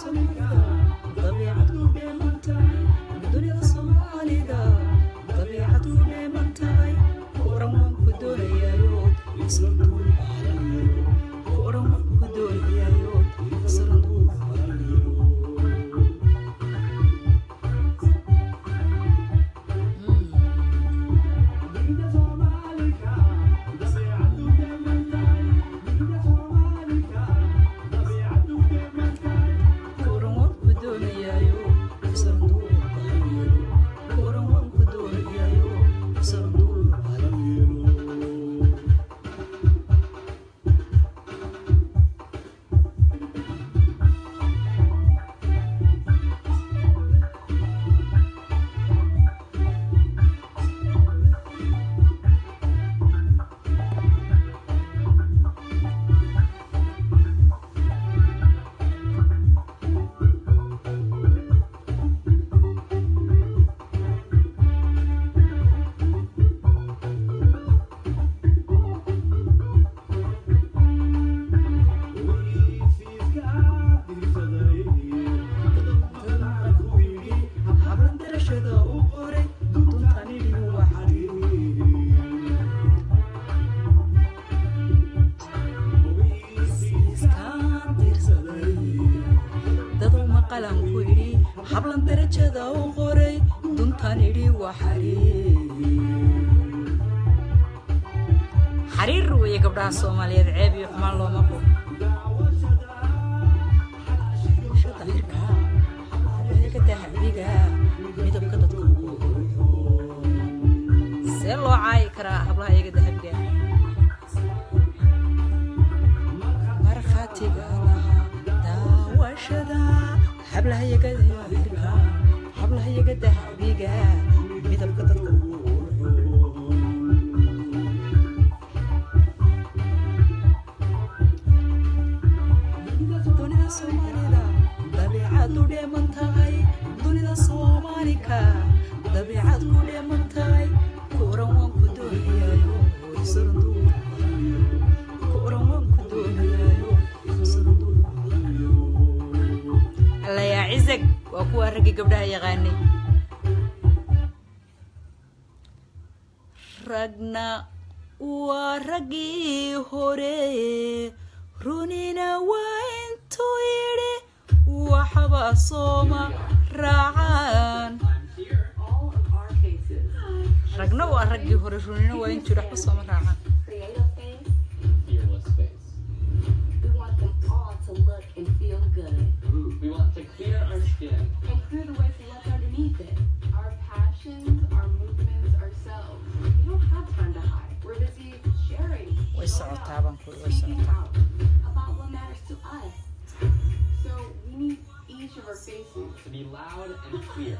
soomaalida dabiicad ku dheeman tahay dunida soomaalida dabiicad ku dheeman tahay kuran waan ku doonayayo isla duul baalanayo kuran waan ku doonayayo isla duul baalanayo kuran waan ku doonayayo isla duul baalanayo kuran waan ku doonayayo isla duul baalanayo hablan darashada u qoray duntanidhi waxaiskaan diirsaday daduu maqalan ku idhi hablan darajada u qoray duntanidhi waa xariir xariir weeye gabdhaha soomaaliyeed ceeb iyo xumaan looma qabo dahabiga midabka dadka see loo caayi karaa hablaha iyaga dahabiga markhaatiga lahaa daawashada hablaha iyaga dahabiga hablaha iyaga dahabiga midabka dadka dunida soomaalida dabiicad u dheeman tahay dunida soomaalika dabiicad ku dheeman tahay kuran waan ku doonayayo isaranduur kuran waan ku doonayayo isaranduur alla yaa cizag waa kuwa raggii gabdhaha yaqaanay ragna waa raggii hore runina waa intuu yidhi waxba sooma raacaan all of our faces. ragna waa raggii hore runina waa intuu yidhi waxba sooma raacaan Create a face. fearless space. We want them all to look and feel good. We want to clear our skin. And clear the way for what's underneath it. Our passions, our movements, ourselves. We don't have time to hide. We're busy sharing. way showing socotaa up, baan ku way speaking socotaa out about what matters to us. So we need each of our faces. To be loud and clear.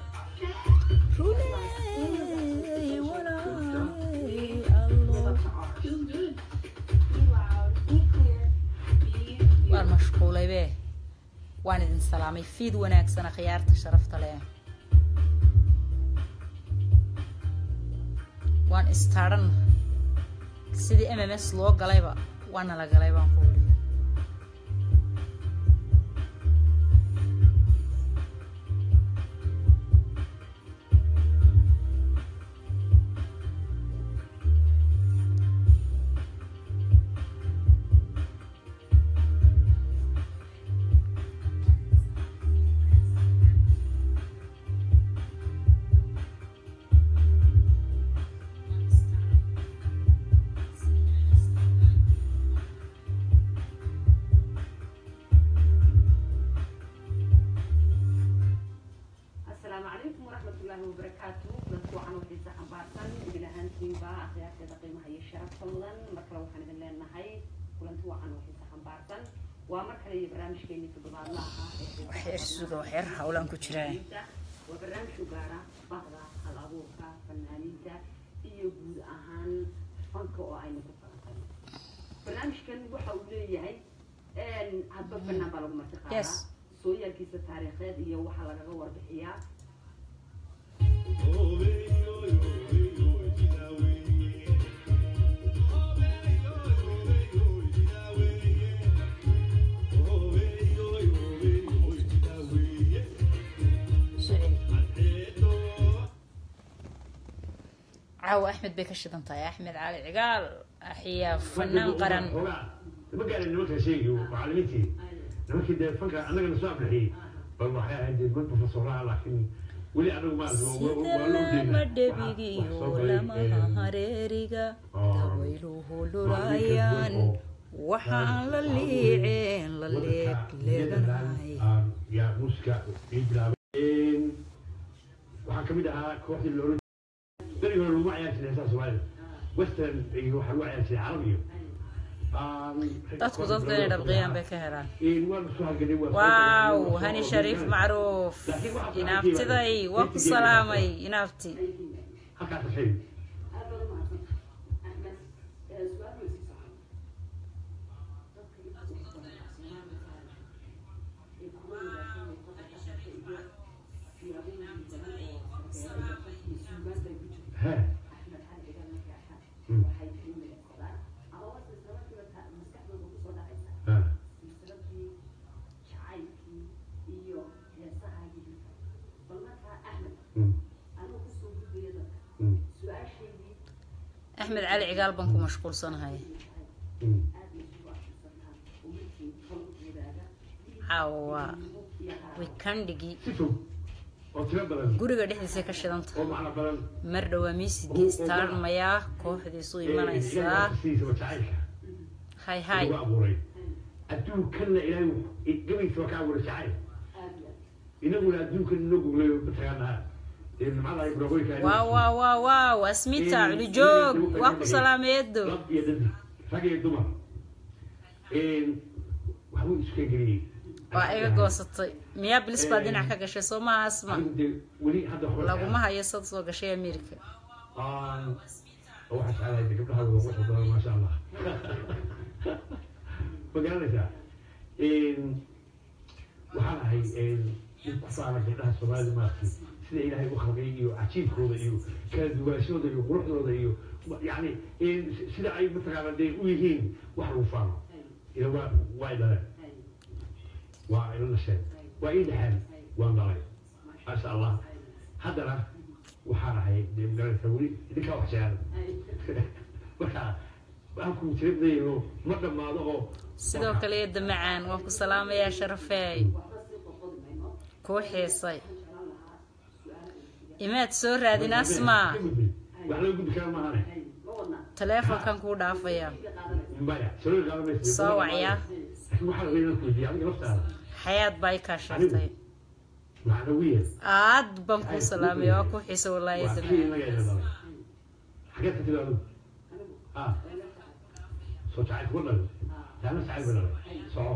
runey walaaley Live allo up to ours. Feels good. Be loud, be clear, be waan you. mashquulay be waan idin salaamay fiid wanaagsana khiyaarta sharafta leh waan istaaran sidii m m s loo galayba waana la galay baan ku uri asalaamu calaykum waraxmatullaahi wabarakaatu dadku waxaan waxiisa xambaarsan idin ahaantiinba akhyaarteeda qiimaha iyo sharafta mudan mar kale waxaan idin leenahay kulanti waxaan waxiisa xambaarsan waa mar kale iyo barnaamijkeeni toddobaadlaha ee waxyar suga waxyar hawlaan ku jiraan waa barnaamij u gaara bahda hal abuurka fanaaniinta iyo guud ahaan fanka oo aynu ku falanqayno barnaamijkan waxa uu leeyahay hadba fanaan baa lagu marti qaadaa Yes. sooyaalkiisa taariikheed iyo waxaa lagaga warbixiyaa caawa axmed bay ka shidan tahay axmed cali cigaal axiyaa fanaan qaran Xoogaa, ma gaarin nimanka sheegayo macallimiintii nimankii dee fanka annagana soo aflixiyey bal waxay ahayd dee mid profesoraha laakiin weli anagu ma arkin waa- waa- sida waa loo deynaa. lama Waxaa- dhebigiyo waxaa soo galay, lamaha eh, hareeriga oo dawayluhu lulaayaan waxa aan la liiceen la leeg leeganahay yaa muuska ii bilaabay waxaa kamid ahaa kooxdii la oran berigi hore laguma ciyaari jiray heesaha soomaalida western iyo waxaa lagu ciyaari jiray carab iyo dadku dadku inay dhabqiyaan bay ka helaan waan soo halganay waa soo waaw galnay, waa soo hani ordinay. shariif macruuf inaabtiday waa ku salaamay inaabti halkaas xiri aad baad u mahadsan axmed ee su-aal way sii socon dadka inta ugu badan soomaalida ee kuwa wanaagsan ee qofka ka shaqeeya iyo siyaabooyin badan oo sarbeera iyo qofkii suugaanta ay ku jirto he axmed cali cigaal markay arkaan Mm. waxay qiimaysadaan ama wase isla markiiba ta- maskaxdooda kusoo dhacaysa he silsiladii jacaylkii iyo heesahaagii dhulka bal markaa axmed Mm, anuu kusoo gudbaya dadka mm, su-aashaydii axmed cali cigaal baan ku mashquulsanahay mm. aad laysugu akhrisantaa oo markii kol wadaaga caawa waa iyo haa wikandhigii si fog oo tiro badan guriga dhexdiisa ka shidanta oo macno badan mar dhowaa miisigii istaarmayaa kooxdiisu imanaysaa siisaba jacaylka hay hay lagu abuuray adduunkanna ilaahay gabaysa waa ka abuuray jacayl aad iyo aad inaguna adduunkan inoo guglayo mataqaanaa ee nimcada ay buraqooyinka ay waaw waaw waaw waaw asmita culijoog waa ku salaameedo lab iyo dadi rag iyo dumar waxbuu iska geliyey waa iga goosatay miyaa bilis baa dhinac ka gashay soo maha asma Anigu dee weli hadda waxba laguma hayo sad soo gashay america Aan- oo waxaa jeclahay dee gabdhaha waa wax badan maasha allah ma garanaysaa waxaan ahay nin ku faana gabdhaha soomaalida maaragtay sida ilaahay u khalqay iyo cajiibkooda iyo kala duwaashooda iyo quruxdooda iyo yani sida ay mataqaana dee u yihiin wax lagu faano ila waa waa i dhaleen waa ila dhasheen waa ii dhexeen waan dhalay maasha allah haddana waxaan ahay dee magaranaysaa weli idinkaa wax jecel marka waxaan ku tirabdayo ma dhammaado oo sidoo kale eedda macaan waan ku salaamayaa sharafeey kuu xiisay imaad soo raadin asma wax loo gudbi kara maahane taleefonkan kuu dhaafaya maya salool qaada maysa soo wacyaa laakiin waxaa la inaan ku weydiiya adiga laftaada xayaad baa i kaa sheegtay macnawiya aad baan kuu salaamaya waa kuu xiisa wallaahi waa eedda kii macaan inaga ina dhalay xageed ka tiri adigu ah soo jacayl kuga dhalay taana jacayl ba dhalay soco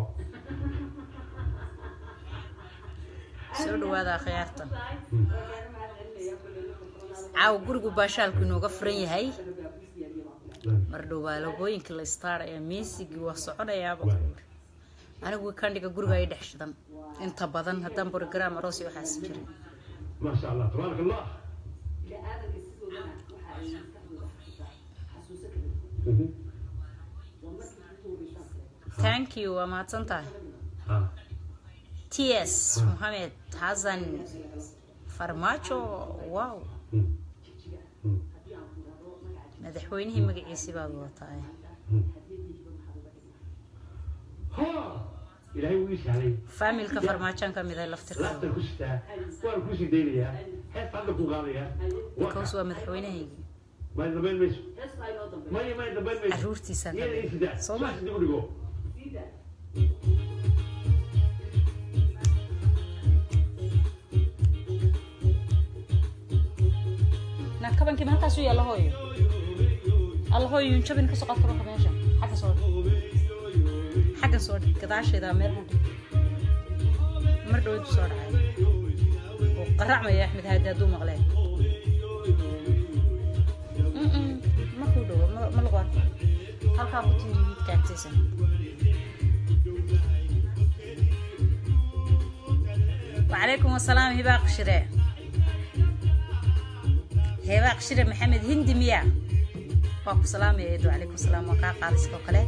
soo dhawaada akhyaarta caawa gurigu baashaalku inooga furan yahay mar dhow baa logooyinka la istaaraya miisigii waa soconayaaba anigu wikandhiga guriga ay dhex shidan inta badan haddaan borogram aroos iyo waxaas jirin ما شاء الله تبارك الله bini-aadanka sidoodana waxa ay maskaxdooda xasuusaa xasuuso kala duwan مهم. waa markii ugu horreysaan kale thank you waa mahadsan tahay ها t s mohamed xasan farmaajo wow مم. jijiga مم. haddii aan ku idhaahdo magaca madaxweynihii magaciisii baad wadataa مم. hadiyadiiba maxaad uga dhignaa ها إلهي ويش علي faamilka farmaajoan ka mid ah لا laftirkooda تكستا وأنا كوسي دينيا هات عندك مقاضية because waa madaxweynahaygii ما يدبين ميش heestaa inoo dambe ما ما يدبين ميش caruurtiisaan ka يا mid إيه سدا soo ma شو تقول لكم sida na kabankii ma halkaas u yaalla hooyo alla hooyo yunjabin kasoo qaad kabanka meesha xagga soo dhig xagga soo dhig gadaasheeda meel u dhig mar dhowadu soo dhacay oo qaracmaya axmed haadi hadduu maqleen Mm-mm, ma kuu dhowo ma ma lagu arko halkaa ku tiiri wiidka agtiisa وعليكم السلام هباق شري هباق شري محمد هندي ميا واكو سلام يا يدو عليكم السلام وكا قادس كوكالي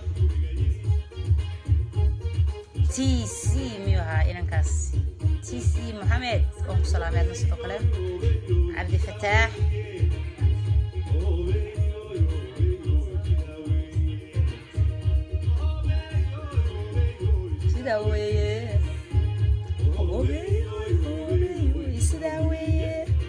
تي سي ميوها إنكاس تي سي محمد واكو سلام يا نسي كوكالي عبد الفتاح sidaa weeye Obeey, obeey, sidaa weeye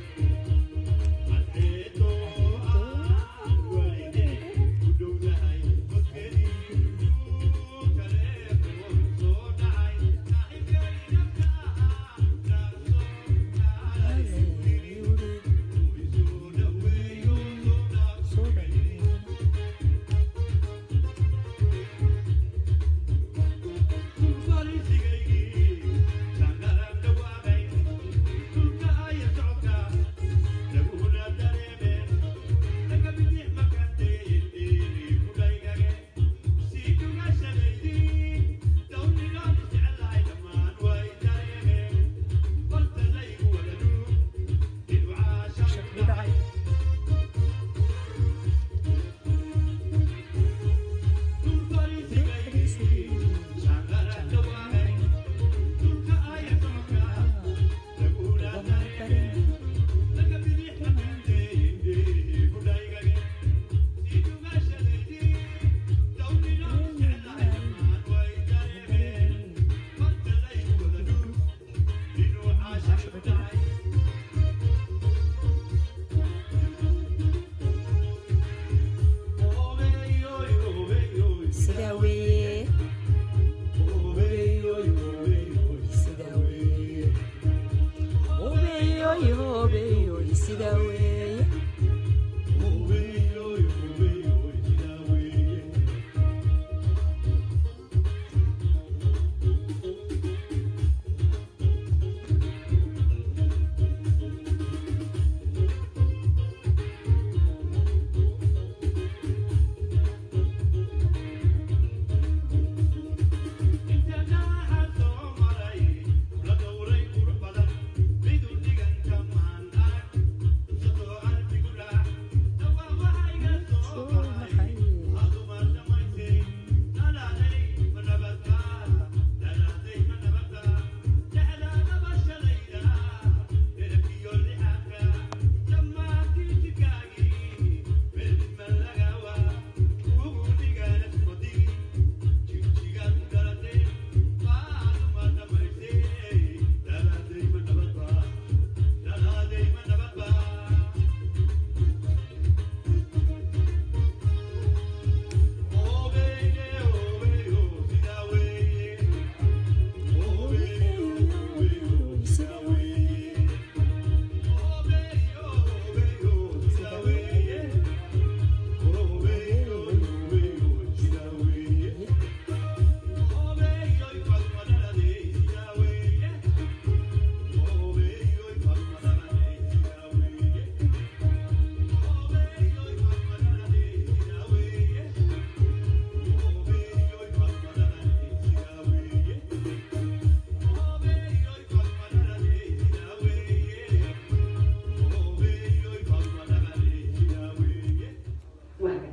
sidaa weeye sidaa weeye obeeyoy obeeyoy sidaa weeye waaga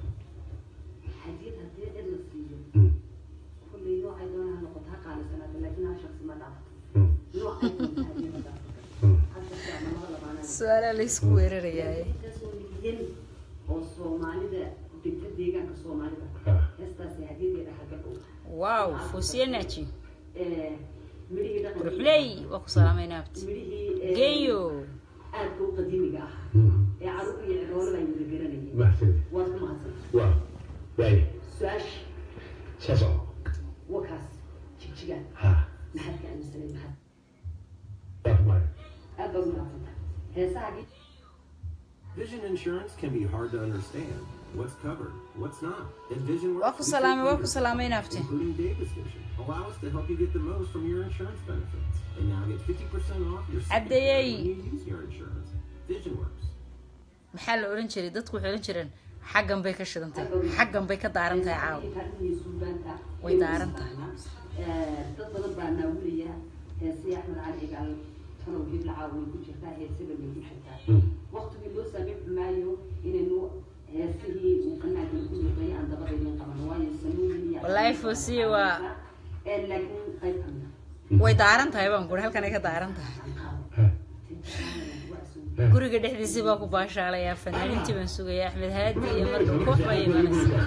hadiyad haddii cid la siiyo kullay noocay doona ha noqoto ha qaalisanaata laakiin hal shaksi ma dhaafto noocay doonta hadiyada dhaafto hadda saa namada labaanaa su-aalaa laysku weerarayaa intaasoo milyan oo soomaalida degta deegaanka soomaalida heestaasi hadiyadeeda xagga dhow wow fosienaji Eh, midhihii dhaqanka ruxley waa ku salaamaynaabti midhihii eh, geeyo aadka u qadiimiga ah ee caruur iyo ciroole baan wada garanayay mahadsanid waad ku mahadsan waa waaye su-aasha saas oo wakaas jigjigaan ha maxaad ka aaminsanay maxaad waa maayo aad baad u mahadsantahay heesahagii Vision insurance can be hard to understand. What's covered, what's not. And Vision waa works ku with salaamay waa ku computers, salaamaynaabti including Davis Vision. Allow us to help you get the most from your insurance benefits. And now get 50% off your second Abdeyey. pay when you use your insurance. Vision works. maxaa la odhan jiray dadku waxay odhan jireen xaggan bay ka shidantahay xaggan bay ka daaran tahay caawa Way daaran tahay. dad badan baa naawilaya heesii axmed cali cigaal tanow hibla caawa way ku jirtaa heesaba way ku jirtaa waqtigii loo saamixi maayo inaynu heesihii uu qanaagan ku luqeeyo aan dabadaynin qaban waayo sanuuyin iyo Wallaahi Foosiye waa- Eh, laakiin qayb kamida way daaran tahay baan guri halkanay ka daaran tahay guriga dhexdiisii baa ku baashaalayaa fanaaniintii baan sugayaa axmed haadi iyo marka koox baa imanaysa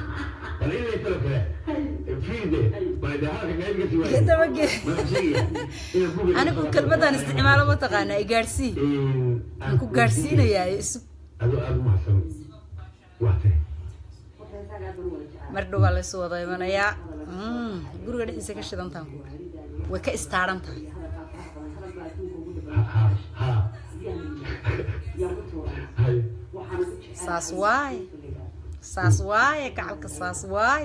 dabage anigu kelmadaan isticmaalo ma taqaanaa i gaadhsii aan ku gaadhsiinayaa isu mar dhow baa laysu wada imanayaa Mm, guriga dhexdiisa ka shidantaan ku way ka istaaran tahay saas waaye saas waaye gacalka saas waaye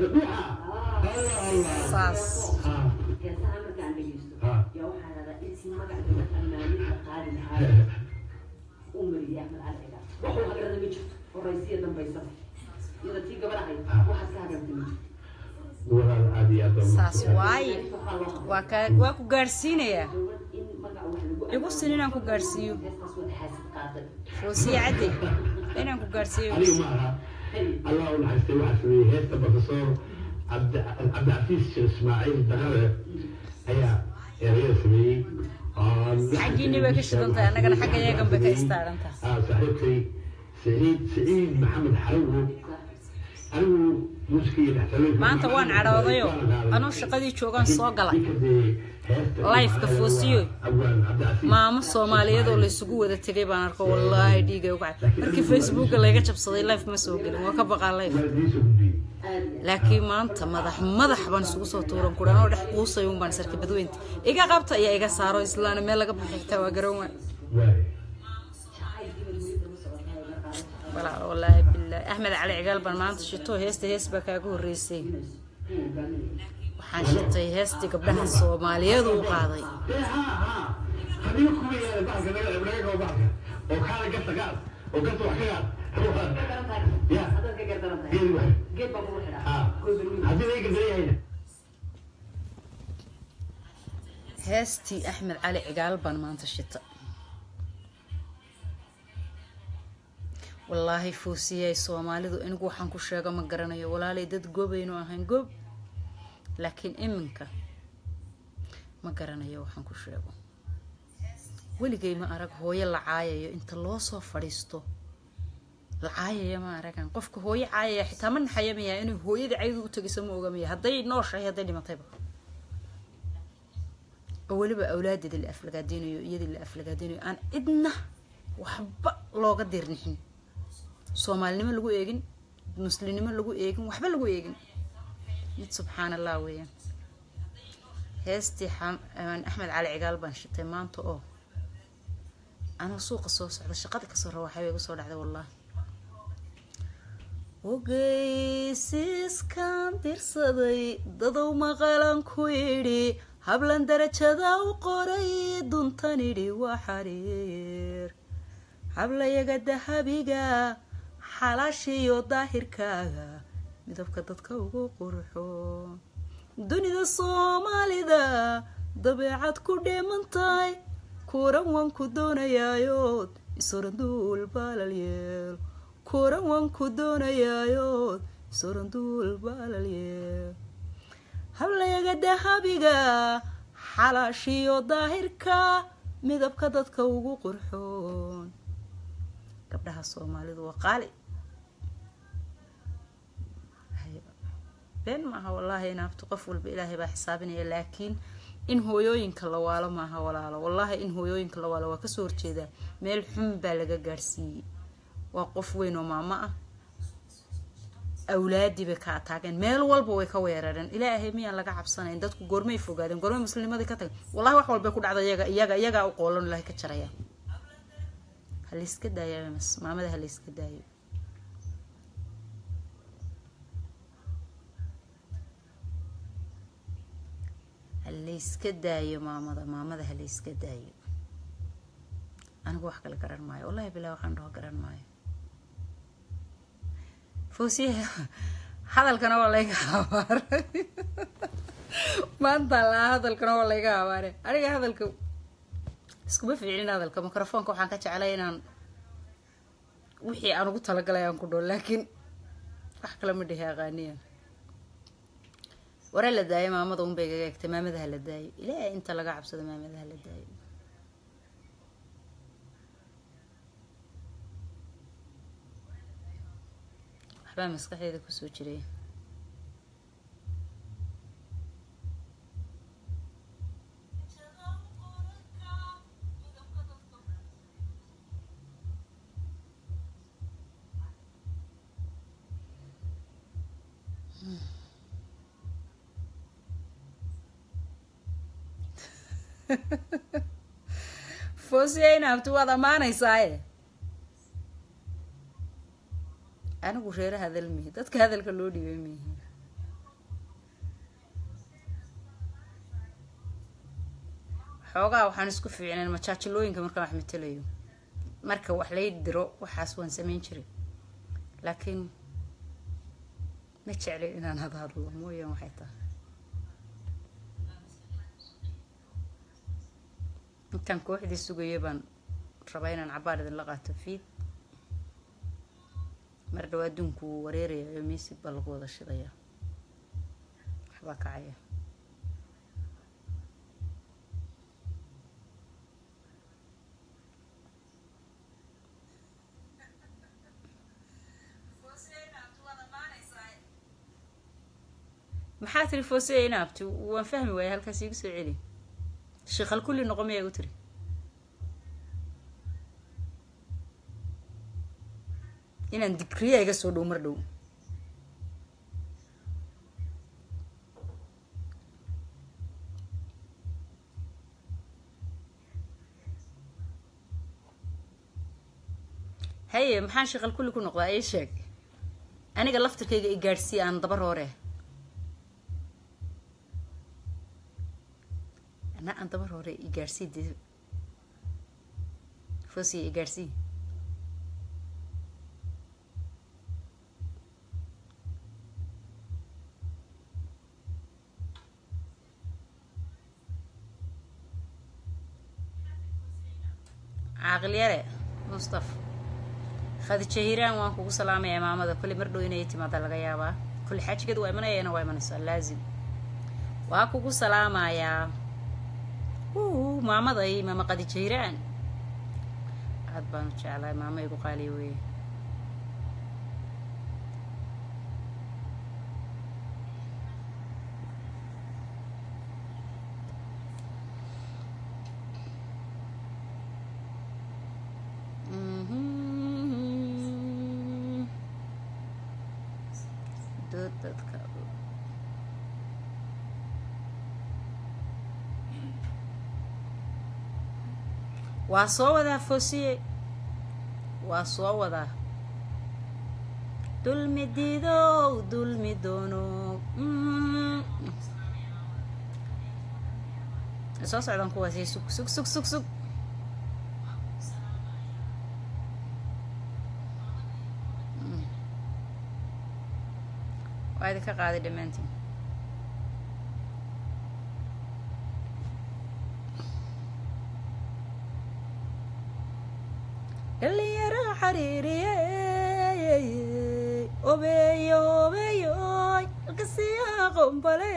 saas heesaha markaan dhegeysto yaa waxaa radaa intii magaca gabadha amaanida qaadi lahaa u mariyay axmed cali cigaal waxuu hagarada ma jirto horaysiya dambaysaba iyada tii gabadha ahayd waxaas ka hagarta ma jirto saas waaye waa ka waa ku gaadhsiinayaa in magaca wax lagu igu sin inaan ku gaadhsiiyo heestaas wada xaasid qaaday foosiye cadde inaan ku gaadhsiiyo aniga ma aha allah u naxariistay waxaa sameeyey heesta professor cabdi cabdicasiis sheekh ismaaciil daqale ayaa erayada sameeyey Xaggiinni bay ka shidan tahay, annagana xagga yagan bay ka istaaran tahay. ah saaxiibkay saciid saciid maxamed xarawo anigu muusiga iyo dhextaloonka maanta waan cadhoodayo anuu shaqadii joogaan soo galay Life-ka foosiyo. maamo soomaaliyeed oo laysugu wada tegay baan arko wallaahi dhiigay uga cad markii facebooka layga jabsaday life ma soo gelin waa ka baqaa life laakiin maanta madax madax baan isugu soo tuuran kuran oo dhex quusay un baan sarka badweynta iga qabta iyo iga saaro islaana meel laga baxay xitaa waa garan waay walaal wallaahi bilaahi axmed cali cigaal baan maanta shito heesta hees baa kaaga horreysay waxaan shitay heestii gabdhaha soomaaliyeed uu qaaday haddii kuwa yaala baalka naga naga gabo baalka oo kaala gasta gaad oo gasta wax ka gaad ya haddaad ka gardaran tahay geed waay geed baa kugu xidhaa ah haddii laga gardaran yahayna heestii axmed cali cigaal baan maanta shita wallaahi foosiyay soomaalidu anigu waxaan ku sheego ma garanayo walaalay dad goobaynu ahayn goob laakiin iminka ma garanayo waxaan ku sheego weligay ma arag hooyo la caayayo inta loo soo fadhiisto la caayaya ma aragan qofka hooyo caayaya xitaa ma naxayamayaa inay hooyadii caydu u tegayso ma ogamaya hadday nooshahay hadday dhimatayba oo weliba awlaadeeda la aflagaadeynayo iyadii la aflagaadeynayo aan cidna waxba looga dirnixin soomaalinimo lagu eegin muslimnimo lagu eegin waxba lagu eegin mid subxaan allah weeyaan heestii xam- aan axmed cali cigaal baan shitay maanta oo anoo suuqa soo socda shaqada kasoo raba waxaa igu soo dhacday wallaahi ogeysiiskan dirsaday dadow maqalan ku yidhi hablan darajada u qoray duntan idhi waa xariir hablayaga dahabiga xalaashiyo daahirkaaga midabka dadka ugu qurxo dunida soomaalida dabeecad ku dheemantahay kuran waan ku doonayaayood isoranduul baalalyeel kuran waan ku doonayaayood isoranduul baalalyeel hablayaga dahabiga xalaashiyo daahirka midabka dadka ugu qurxoon gabdhaha soomaalidu waa qaali been maaha wallaahi inaabto qof walba ilaahay baa xisaabinaya laakiin in hooyooyinka la waalo maaha walaalo wallaahi in hooyooyinka la waalo waa kasoo horjeedaa meel xun baa laga gaadhsiiyey waa qof weyn oo maamo ah awlaadii bay ka ataageen meel walba way ka weerareen ilaahay miyaan laga cabsanayn dadku goormay fogaadeen goormay muslimadii ka tageen wallahi wax walbay ku dhacda iyaga iyaga iyagaa u qoolan ilaahay ka jaraya ha layska daayo mas maamada ha layska daayo ha layska daayo maamada maamada ha layska daayo anigu wax kale garan maayo wallahi bilaa waxaan dhaho garan maayo foosiya hadalkana waa layga habaaray maanta laa hadalkana waa layga habaaray aniga hadalka iskuma fiiclin hadalka microfoonka waxaan ka jeclay inaan wixii aan ugu talagalay aan ku dhoo laakiin wax kale ma dhihi aqaaniyan ware la daayo maamada unbay gaga egtay maamadaha la daayo ilaahay inta laga cabsado maamadaha la daayo waxbaa maskaxdeeda kusoo jiray foosiya inaabti waad ammaanaysaaye anigu reere hadal mihi dadka hadalka loo dhibay mihi xoogaa waxaan isku fiicnayn majaajilooyinka markaan wax matelayo marka wax lay diro waxaas waan samayn jiray laakiin ma jeclin inaan hada hadlo mooyaan waxay tahay intaan kooxdii sugaya baan rabaa inaan cabaar idinla qaato fiid mar dhow adduunku wuu wareerayayo miisig baa lagu wada shidaya waxbaa kacaya maxaa tiri foosey inaabti waan fahmi waaya halkaas iigu soo celi sheekhal kulli noqo miyaa igu tiri inaan digriya iga soo dhow mar dhow haye maxaan sheekhal kulli ku noqdaa ii sheeg aniga laftirkayga i gaadhsiiya aan dabar hoore ana aan dabar hore i gaadhsii de foosiya i gaadhsii caaqil yare mustaf khadija hiiraan waan kugu salaamayaa maamada kulli mar dhow inay timaada laga yaabaa kulli xaajigeedu waa imanayana waa imanaysaa laazim waa kugu salaamayaa uu maamaday maama khadija hiiraan aad baan u jeclahay maama igu qaaliya weeye dad dadka waa soo wadaa foosiye waa soo wadaa dulmi diidow dulmi doono soo socdaan kuwaasi sug sug sug sug sug waa idinka qaaday dhammaantiin dhalinyaro xariiriye obeeyo obeeyoy halkasiyaa qombale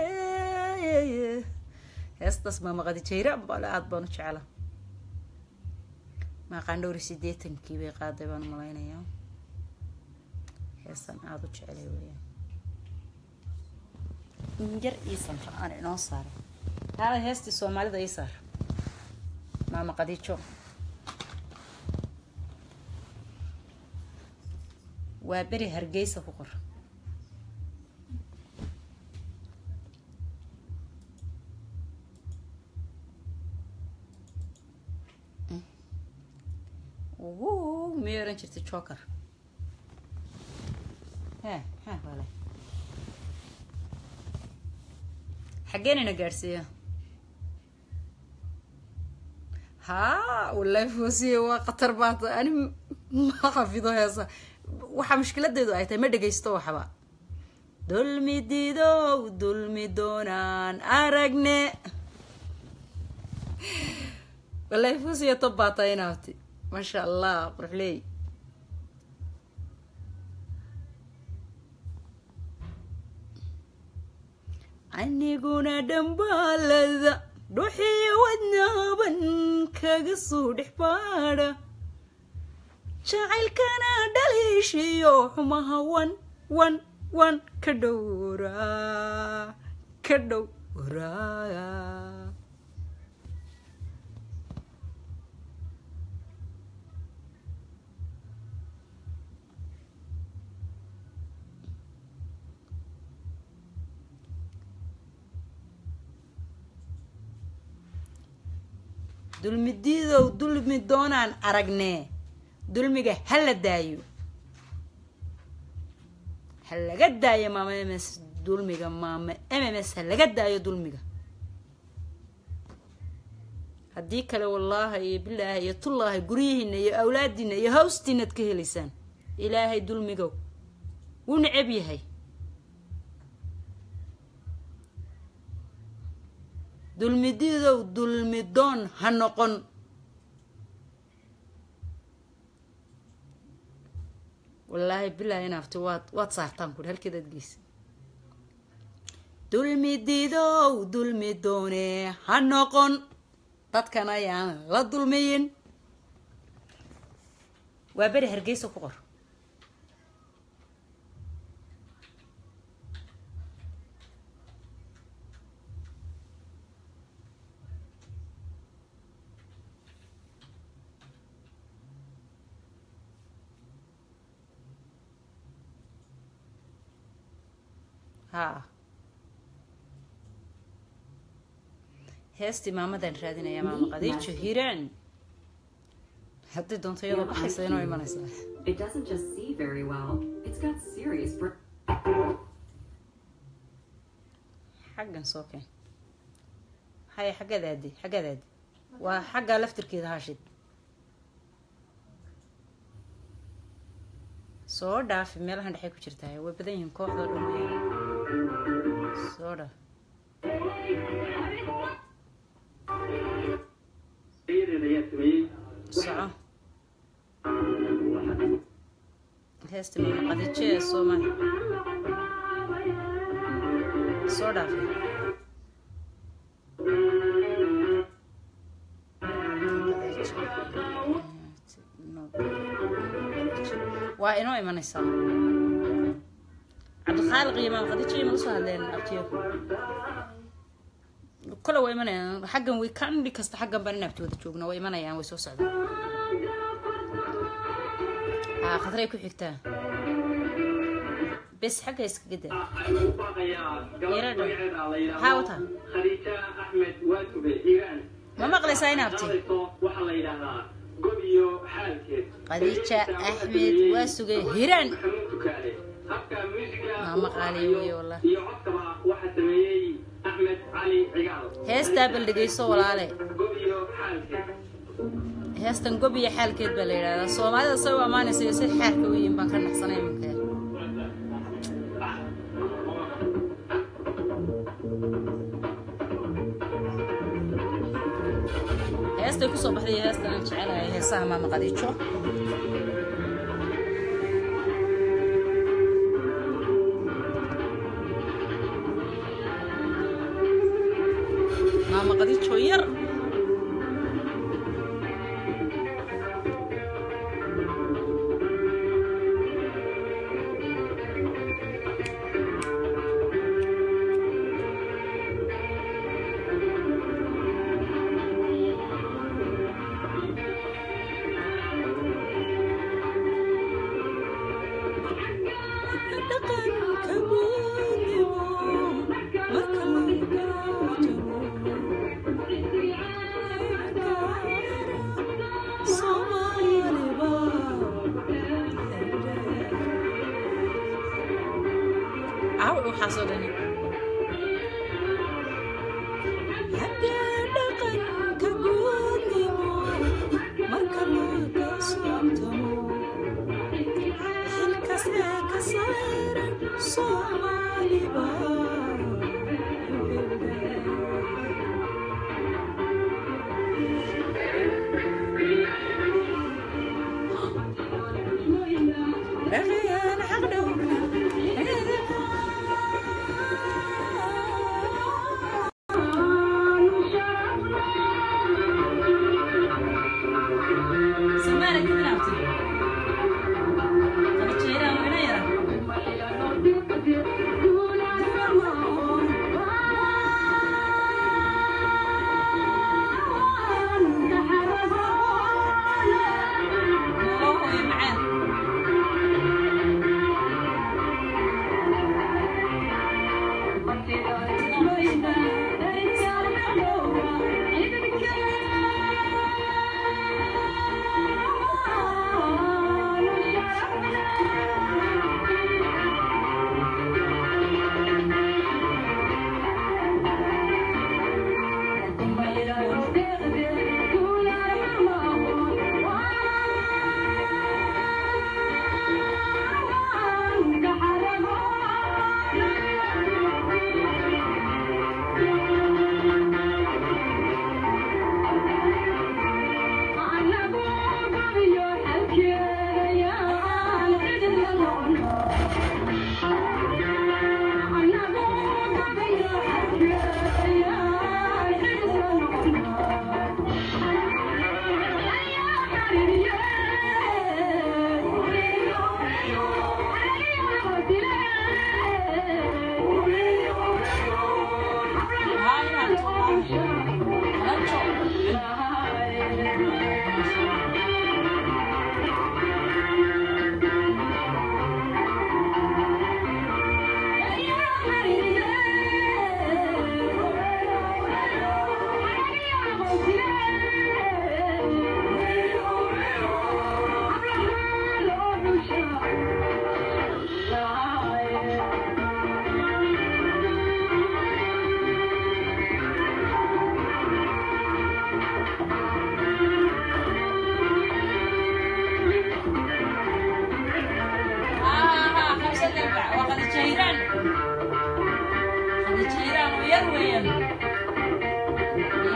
heestaas maama qadijayra bale aada baan u jecla maaqaan dhowri sideetankii bay qaaday baan malaynayaa heestan aada u jeclay weeyaan injar iisan ra-aan inoo saaray haada heestii soomaalida ii saar maama qadiijo waa beri hargeysa ku qor uu miyay oran jirtay joker he he wale xaggeenina gaadhsiiya haa wallahi foosiye waa khatar baata ani ma xafido heesa waxaa mushkiladeedu ay tahay ma dhegaysto waxba dulmi diidow dulmi doonaan aragne wallahi foosiye tob baa tahay inaabti maasha allah quruxleey aniguna dhambaalada dhuxiyo wadnaaban kaga soo dhex baadha jacaylkana dhaliishiyo xumaha wan wan wan ka dhowraa ka dhowraa dulmidiidow dulmi doonaan aragnee dulmiga ha la daayo ha laga daayo maama m s dulmiga maama m m s ha laga daayo dulmiga haddii kale wallaahi iyo bilaahi iyo tullaahi guryihiina iyo awlaadiina iyo hawstiinaad ka helaysaan ilaahay dulmigow wuu necab yahay dulmidiidow dulmidoon ha noqon wallaahi bilaahi inaafti waad waad saartaan kuri halkeed aad geysa dulmidiidow dulmi doone ha noqon dadkan ayaan la dulmiyin waa beri hargeysa ku qor haa heestii maamadan raadinaya maama qadiijo hiiraan haddii doonto iyadoo baxaysa inoo imanaysaa It doesn't just see very well, it's got serious br- xaggan soo keen haya xaggaad aadi xaggaad aadi waa xaggaa laftirkeeda haashid soo dhaafi meelahan dhexay ku jirtaa way badan yihiin kooxdoo dhan wayaan soo dhaaf ayadeeda ayaa sameeyey soco heesta maama qadiijo ee soomaali soo dhaafi waa inoo imanaysaa cabdikhaaliq iyo maama qadiijo iyo maga soo hadleen abtiyo kole waa imanayaan xaggan way kandhi kasta xaggan baan in abtooda joogno way imanayaan way soo socdaan haa khadray ku xigtaa bes xagga iskaga daa u baaqayaa gabadha Yaradha. magaceeda la yidhaahdo Haa, wata. khadiija axmed waatube iiraan ma maqlaysaa in abti Hadlayso waxaa la yidhaahdaa god iyo xaalkeed khadiija axmed waa sugay hiraan maxamuud tukaale habka muusiga Maama qaaliyo weeye wallahi. iyo codkaba waxaa sameeyey axmed cali cigaal heestaa bal dhegeyso walaale god iyo xaalkeed heestan gob iyo xaalkeed baa la yidhahdaa soomaalida say u ammaanaysa iyo say xaarka u yihiin baan ka naxsanay iminka heestay kusoo baxday iyo heestan aan jecelahay heesaha maama qadiijo maama qadiijo yar dhaqanka guudnimo marka lagu Soomaaliba aw waxaasoo dhani haddee dhaqanka guudnimo marka laga soobtamo halkaas ee ka saaran Soomaaliba dhaqayaan xaq dhowrna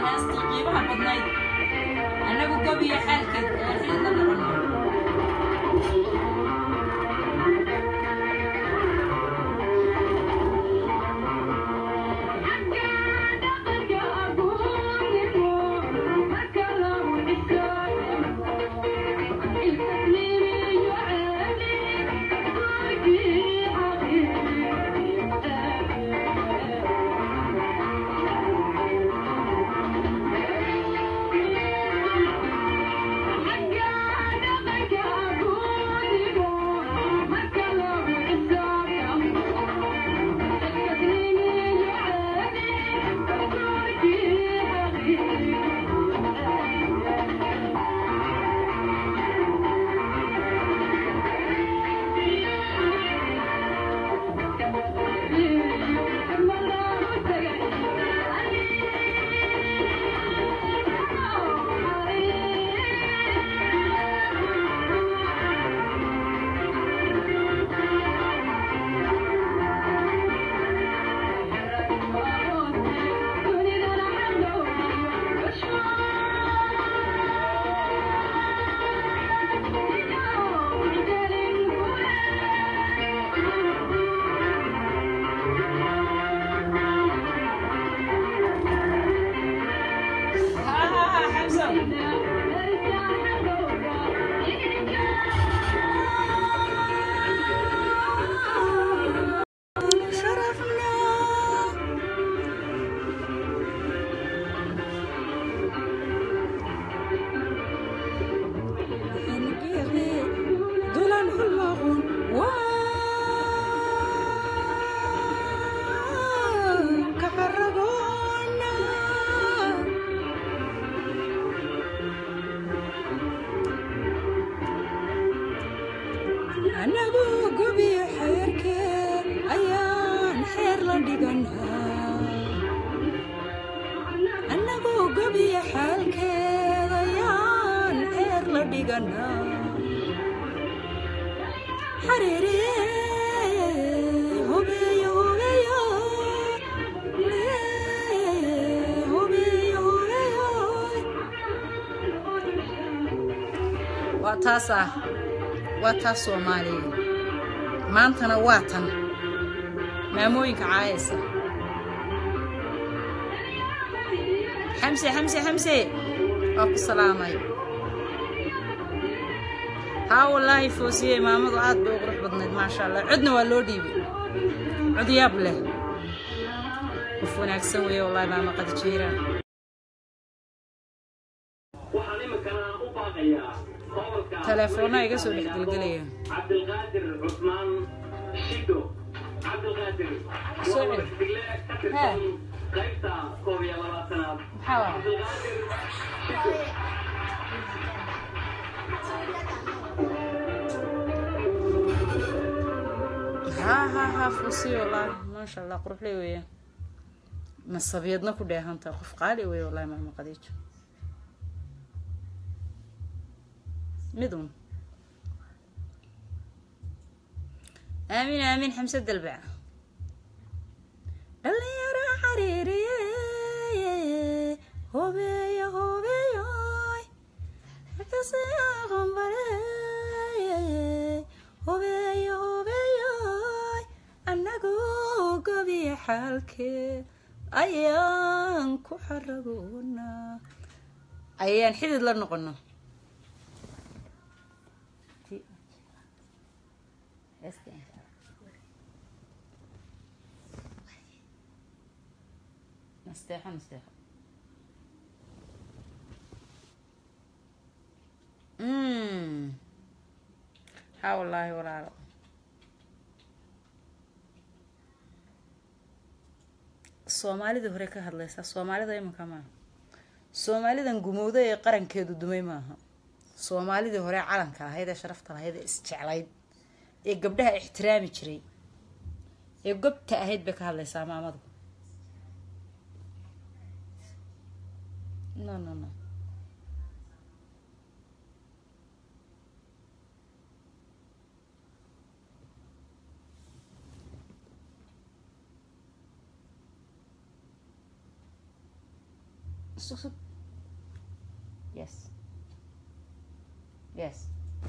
heestii qiimaha badnayd annagu gobiyo xaalkeed ee xilidla noqono anagu gubiyo xeerkeen ayaan xeer la dhiganaa anagu gubiyo xaalkeed ayaan xeer la dhiganaa xariiriye hubeeyo hubeeyo lee, hubeeyo hubeeyo waa taas ah waa taas soomaaliya maantana waa tan maamooyinka caayaysa xamse xamse xamse waa ku salaamay haa wallaahi foosiye maamadu aad bay u qurux badnayd maasha allah codna waa loo dhiibay cod yaab leh qof wanaagsan weeye wallaahi maama qadijeera waxaan iminkana u baaqayaa gobolka telefoonaa iga soo dhex gelgelaya cabdilqaadir cusmaan shido cabdilqaadir Soo waa cel. wadaxdigle ka Haa. tirsan qaybta koob iyo labaatanaad maxaa waa cabdilqaadir shido haa haa haa foosiye wallaahi maasha allah quruxley weeye nasabiyadna ku dheehanta qof qaali weeye wallaahi maama qadiijo midun aamin aamin xamse dalbac dhalinyaro xariiriye hobeeyo hobeeyoy akasaqambare hobeeyo hobeeyoy annagu gobiyo xaalkeed ayaan ku xaragoonaa ayaan xidid la noqono nasteexo nasteexo Mm. haa wallaahi walaalo soomaalidii hore ka hadlaysaa soomaalida iminka maaha soomaalidan gumowda ee qarankeedu dumay maaha soomaalidii hore calanka lahayd ee sharafta lahayd ee isjeclayd ee gabdhaha ixtiraami jiray ee gobta ahayd bay ka hadlaysaa maamadu no no no sug sug yes yes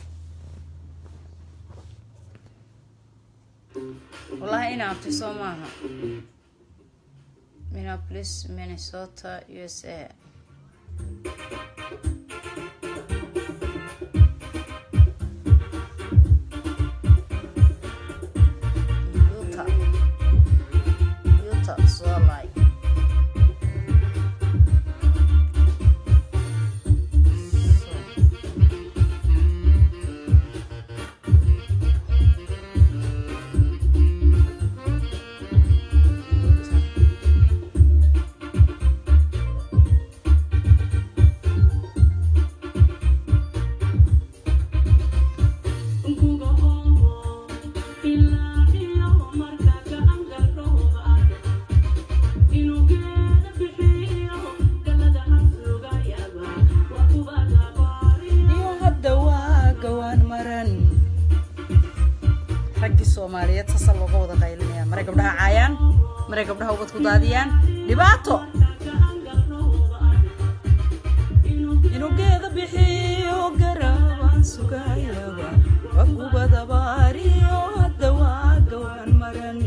wallahi ina abti soo maaha minneapolis minnesota usa Utah. Utah, Salt Lake. iyo hadda waa gawaan maran raggii soomaaliyeed sasa looga wada qaylinaya maray gabdhaha caayaan maray gabdhaha ubad ku daadiyaan dhibaato inuu geeda bixiyo garabaan sugayaba wagubada baariyo hadda waa gawaan maran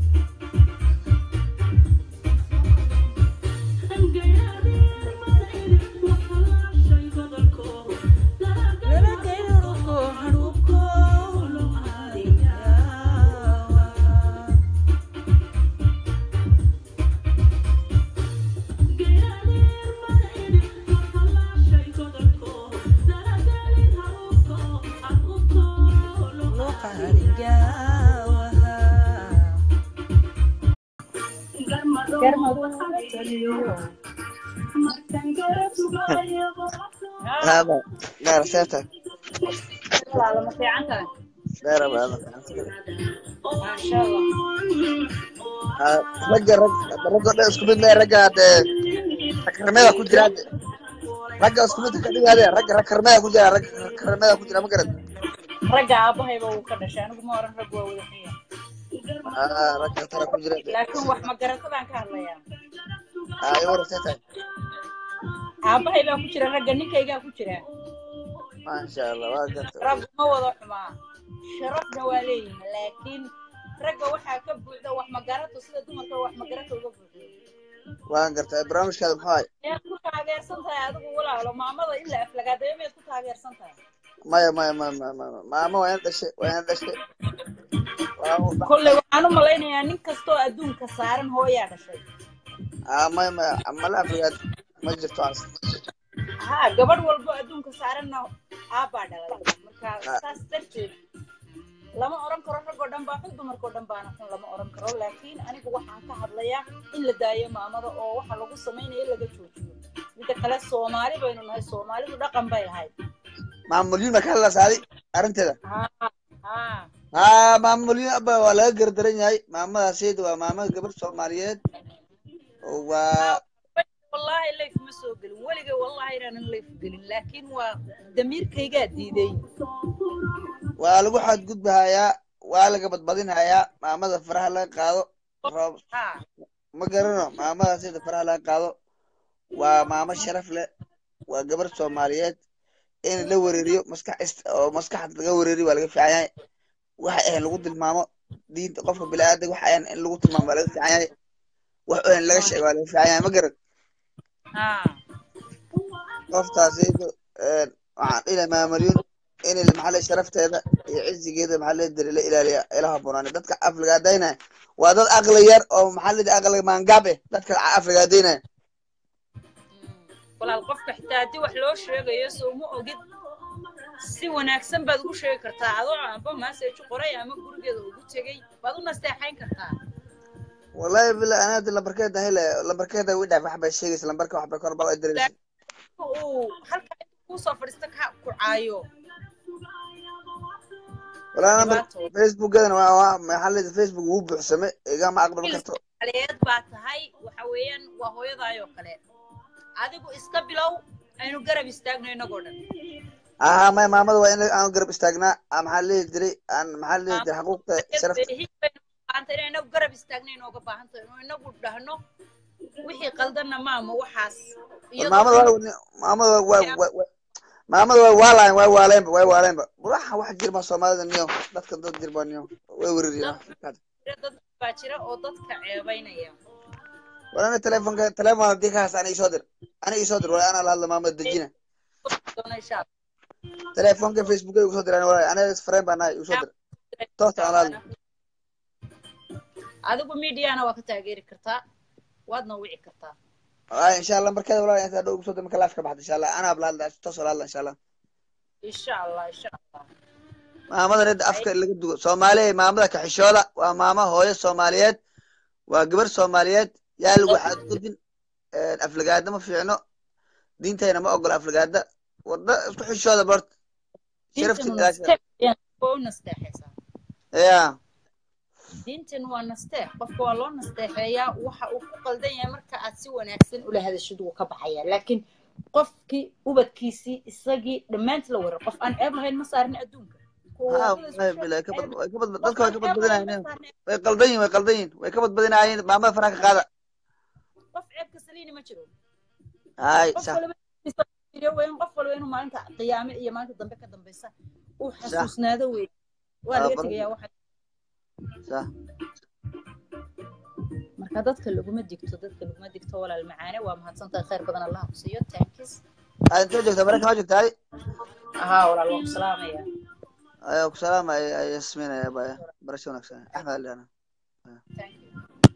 lala gayruko haruko هذا لا رسالته ma fiican tahay لا لا هذا maasha allah رجع رجع رجع اسكو بدنا رجع كرمية كجرا رجع اسكو بدنا كذي هذا رجع رجع كرمية كجرا رجع كرمية كجرا ما قرد ragga aabahayba wuu ka dhashay anigu ma oran rag waa wada xiya آه رجع ترى كجرا laakiin wax magaratadaan ka hadlayaa آه يورا رسالته aabahay baa ku jira ragga ninkaygaa ku jira ما شاء الله ما قلت rag ma wada xumaa sharafna waa leeyihin laakiin ragga waxaa ka buuxda wax magarato sida dumarka wax magarato uga buuxdo waan gartay barnaamijkaada muxuu ahay miyaad ku taageersan tahay adigu walaalo maamada in la aflagaadayo miyaad ku taageersan tahay maya maya maya maya maya maama waa ina dhashay waa ina dhashay Waa- kolley waxaan u malaynayaa nin kastoo adduunka saaran hooyaa dhashay ah maya maya mala afrigaad ma jirto as ha gabadh walbo adduunka saaranna aabbaa dhalay marka saas darteed lama oran karo ragoo dhan baa xun dumarkoo dhan baana xun lama oran karo laakiin anigu waxaan ka hadlayaa in la daayo maamada oo waxa lagu samaynayo laga joojiyo midda kale soomaali baynu nahay soomaalidu dhaqan bay lahayd maamulyin ma ka hadlaysaaday arrinteeda ha ha ha maamulyin aba waa laga gardaran yahay maamadaasayda waa maamada gabar soomaaliyeed oo waa wallaahi layf ma soo gelin weliga wallaahi inaanan layf gelin laakiin waa damiirkaygaa diiday waa lagu xadgudbahayaa waa laga badbadinhayaa maamada faraha laga qaado roob ha ma garano maamadaasayda faraha laga qaado waa maamo sharaf leh waa gabar soomaaliyeed in la wereeriyo maskax ist oo maskaxda laga wereeriyo waa laga fiican yahay waxa ahayn lagu tilmaamo diinta qofka bini'aadamka waxa ahayn in lagu tilmaamo waa laga fiican yahay wax ahayn laga sheego waa laga fiican yahay ma garan ha qoftaasaydu waxaan dhihi maamalyun in maxalle sharafteeda iyo cizigeeda maxalle diri la ilaaliya ilaha bunaani dadka afrigaadaynaya waa dad aqli yar oo maxallida aqli maangaab eh dadka afrigaadaynaya walaal qofka xitaa haddii wax loo sheegayo soo ma ogid si wanaagsan baad ugu sheegi kartaa adoo amba maaseeju qoray ama gurigeeda ugu tegey baad u nasteexayn kartaa wallahi billahi ana hadda lambarkeeda hele lambarkeeda wi dhaaf wax bay sheegaysa lambarka wax bay kor bal ay diraysa uu halkaa intuu kuusoo fadhiista ka ku caayo wallahi lambar dhibaato facebookgadana waa waa maxallida facebook wuu buuxsame igama aqbali karto aleed baa tahay waxa weeyaan waa hooyadaayoo kale adigu iska bilow aynu garab istaagno inagoo dhan aha maya maamada waa in aan garab istaagnaa aan maxaa lihi jiray aan maxaa lihi jiray xaquuqda sharafta baahanta inay inagu garab istaagno inooga baahan tahay inuu inagu dhahno wixii qaldanna maama waxaas iyadoo maamada waa maamada waa waa waa maamada waa waalaan waa waaleenba waa waaleenba waxa wax jirma soomaalida niyo dadka dad jirba niyo way weririyaan dad baa jira oo dadka ceebaynaya walana telefonka telefon haddii ka haysta ana isoo dir ana isoo dir wala ana la hadla maamada dejina doona insha allah telefonka facebook ay usoo diraan wala ana friend baan nahay usoo dir toos aan la hadla adigu mediana waa ka taageeri kartaa waadna wici kartaa ah insha allah markeeda wala inta dhow usoo dir marka laafka baxda insha allah ana la hadla toos la hadla insha allah insha allah insha allah maamada red afka laga dugo soomaaliya maamada kaxishooda waa maama hooyo soomaaliyeed waa gabar soomaaliyeed yaa lagu xadgudbin aflagaada ma fiicno diintayna ma ogola aflagaada wada isku xishooda bort sharafti waa nasteexaysaa ya diintan waa nasteex qofka waa loo nasteexeeyaa waxa uu ku qaldan yahay marka aad si wanaagsan ula hadashid wuu ka baxayaa laakiin qofkii ubadkiisii isagii dhammaanti la warar qof aan ceeb lahayn ma saarin adduunka dadka way ka badbadinaayeen way qaldan yihin way qaldan yihin way ka badbadinaayeen maamada faraha ka qaada qof ceebka saliini ma jiro hay qof sax walba waa in qof walba inuu maalinta qiyaame iyo maalinta dambe ka dambeysa uu xasuusnaado wey waa laga tegayaa waxa sax marka dadka laguma digto dadka laguma digto walaal macaane waa mahadsantahay khayr badan allah ku siiyo tankis aa intee joogtaa maraykan waa joogtaay ahaa walaal waan ku salaamaya ayaa ku salaamaya yasmiinaya baya barasho wanaagsan axmed alidhana Thank you.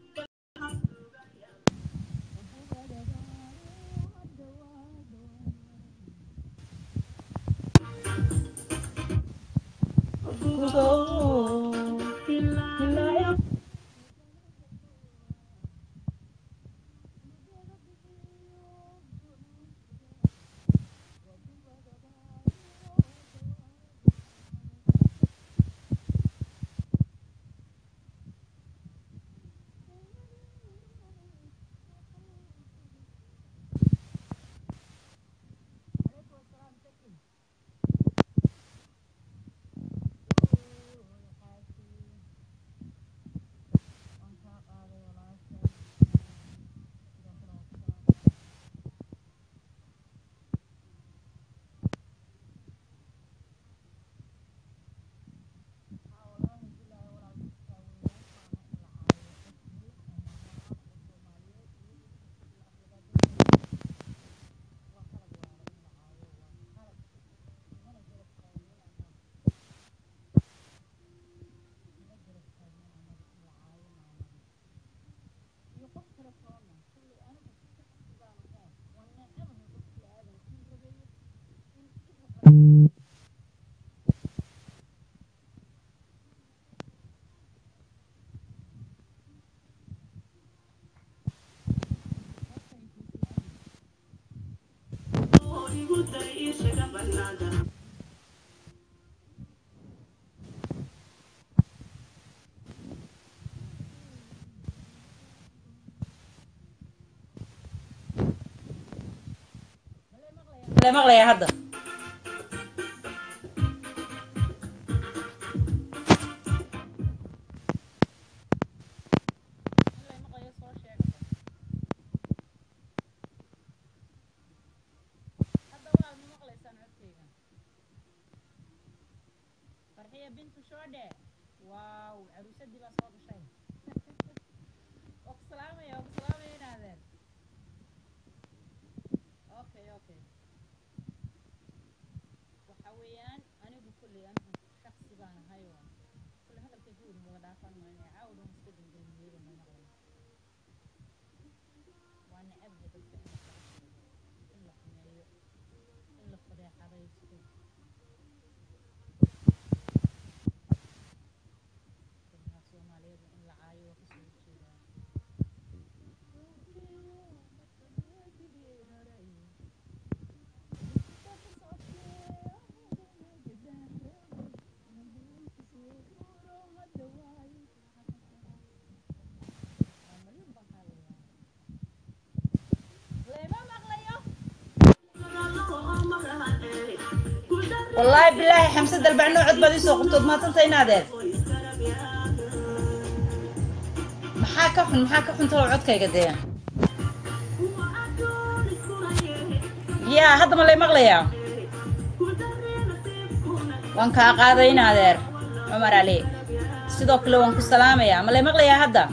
la maqlayaa hadda farxiya bintu shoodhe waaw caruusadii baa soo gashay waa ku salaamaya waa ku salaamaya inaadeen okay okay waxa weeyaan anigu kulley anigu shaksi baan ahay oo kulley hadalka guud wada dhaafan mayno caawa dhan iska dambeeyay ma maqlayn waa necabda dadka in la kala in la xumeeyo in la fadeexadaysto dadka soomaaliyeed in la caayo waa kasoo horjeedaa والله بالله حمسة البعنو عد بدي سوق قطود ما تنتهي نادر maxaa ka xun maxaa ka xun talo codkayga dee yaa hadda ma lay maqlayaa waan kaa qaaday in adeer cumar cali sidoo kale waan ku salaamayaa ma lay maqlayaa hadda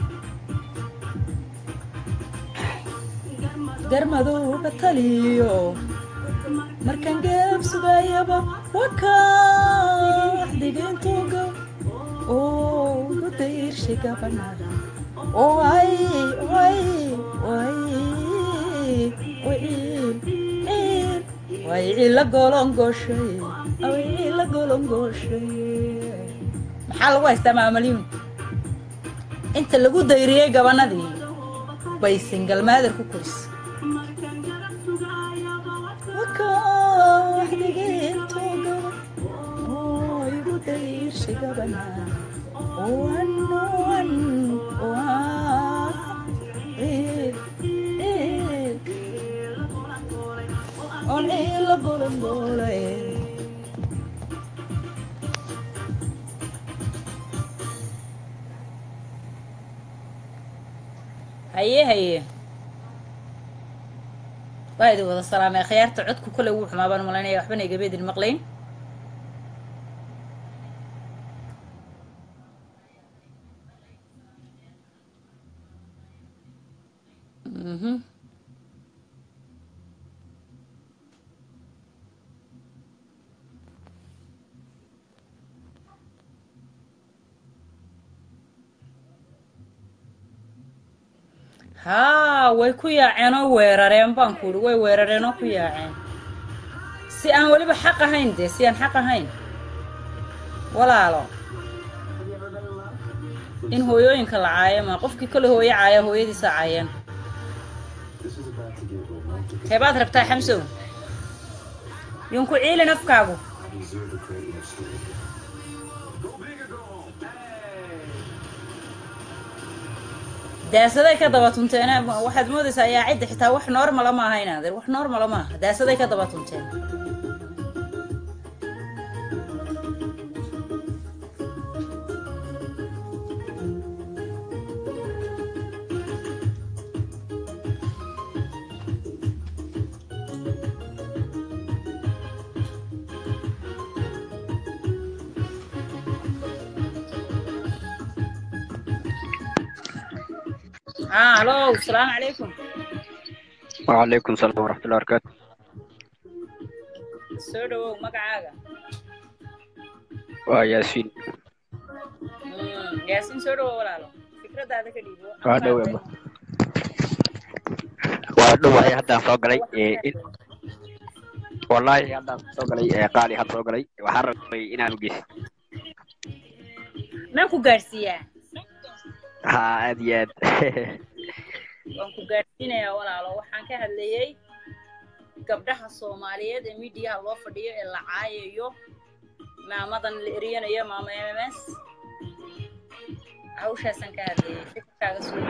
garmadowga taliyo markaan geeb sugayaba wakaax digeentuga oo gudayrshay gabanada oo ay way way way way cila golongoshay way cila golongoshay maxaa lagu haystaa maamalyuun inta lagu dayriyey gabanadii bay singal maader ku korisay haye haye waa idin wada salaamay khiyaarta codku kole wuu xumaa baan malaynaya waxbana igaba idin maqlayn mhm haa way ku yaaceen oo weerareen baan ku uhi way weerareen oo ku yaaceen si aan weliba xaq ahayn dee si aan xaq ahayn walaalo in hooyooyinka la caayo ma qofkii kole hooyo caaya hooyadiisa caayeen teebaad rabtaa xamsow yunku ciilin afkaagu daasaday ka daba tunteen waxaad moodaysaa ayaa cidda xitaa wax normala ma aha inaadeer wax normala ma aha daasaday ka daba tunteen ها الو السلام عليكم وعليكم السلام ورحمة الله وبركاته soo dhawow magacaaga waa yaasiin Mm, yaasiin soo dhawow walaalo fikradaada ka dhiibo waa dhow eba waa dhowahay haddaan soo galay ee, in- wallaahi haddaan soo galay ee, qaali had soo galay waxaan rabay inaan ugeysto maan ku gaadhsiiyaa haa aad iyo aad waan ku gaadhsiinayaa walaalo waxaan ka hadlayey gabdhaha soomaaliyeed ee miidiyaha loo fadhiyo ee la caayayo maamadan la eriyanayo maama mms hawshaasaan ka hadlayey fikirkaaga soo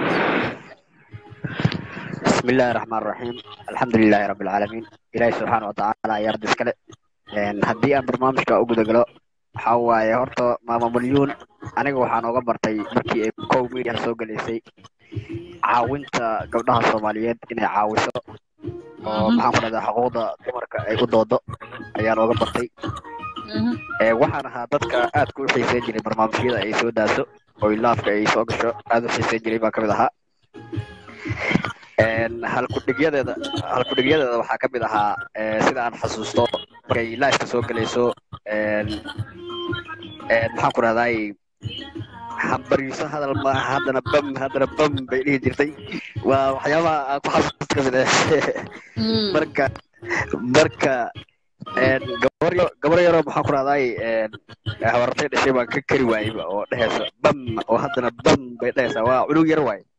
بسم الله الرحمن الرحيم الحمد لله رب العالمين إلهي سبحانه وتعالى يا رب اسكale haddii aan barnaamijka u guda galo waxaa waaye horta maama malyuun aniga waxaan oga bartay markii ay kow media soo galaysay caawinta gabdhaha soomaaliyeed inay caawiso oo maxaan ku dhahdaa xuquuqda dumarka ay u doodo ayaan oga bartay Ee, waxaan ahaa dadka aad ku xiiseyn jiray barnaamijyada ay soo daaso oo ilaafka ay soo gasho aad u xiiseyn jiray baan kamid ahaa Een, halkudhigyadeeda halkudhigyadeeda waxaa ka mid ahaa ee, sida aan xasuusto markay live soo galayso een, een, maxaan ku rahdaay hambariiso hadal maaha haddana bam haddana bam bay dhihi jirtay waa waxyaabaha aan ku xasuusto ka mid ah marka marka een, gabar yo- gabar yaroo maxaan ku rahdaay een, habartay dhashay baan ka kari waayeyba oo dhehaysa bam oo haddana bam bay dhehaysaa waa cunug yar waaye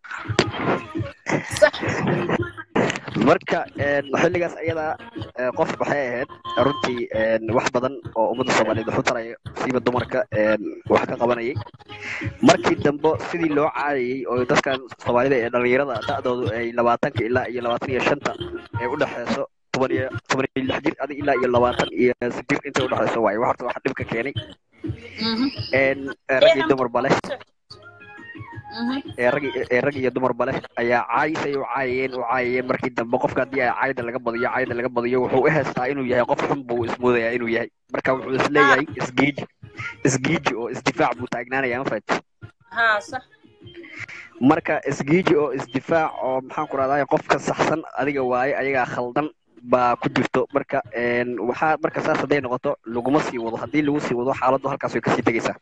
marka een, xilligaas ayada ee, qof waxay ahayd runtii een, wax badan oo ummadda soomaaliyeed wax u taraya siiba dumarka een, wax ka qabanayay markii dambe sidii loo caadayay oo dadkan soomaalida ee dhalinyarada da'doodu ay labaatanka ilaa iyo labaatan iyo shanta ay u dhexeyso toban iyo toban iyo lix jir adi ilaa iyo labaatan iyo jir intay u dhexeyso waaye wax horta waxa dhibka keenay een, rag iyo dumarba leh ee rag ee rag iyo dumarba leh ayaa caayisay u caayayeen u caayayeen markii dambe qofka haddii ay caayda laga badiyo caayda laga badiyo wuxuu u heestaa inuu yahay qof xun buu ismoodayaa inuu yahay marka wuxuu isleeyahay isgiiji isgiiji oo isdifaac buu taagnaanaya ma fahat haa sax marka isgiiji oo isdifaac oo maxaan ku rahdaa qofka saxsan adiga waaye ayagaa khaldan baa ku jirto marka een, waxaa marka saas hadday noqoto laguma sii wado haddii lagu sii wado xaaladdu halkaas way kasii tegeysaa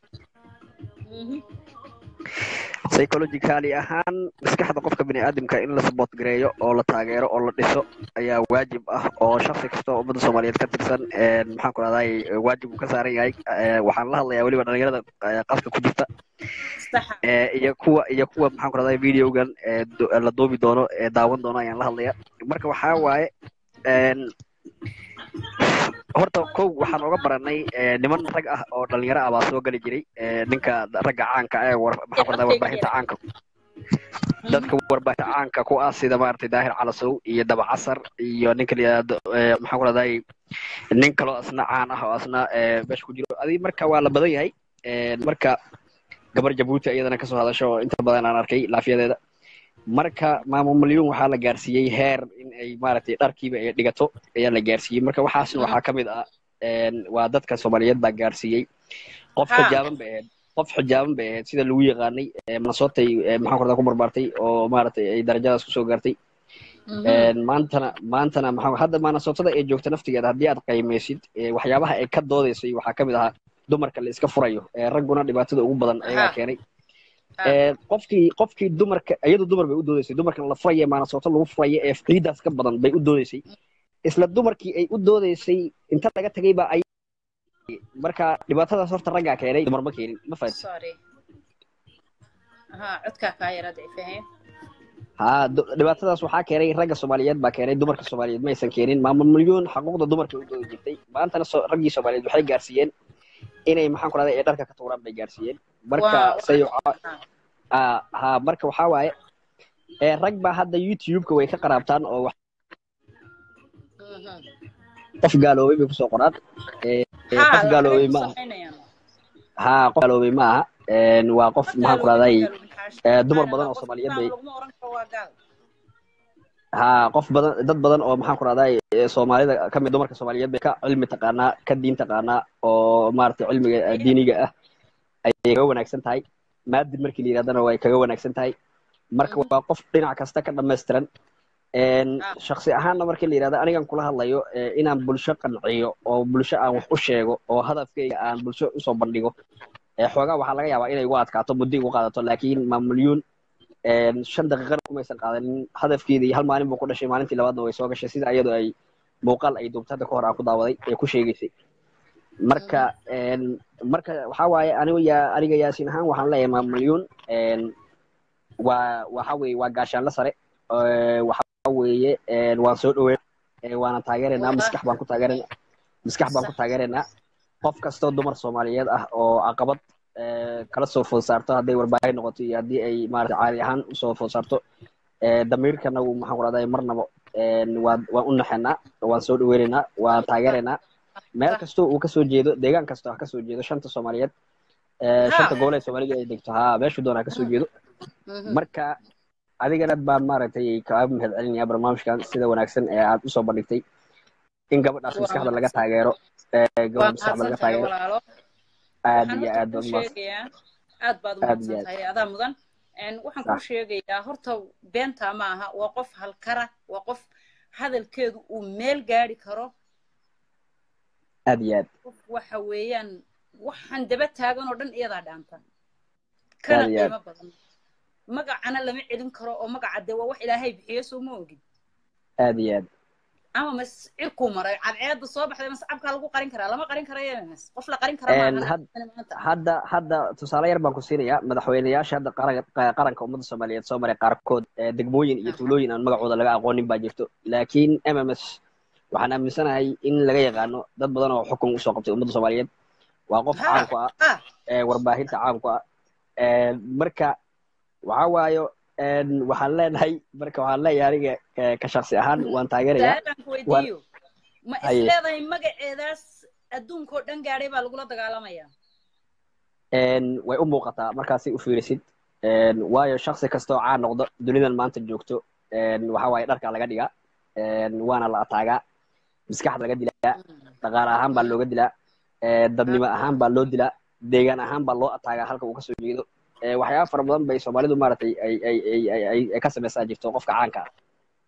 psychologically ahaan maskaxda qofka biniaadamka in la support gareeyo oo la taageero oo la dhiso ayaa waajib ah oo shaksi kasta oo ummadda soomaaliyeed ka tirsan een, maxaan ku rahdaa waajib uu ka saaran yahay Ee, waxaan la hadlayaa weliba dhalinyarada ee, qaska ku jirta ee, iyo kuwa iyo kuwa maxaan ku rahdaa videogan ee du- la duubi doono ee daawan doono ayaan la hadlaya marka waxaa waaye een, horta kow waxaan oga baranay ee, niman rag ah oo dhalinyaro ah baa soo geli jiray ee, ninka ragga caanka ah ee war- maxaan ku rahdaa warbaahinta caanka dadka warbaahinta caanka ku ah sida maaragtay daahir calasow iyo daba casar iyo ninka la yidhaahdo ee, maxaan ku rahdaa nin kaloo asna caan ah oo asna ee, meesha ku jiro adi marka waa la badan yahay Ee, marka gabar jabuuti iyadana kasoo hadasho oo inta badan aan arkay laafiyadeeda marka maamo malyuun waxaa la gaarsiiyey heer in ay maaragtay dharkiiba ay dhigato ayaa la gaarsiiyey marka waxaasna waxaa ka mid ah een, waa dadka soomaaliyeed baa gaarsiiyey qof Ha. xijaaban bay ahayd qof xijaaban bay ahayd sida lagu yaqaanay ee, minnesotay ee, maxaan ku rahdaa ku barbaartay oo maaragtay ay darajadaas kusoo gaartay Een, maantana maantana maxaa hadda minnesotada ee joogta naftigeeda haddii aad qiimeysid ee, waxyaabaha ay ka doodeysay waxaa ka mid ahaa dumarka la iska furayo ee ragguna dhibaatada ugu badan ayagaa Ha. keenay Ee, qofkii qofkii dumarka iyadu dumar bay u doodeysay dumarkan la furaya minnesota lagu furaya ee ciidaas ka badan bay u doodeysay isla dumarkii ay u doodeysay inta laga tagay baa ay marka dhibaatadaas horta raggaa keenay dumar ma keenin ma fahat sorry haa codkaa kaa yara daciifahay haa du- dhibaatadaas waxaa keenay ragga soomaaliyeed baa keenay dumarka soomaaliyeed ma aysan keenin maamul milyuun xaquuqda dumarka u doodi jirtay maantana so- raggii soomaaliyeed waxay gaarsiiyeen inay maxaan ku rahday ee dharka ka tuuraan bay gaarsiiyeen marka Waa- say haa haa marka waxaa waaye ee rag baa hadda youtube-ka way ka qaraabtaan oo wax qof gaaloobay bay kusoo qoraan Ee, ee, qof gaaloobay ma aha haa qof gaaloobay ma aha Een, waa qof maxaan ku rahday ee, dumar badan oo soomaaliyeed bay laguma oran karo waa gaal haa qof badan dad badan oo maxaan ku rahdaa soomaalida ka mid dumarka soomaaliyeed bay ka cilmi taqaanaa ka diin taqaanaa oo maaragtay cilmiga eh, diiniga ah ayay kaga wanaagsan tahay maadin markii la yidhahdana way kaga wanaagsan tahay marka waa qof dhinac kasta ka dhammaystiran Een, shaksi ahaanna markii la yidhahdo anigan kula hadlayo eh, inaan bulsho qanciyo oo bulsho aan wax u sheego oo hadafkayga aan bulsho usoo bandhigo Eh, xoogaa waxaa laga yaabaa inay igu adkaato muddo igu qaadato laakiin maamulyuun een, shan daqiiqana kumaysan qaadanin hadafkeedii hal maalin buu ku dhashay maalintii labaadna way soo gashay sida iyadoo ay muuqaal ay duubtay hadda ka hor aan ku daawaday ee ku sheegaysay marka een, marka waxaa waaye anigu yaa aniga yaasiin ahaan waxaan leeyahay maamulyuun een, waa waxa weeye waa gaashaanla sare ee, waxa weeye een, waan soo dhaweyn ee, waana taageeraynaa maskax baan ku taageeraynaa maskax baan ku taageeraynaa qof kastoo dumar soomaaliyeed ah oo caqabad ee, kala soo food saarto hadday warbaahin noqoto iyo haddii ay maarata caadi ahaan usoo food saarto ee, damiirkana wuu maxaan ku rahday marnaba een, waan waan u naxaynaa waan soo dhaweynaynaa waan taageeraynaa meel kastoo uu kasoo jeedo deegaan kastoo ha kasoo jeedo shanta soomaaliyeed ee, shanta gobol ee soomaalidu ay degto haa meeshuu doona ha kasoo jeedo marka adigana baan maaragtay kaaga mahad celinaya barnaamijkan sida wanaagsan ee aad usoo bandhigtay in gabadhaas Waa maskaxda laga mahadsan- taageero ee waa gabadha maskaxda laga mahadsan tahay taageero walaalo aad waxaan iyo horta aad kuu baad umahadsan sheegayaa aad baad aad iyo umahadsan aad tahay adaa mudan Een, waxaan Sax. kuu sheegayaa horta beenta ma aha waa qof halkara waa qof hadalkeedu uu meel gaari karo aad iyo aad qof waxa weeyaan waxaan daba taagan oo dhan iyadaa dhaanta kana aad iyo aad qiimo badan magacana lama celin karo oo magaca dee waa wax ilaahay bixiyo soo ma ogid aad iyo aad ama mas cirkuu maray cadceedda soo baxday mas cabkaa lagu qarin karaa lama qarin karayo mas qof la qarin kara Een, maaha had- hadda hadda tusaale yar baan ku siinayaa madaxweyneyaasha hadda qaran- qaranka ummadda soomaaliyeed soo maray qaarkood ee degmooyin iyo tuulooyin aan magacooda laga aqoonin baa jirto laakiin m m s waxaan aaminsanahay in laga yaqaano dad badan oo xukun usoo qabtay ummadda soomaaliyeed waa qof caan ku ah ee warbaahinta caan ku ah Een, marka waxaa waayo een, waxaan leenahay marka waxaan leeyahay aniga eh, ka shaksi ahaan waan taageerayaa su-aalaan ku waan weydiiyo ma haye isleedahay magaceedaas adduunka oo dhan gaadhay baa lagula dagaalamayaa Een, way u muuqataa markaasay u fiirisid Een, waayo shaksi kasta oo caan noqdo dunidan maanta joogto een, waxa waaye dharka laga dhigaa een, waana la ataagaa maskaxda laga dilaa dhaqaale ahaan baa looga dilaa ee, dadnimo ahaan baa loo dilaa deegaan ahaan baa loo ataagaa halka uu kasoo jeedo Ee, waxyaaba fara badan bay soomaalidu maaragtay ay ay ay ay ay- ay ka samaysaa jirto qofka caanka ah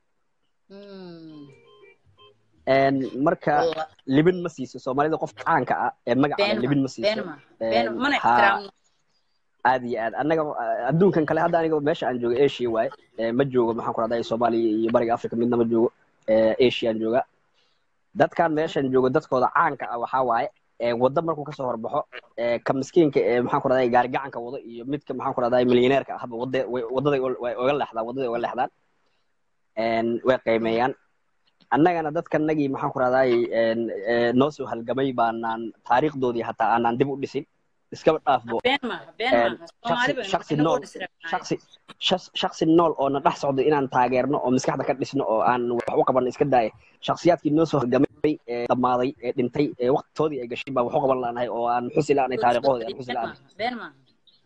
Een, marka Walla- libin ma siiso soomaalida qofka caanka ah ee magaca leh been libin ma ma siiso been ma been Een, mana haa ixtiraamno aad iyo aad annaga uh, adduunkan kale hadda aniga meesha aan joogo asia waaye Eh, ma joogo maxaan ku rahdaa soomaaliya iyo bariga africa midna ma joogo Eh, asiaan jooga dadkan meeshan joogo dadkooda caanka ah waxaa waaye eh, waddo markuu kasoo horbaxo eh, ka miskiinka ee maxaan ku rahdaa gaari gacanka wado iyo midka maxaan ku rahdaa milyaneerka ahba wadda way- waddaday ul- way uga leexdaan waddaday uga leexdaan Een, way qiimeeyaan annagana dadkanagii maxaan ku rahdaay noo soo halgamay baanaan taariikhdoodii hataa aanaan dib u dhisin iskaba dhaafbo been maaha been Een, maaha soomaali shaksi baynu shaksi inagoo nool dhisiranahay shaksi shas- shaksi nool oo na dhex socdo inaan taageerno oo maskaxda ka dhisno oo aan wax u qabanno iska daaya shaksiyaadkii noo soo halgamay ee dhammaaday ee dhintay ee waqtigoodii ay gashay baan wax u qaban la'nahay oo aan xusi la'nahay taariikhoodii aan xusi been la'nahay maaha been maaha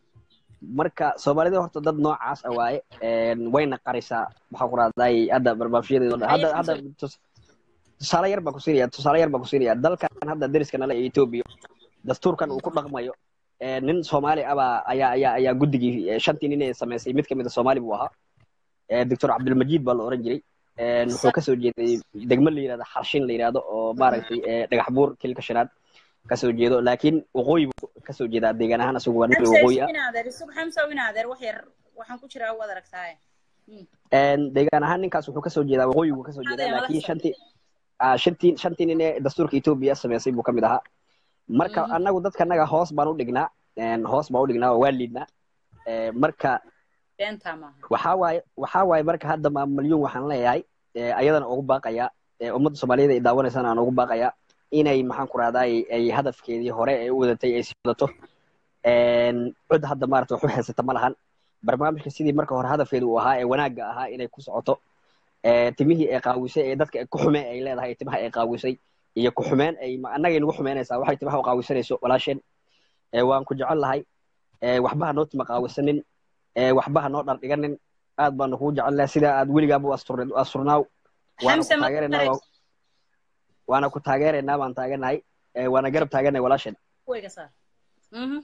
marka soomaalida horta dad noocaas ah waaye Een, wayna qarisaa maxaan ku rahdaay hadda barbaafyadeedo dhan hadda hadda tus- tusaale yar baan ku siinaya tusaale yar baan ku siinaya dalkan hadda deriska nale ee etoobiya dastuurkan uu ku dhaqmayo ee, nin soomaali abaa ayaa ayaa ayaa guddigii ee, shantii nin ee samaysay mid kamid a soomaali buu ahaa Ee, doctor cabdilmajiid baa la oran jiray Een, wuxuu kasoo jeeday degmo la yidhahdo xarshin la yidhahdo oo maaragtay ee, dhagax buur kilka shanaad kasoo jeedo laakiin waqooyi buu kasoo jeedaa deegaan ahaan isagu waa nin xamsa waqooyi ah isu inaadeer isug xamsa u inaadeer wax yar waxaan ku jiraa waad aragtaaye Een, deegaan ahaan ninkaas wuxuu kasoo jeedaa waqooyigu kasoo jeedaa Adeer, laakiin madax shantii ah, shantii shantii nin ee dastuurka etoobiya samaysay buu kamid ahaa marka annagu dadkanaga hoos baan u dhignaa Een, hoos baan u dhignaa oo waa liidnaa Ee, marka beentaa maaha waxaa waaye waxaa waaye marka hadda maamalyuun waxaan leeyahay ee, ayadana ugu baaqaya ee, ummadda soomaaliyeed ay daawanaysana aan ugu baaqaya inay maxaan ku rahdaay ay hadafkeedii hore ee u wadatay ay sii wadato Een, cid hadda maarata wax u haysata ma lahan barnaamijka sidii marka hore hadafkeedu uu ahaa ee wanaagga ahaa inay ku socoto Ee, timihii ay qaawisay ee dadka ku xumee ay leedahay timaha ay qaawisay iyo ku xumeen ay ma- annagay nagu xumeynaysaa waxay timaha u qaawisanayso walaasheen Ee, waan ku jecel lahay Ee, waxba ha noo tima qaawisanin Ee, waxba ha noo dhar dhiganin aad baanu kugu jecel lahay sidaa aad weligaaba u asturneed u asturnaaw waana ku xamse ma taageeraynaa waa- waana ku taageeraynaa baan taageernahay Ee, waana garab taagannahay walaasheen wayga saar Mhm.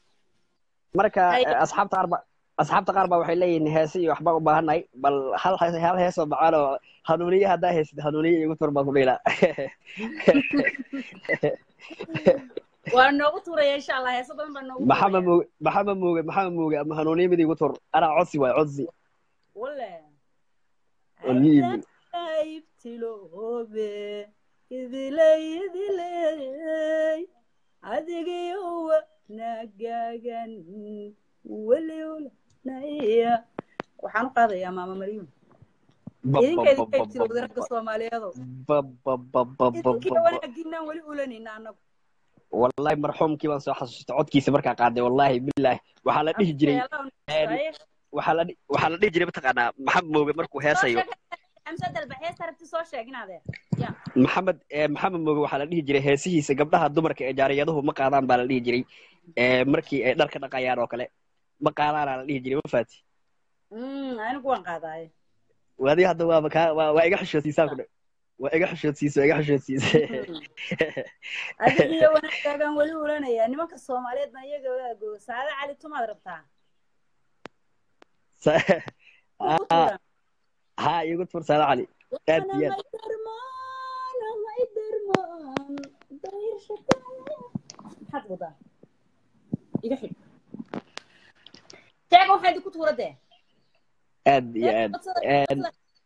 marka Hay- eh, asxaabta qaar ba asxaabta qaar baa waxay leeyihiin heese iyo waxbaan u baahannahay bal hal hees- hal heesoo macaan oo hanuuniye haddaa haysid hanuuniye igu tur baan ku dhiilaa waa noogu tuuraya insha allah heeso badan baa noogu maxamed tuuraya muuge maxamed muuge maxamed muuge ama hanuuniye mid igu tur anaa codsi waay codsi wale oo liibi aybtiloobe idilay idilay adigiyo wanagagan weliwlanaya waxaan u qaadayaa maama maryuun idinka idinka ibtilowda ragga soomaaliyeedo idinkiiyo wanaagiinaan weli ulanayna annagu wallahi marxuumkii baan soo xasuustay codkiisa markaa qaaday wallahi billahi waxaa la dhihi jiray een, waxaa la dhi- waxaa la dhihi jiray mataqaanaa maxamed mooge markuu heesayo xamse dalba heesta rabti soo sheeg inaadeer ya maxamed eh, maxamed mooge waxaa la dhihi jiray heesihiisa gabdhaha dumarka ee jaariyaduhu ma qaadaan baa la dhihi jiray Eh, markii ay dhar ka dhaqayaan oo kale ma qaadaanaa la dhihi jiray ma faati Mm, anigu waan qaadaaye waadi hadda waaba kaa waa waa iga xishoodsiisaan ku dhe waa iga xishoodsiisa waa iga xishoodsiisa adigiyo wanaagaagaan weli ulanaya nimanka soomaaliyeed baan iyaga waago saade cali tumaad rabtaa Sa- Ugu Ah, tuura. ha igu tur saada cali aad iyo aad maxaad wadaa iga xidh sheega waxaa idinku tuura dee aad iyo aad Een,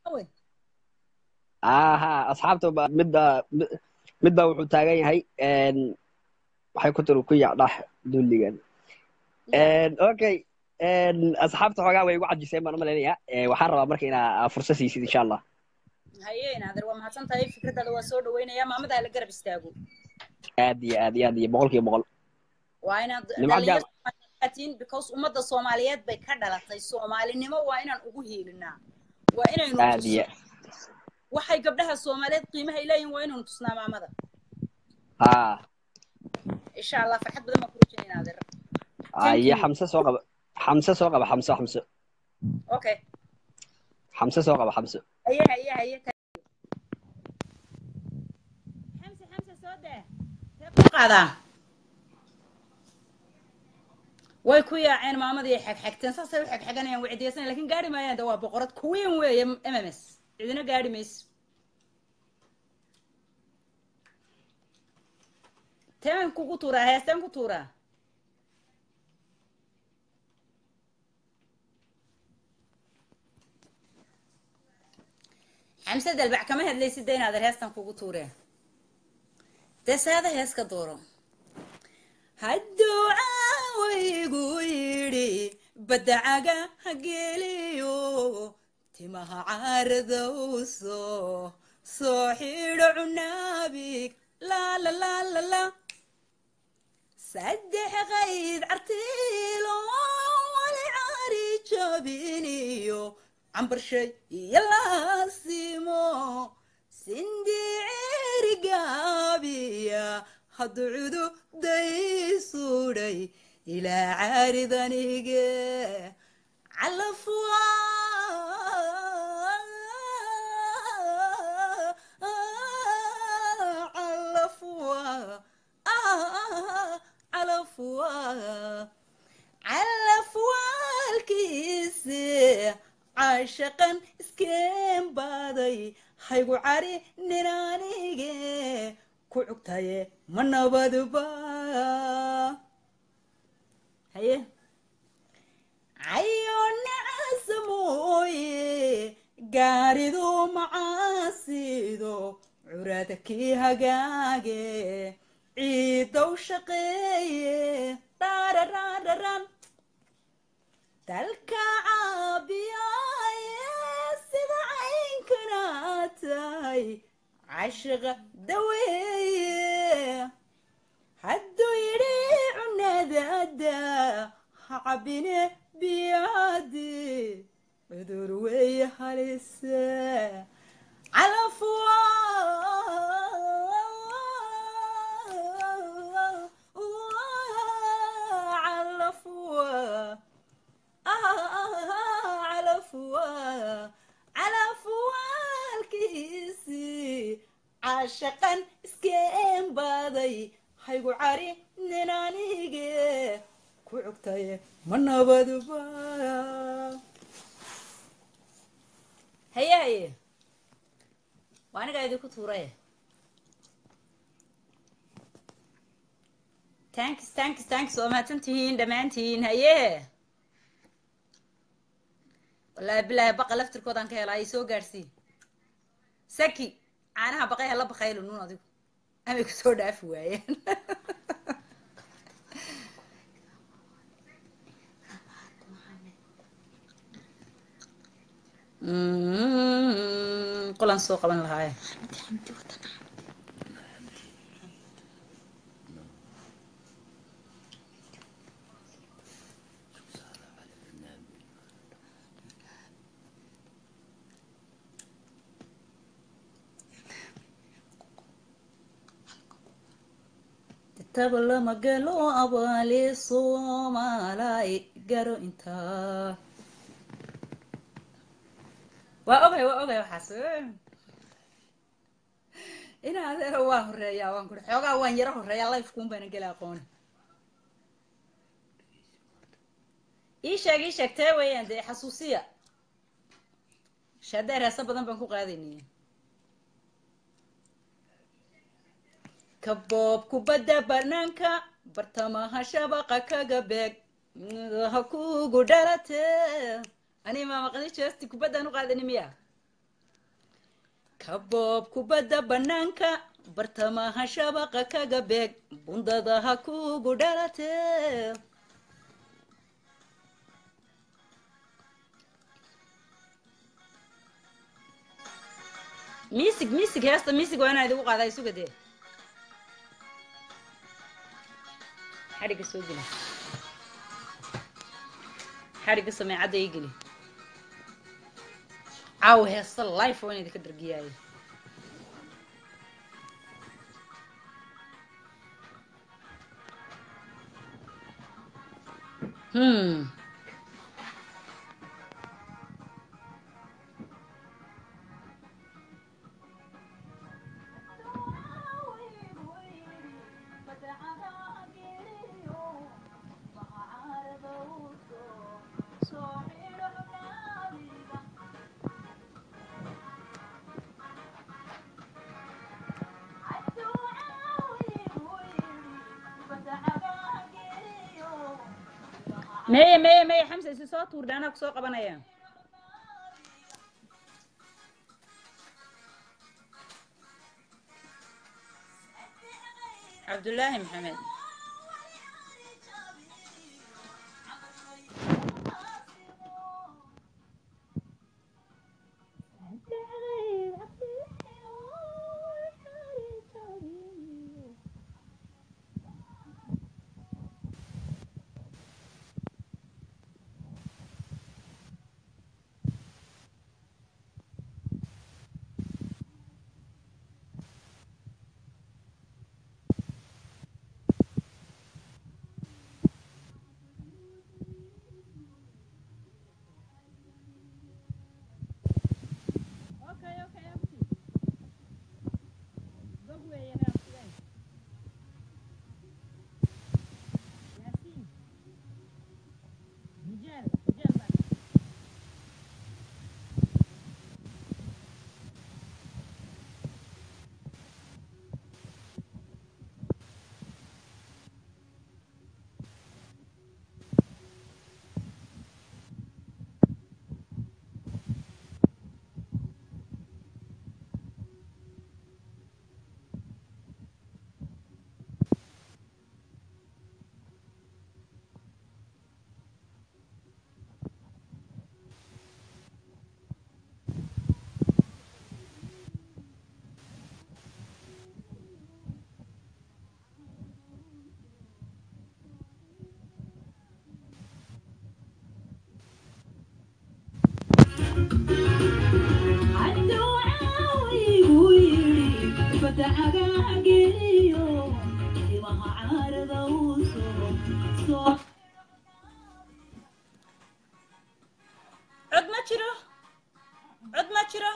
aha asxaabta ba midba mid- midba wuxuu taagan yahay een, waxay ku tiri ku yacdhax dulligan Een, okay een, asxaabta xoogaa way igu cajiseen baan u malaynayaa Ee, waxaan rabaa marka inaa fursad siisid insha allah haye inaadeer waa mahadsan tahay fikradaada waa soo dhaweynaya maamadaa la garab istaago aad iyo aad iyo aad iyo boqol kiiba boqol waa inaad Nimco dhalinyaro jaam- Soomaaliyeed because ummadda soomaaliyeed bay ka dhalatay soomaalinimo waa inaan ugu hiilinaa waa inaynu aad iyo tusno waxay gabdhaha soomaaliyeed qiimaha ay leeyihin waa inaynu tusnaa maamada ha insha allah farxad badan baan ku rajayna inaadeer iyo xamse soo qaba xamse soo qaba xamse xamse okay xamse soo qaba xamse haye haye haye xamse xamse soo dee ku qaadaa way ku yaaceen maamadii xagxagteen saasay u xagxaganayaan way cidiyasanayaan lakin gaari maayaan de waa boqorad kuwiin weeye m m s cidina gaari mayso teeman kugu tuuraa heesteen ku tuuraa xamse dalbac kama hadlaysid de inaad heestan kugu tuureen dee seeda hees ka dooro hadduu caawaygu yidhi baddacaga hageliyo timaha caaradowso soo xidho cunaabig laalalaalala saddex qayd cartiilo wali caari jabiniyo cambarshay iyo laasimo sindiceri gaabiya hadduu cududaysuudhay ilaa caaridanige calafwa calafwa calafwa calafwaalkiisi caashaqan iskeen baaday haygu cari ninaanige ku cugtaye ma nabadba haye cayo nacasa mooye gaaridu macaasido curada kii hagaage ciidow shaqeeye dhararararan dalka caabiyaaye sida caynkana tahay cashiqa daweeye hadduu yidhi cunadada ha cabine biyaadi cudur weeye halise calafwa calafwa calafwa calafwaalkiisi caashaqan iskeen baaday haygu cari ninaanige ku cugtaye ma nabadba haye haye waa anigaa idinku tuuray tanks tanks tanks waa mahadsan tihiin dhammaantiin haye wallaahi bilaahi baqa laftirkoodaan ka helaa ay soo gaadhsii saki caanaha baqay hala baqaylo nuun adigu amay kusoo dhaafi waayeen qolaan soo qaban lahaaye taba lama galo abaali soomaalay garo intaa waa ogay waa ogay waxaas ina adeero waa horeeyaa waan kuri xoogaa waan yaro horeeyaa lifekuun baana gela aqooni ii sheeg ii sheeg tee weeyaan dee xasuusiya shadeer heesa badan baan ku qaadaynaya kaboob kubadda banaanka bartamaha shabaqa kaga beeg ha kugu dhalate ani maamaqdi jeesti kubaddaan u qaadani miya kaboob kubadda banaanka bartamaha shabaqa kaga beeg bundada ha kugu dhalate misig misig heesta misig waa inaa idigu qaadaa isuga dee xadhigga soo geli xadhigga sameecadda ii geli caaw heesta life waa in idinka dargiyaayo hmm meye meye meye xamse isi soo tuurdha anaa ku soo qabanaya cabdullaahi maxamed cod ma jiro cod ma jiro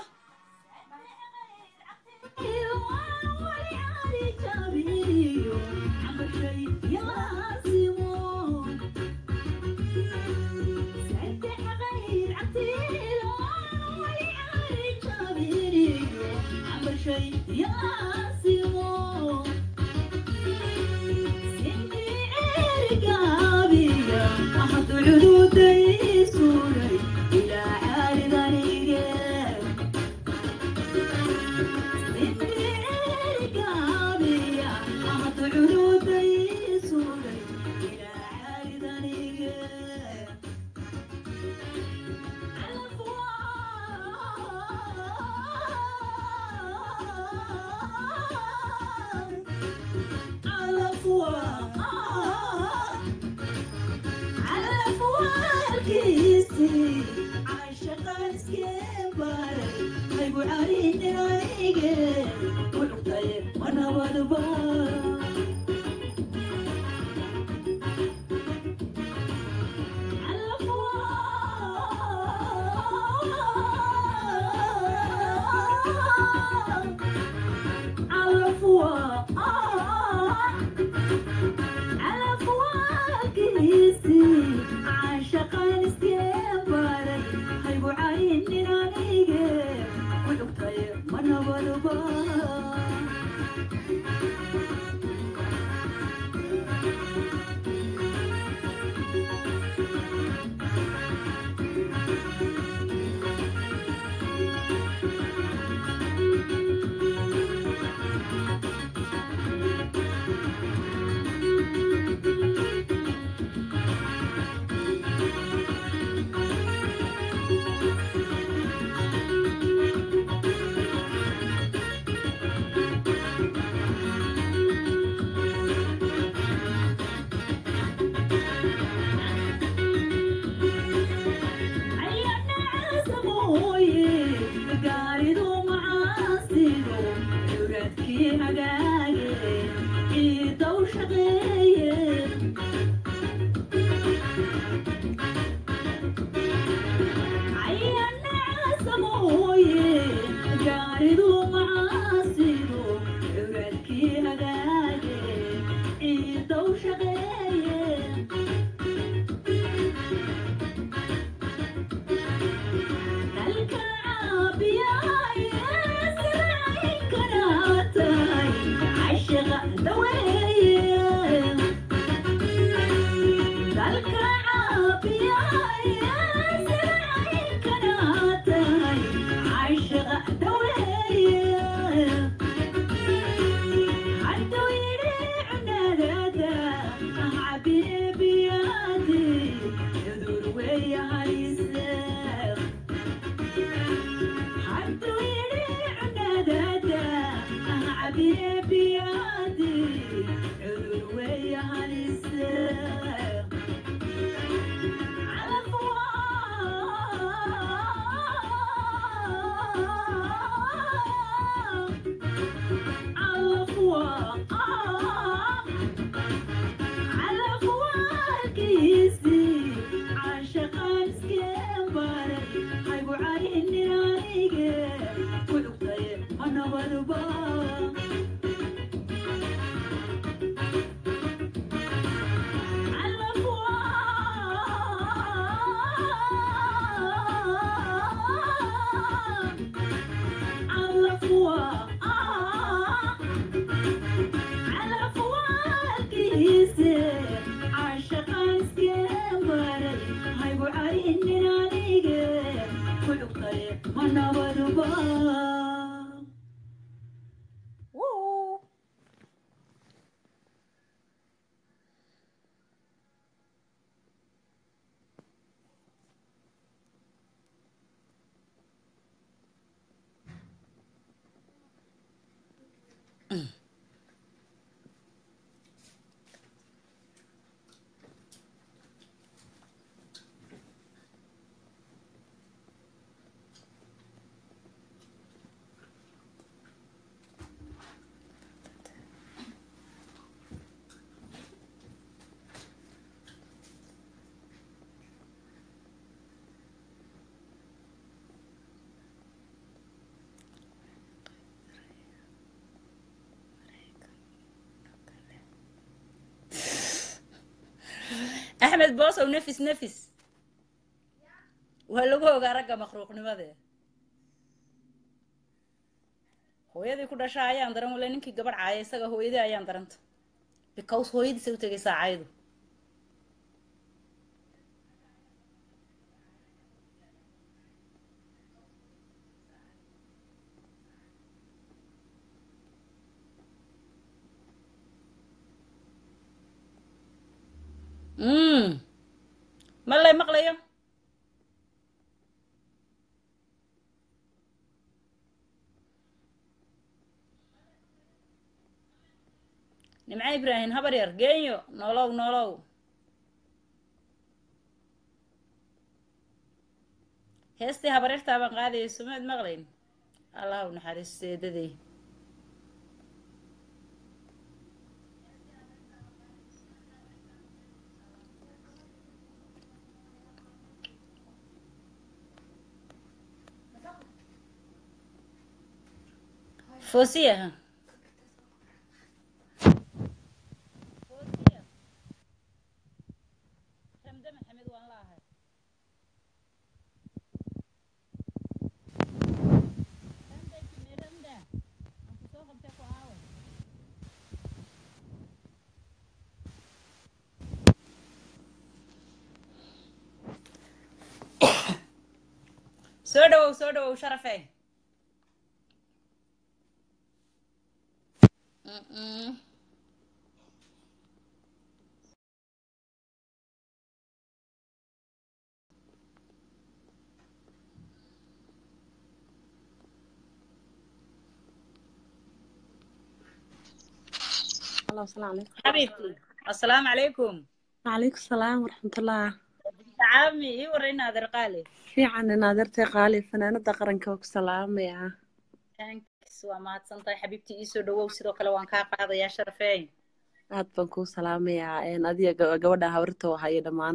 Woo! axmed boosow nefis nefis waa lagu ogaa ragga makhluuqnimadee hooyadii ku dhasha ayaan daran wale ninkii gabadh caaya isaga hooyadii ayaan daranta because hooyadiisa u tegay saacaydu mm ma lay maqlayo nimco ibraahim habar yar geenyo nolow nolow heestii habaryartaa baan qaadayay sumaad maqlayn allah u naxariisto eedaday foosiya ramde maxamed waan la ahay ramde kime ramda aan kusoo qabtay ku aawe soo dhawow soo dhawow sharafe Mm-mm. الله السلام عليكم حبيبتي السلام عليكم وعليكم السلام ورحمة الله عامي ايه ورينا هذا القالي في عنا نادرتي قالي فنانة قرنك وسلام يا thanks waa mahadsantahay xabiibtii iisoo dhawow sidoo kale waan kaa qaadayaa sharafeyn aad baan kuu salaamayaa een adiga ga- gabadha habarta hayo dhammaan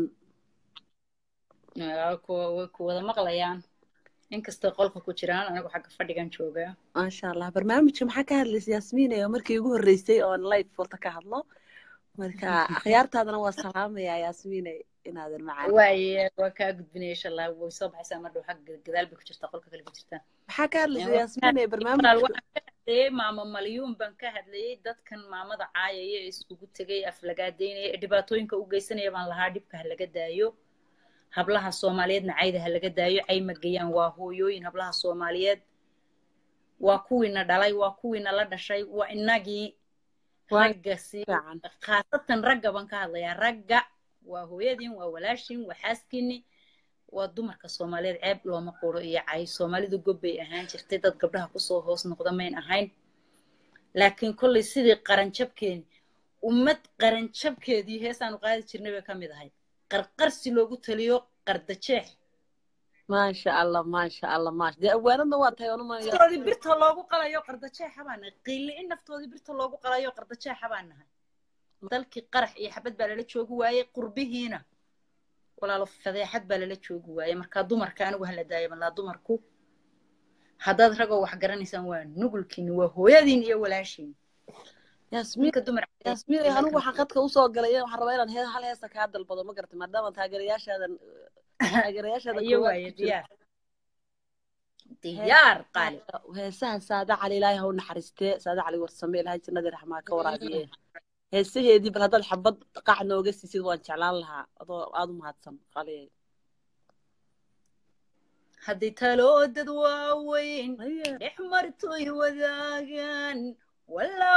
Waa kuwa way ku wada maqlayaan inkastoo qolka ku jiraan anigu xagga fadhigan joogaa maasha allah barnaamijka maxaa ka hadlaysa yaasmiinaya markii ugu horreysay oon live furta ka hadlo marka akhyaartaadana waa salaamayaa yaasmiinay inaadan macaan waaye waa kaa gudbinaya insha allah way soo baxaysaa mar dhow xagga gadaal bay ku jirtaa qolka kale ku jirtaa maxaa ka hadlaysa Waa yaasmiinaya walaal barnaamijka waxaan ka hadlayay maamo malyuun baan ka hadlayay dadkan maamada caayaya ee iskugu tegay aflagaadeynaya ee dhibaatooyinka u geysanaya baan lahaa dhibka ha laga daayo hablaha soomaaliyeedna cayda ha laga daayo cay ma geeyaan waa hooyooyin hablaha soomaaliyeed waa kuwiina dhalay waa kuwiina la dhashay waa inagii waa ragga si fiican khaasatan ragga baan ka hadlayaa ragga waa hooyadiin waa walaashin waa xaaskiini waa dumarka soomaaliyeed ceeb looma quro iyo cay soomaalidu gob bay ahaan jirtay dad gabdhaha kusoo hoos noqda mayn ahayn laakiin kollay sidii qaranjabkeeni ummad qaranjabkeedii heesaanu qaadi jirnay bay ka mid ahayd qarqarsi loogu taliyo qardajeex maasha allah maasha allah maasha dee awaanadna waa tahay onu naftoodii birta loogu qalayo qardajeexa baan nahay qiili in naftoodii birta loogu qalayo qardajeexa baan nahay dalkii qarax iyo xabad baa lala joogi waayey qurbihiina walaalo fadeexad baa lala joogi waayey markaa dumarka anigu hala daayo malaa dumarku haddaad ragoo wax garanaysaan waa nugulkiini waa hooyadiin iyo walaashiin yaasmiin ninka dumar yaasmiin anigu waxaan khadka usoo galay waxaan rabaa inaan hee- hal heesa kaa dalbado ma garata maadaama taageerayaashaadan taageerayaashaada iyo koowaad waaye ku jiro. diyaar diyaar qaali heesaha saada cali ilaahay ha u naxariistee saada cali warsame ilaahay jannadii raxmaa ka waraabiye heesaheedii bal haddaad xabad qac nooga siisid waan jeclaan lahaa adoo aada u mahadsan qaliyay haddii taloo dad waaweyn dhex martoy wadaagaan walaa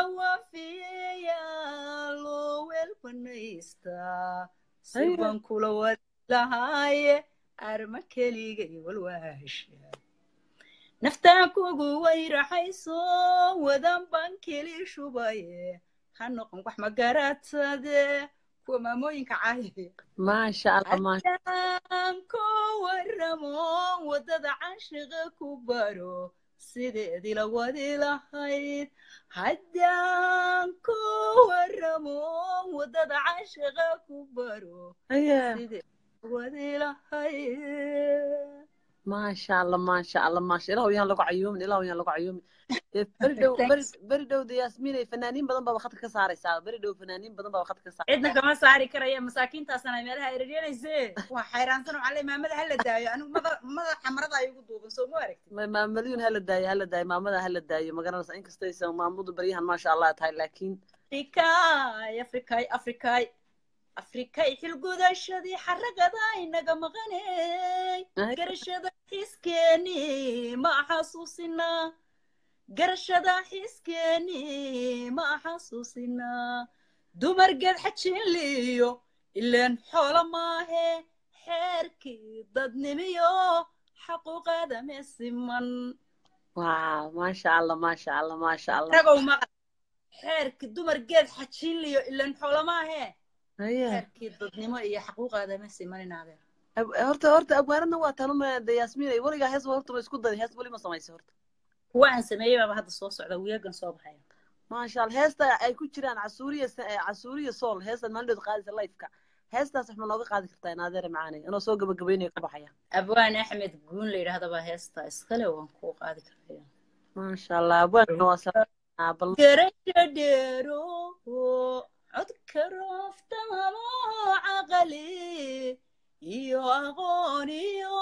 waafiyayaa loo weel banaystaa si Haya. baan kula wadi lahaaye arma keligay walwaasha naftaan kugu wayraxayso wadan baan keli shubaye ha noqon wax magaratade kuwa maamooyinka caaye maasha allah maasha haddaan ku waramo waddada canshiqa ku baro sideedii la wadi lahayd haddaan ku waramo waddada canshiqa ku baro Haya. sideedii la wadi lahayd maasha allah maasha allah maasha ilahu yaan lagu cayuumin ilahu yaan lagu cayuumin dee beri dhow beri beri dhow de yaasmiinay fanaaniin badan baaba khadka ka saaraysaa beri dhow fanaaniin badan baaba khadka ka saaraysaa cidna kama saari karaya masaakiintaasana meelaha ereyanayse waa xayraansan oo cale maamada hala daayo anigu mada- madaxa marada igu duuban soo ma aragti Ma- maamalyuun hala daayo hala daayo maamada hala daayo ma garanaysa inkastaysan maamudu baryahan maasha allah tahay laakiin afrikaay afrikaay afrikaay afrikay xilgudashadii xaragada inaga maqaney garashada xiskeeni ma xasuusina garashada xiskeeni ma xasuusina dumar geed xajinliyo ileen xoolo maahe xeerkii dadnimiyo xaquuqada meesiman waaw maasha allah maasha allah maasha allah ragow maqal xeerkii dumar geed xajinliyo ileen xoolo maahe Haya. xeerkii dadnimo iyo xaquuqaada meesiman inaadeer Ab- horta horta abwaanadna waa tanuma de yaasmiinay weligaa hees horta ma isku daray hees weli ma samaysay horta kuwa aan sameeyey baaba hadda soo socda weegan soo baxaya maasha allah heesta ay ku jiraan casuuriya sa- eh, casuuriya sool heestan maalin qaadaysa lifeka heestaas wax ma nooga qaadi kartaa inaadeere macaanay inoo soo gabagabaynayo ka baxaya abwaan axmed guun la yidhaahda baa heesta iskale waan kuu qaadi karaya maasha allah abwaanna waa sa- bal garasha dheero codka rooftamo caqali iyo aqoon iyo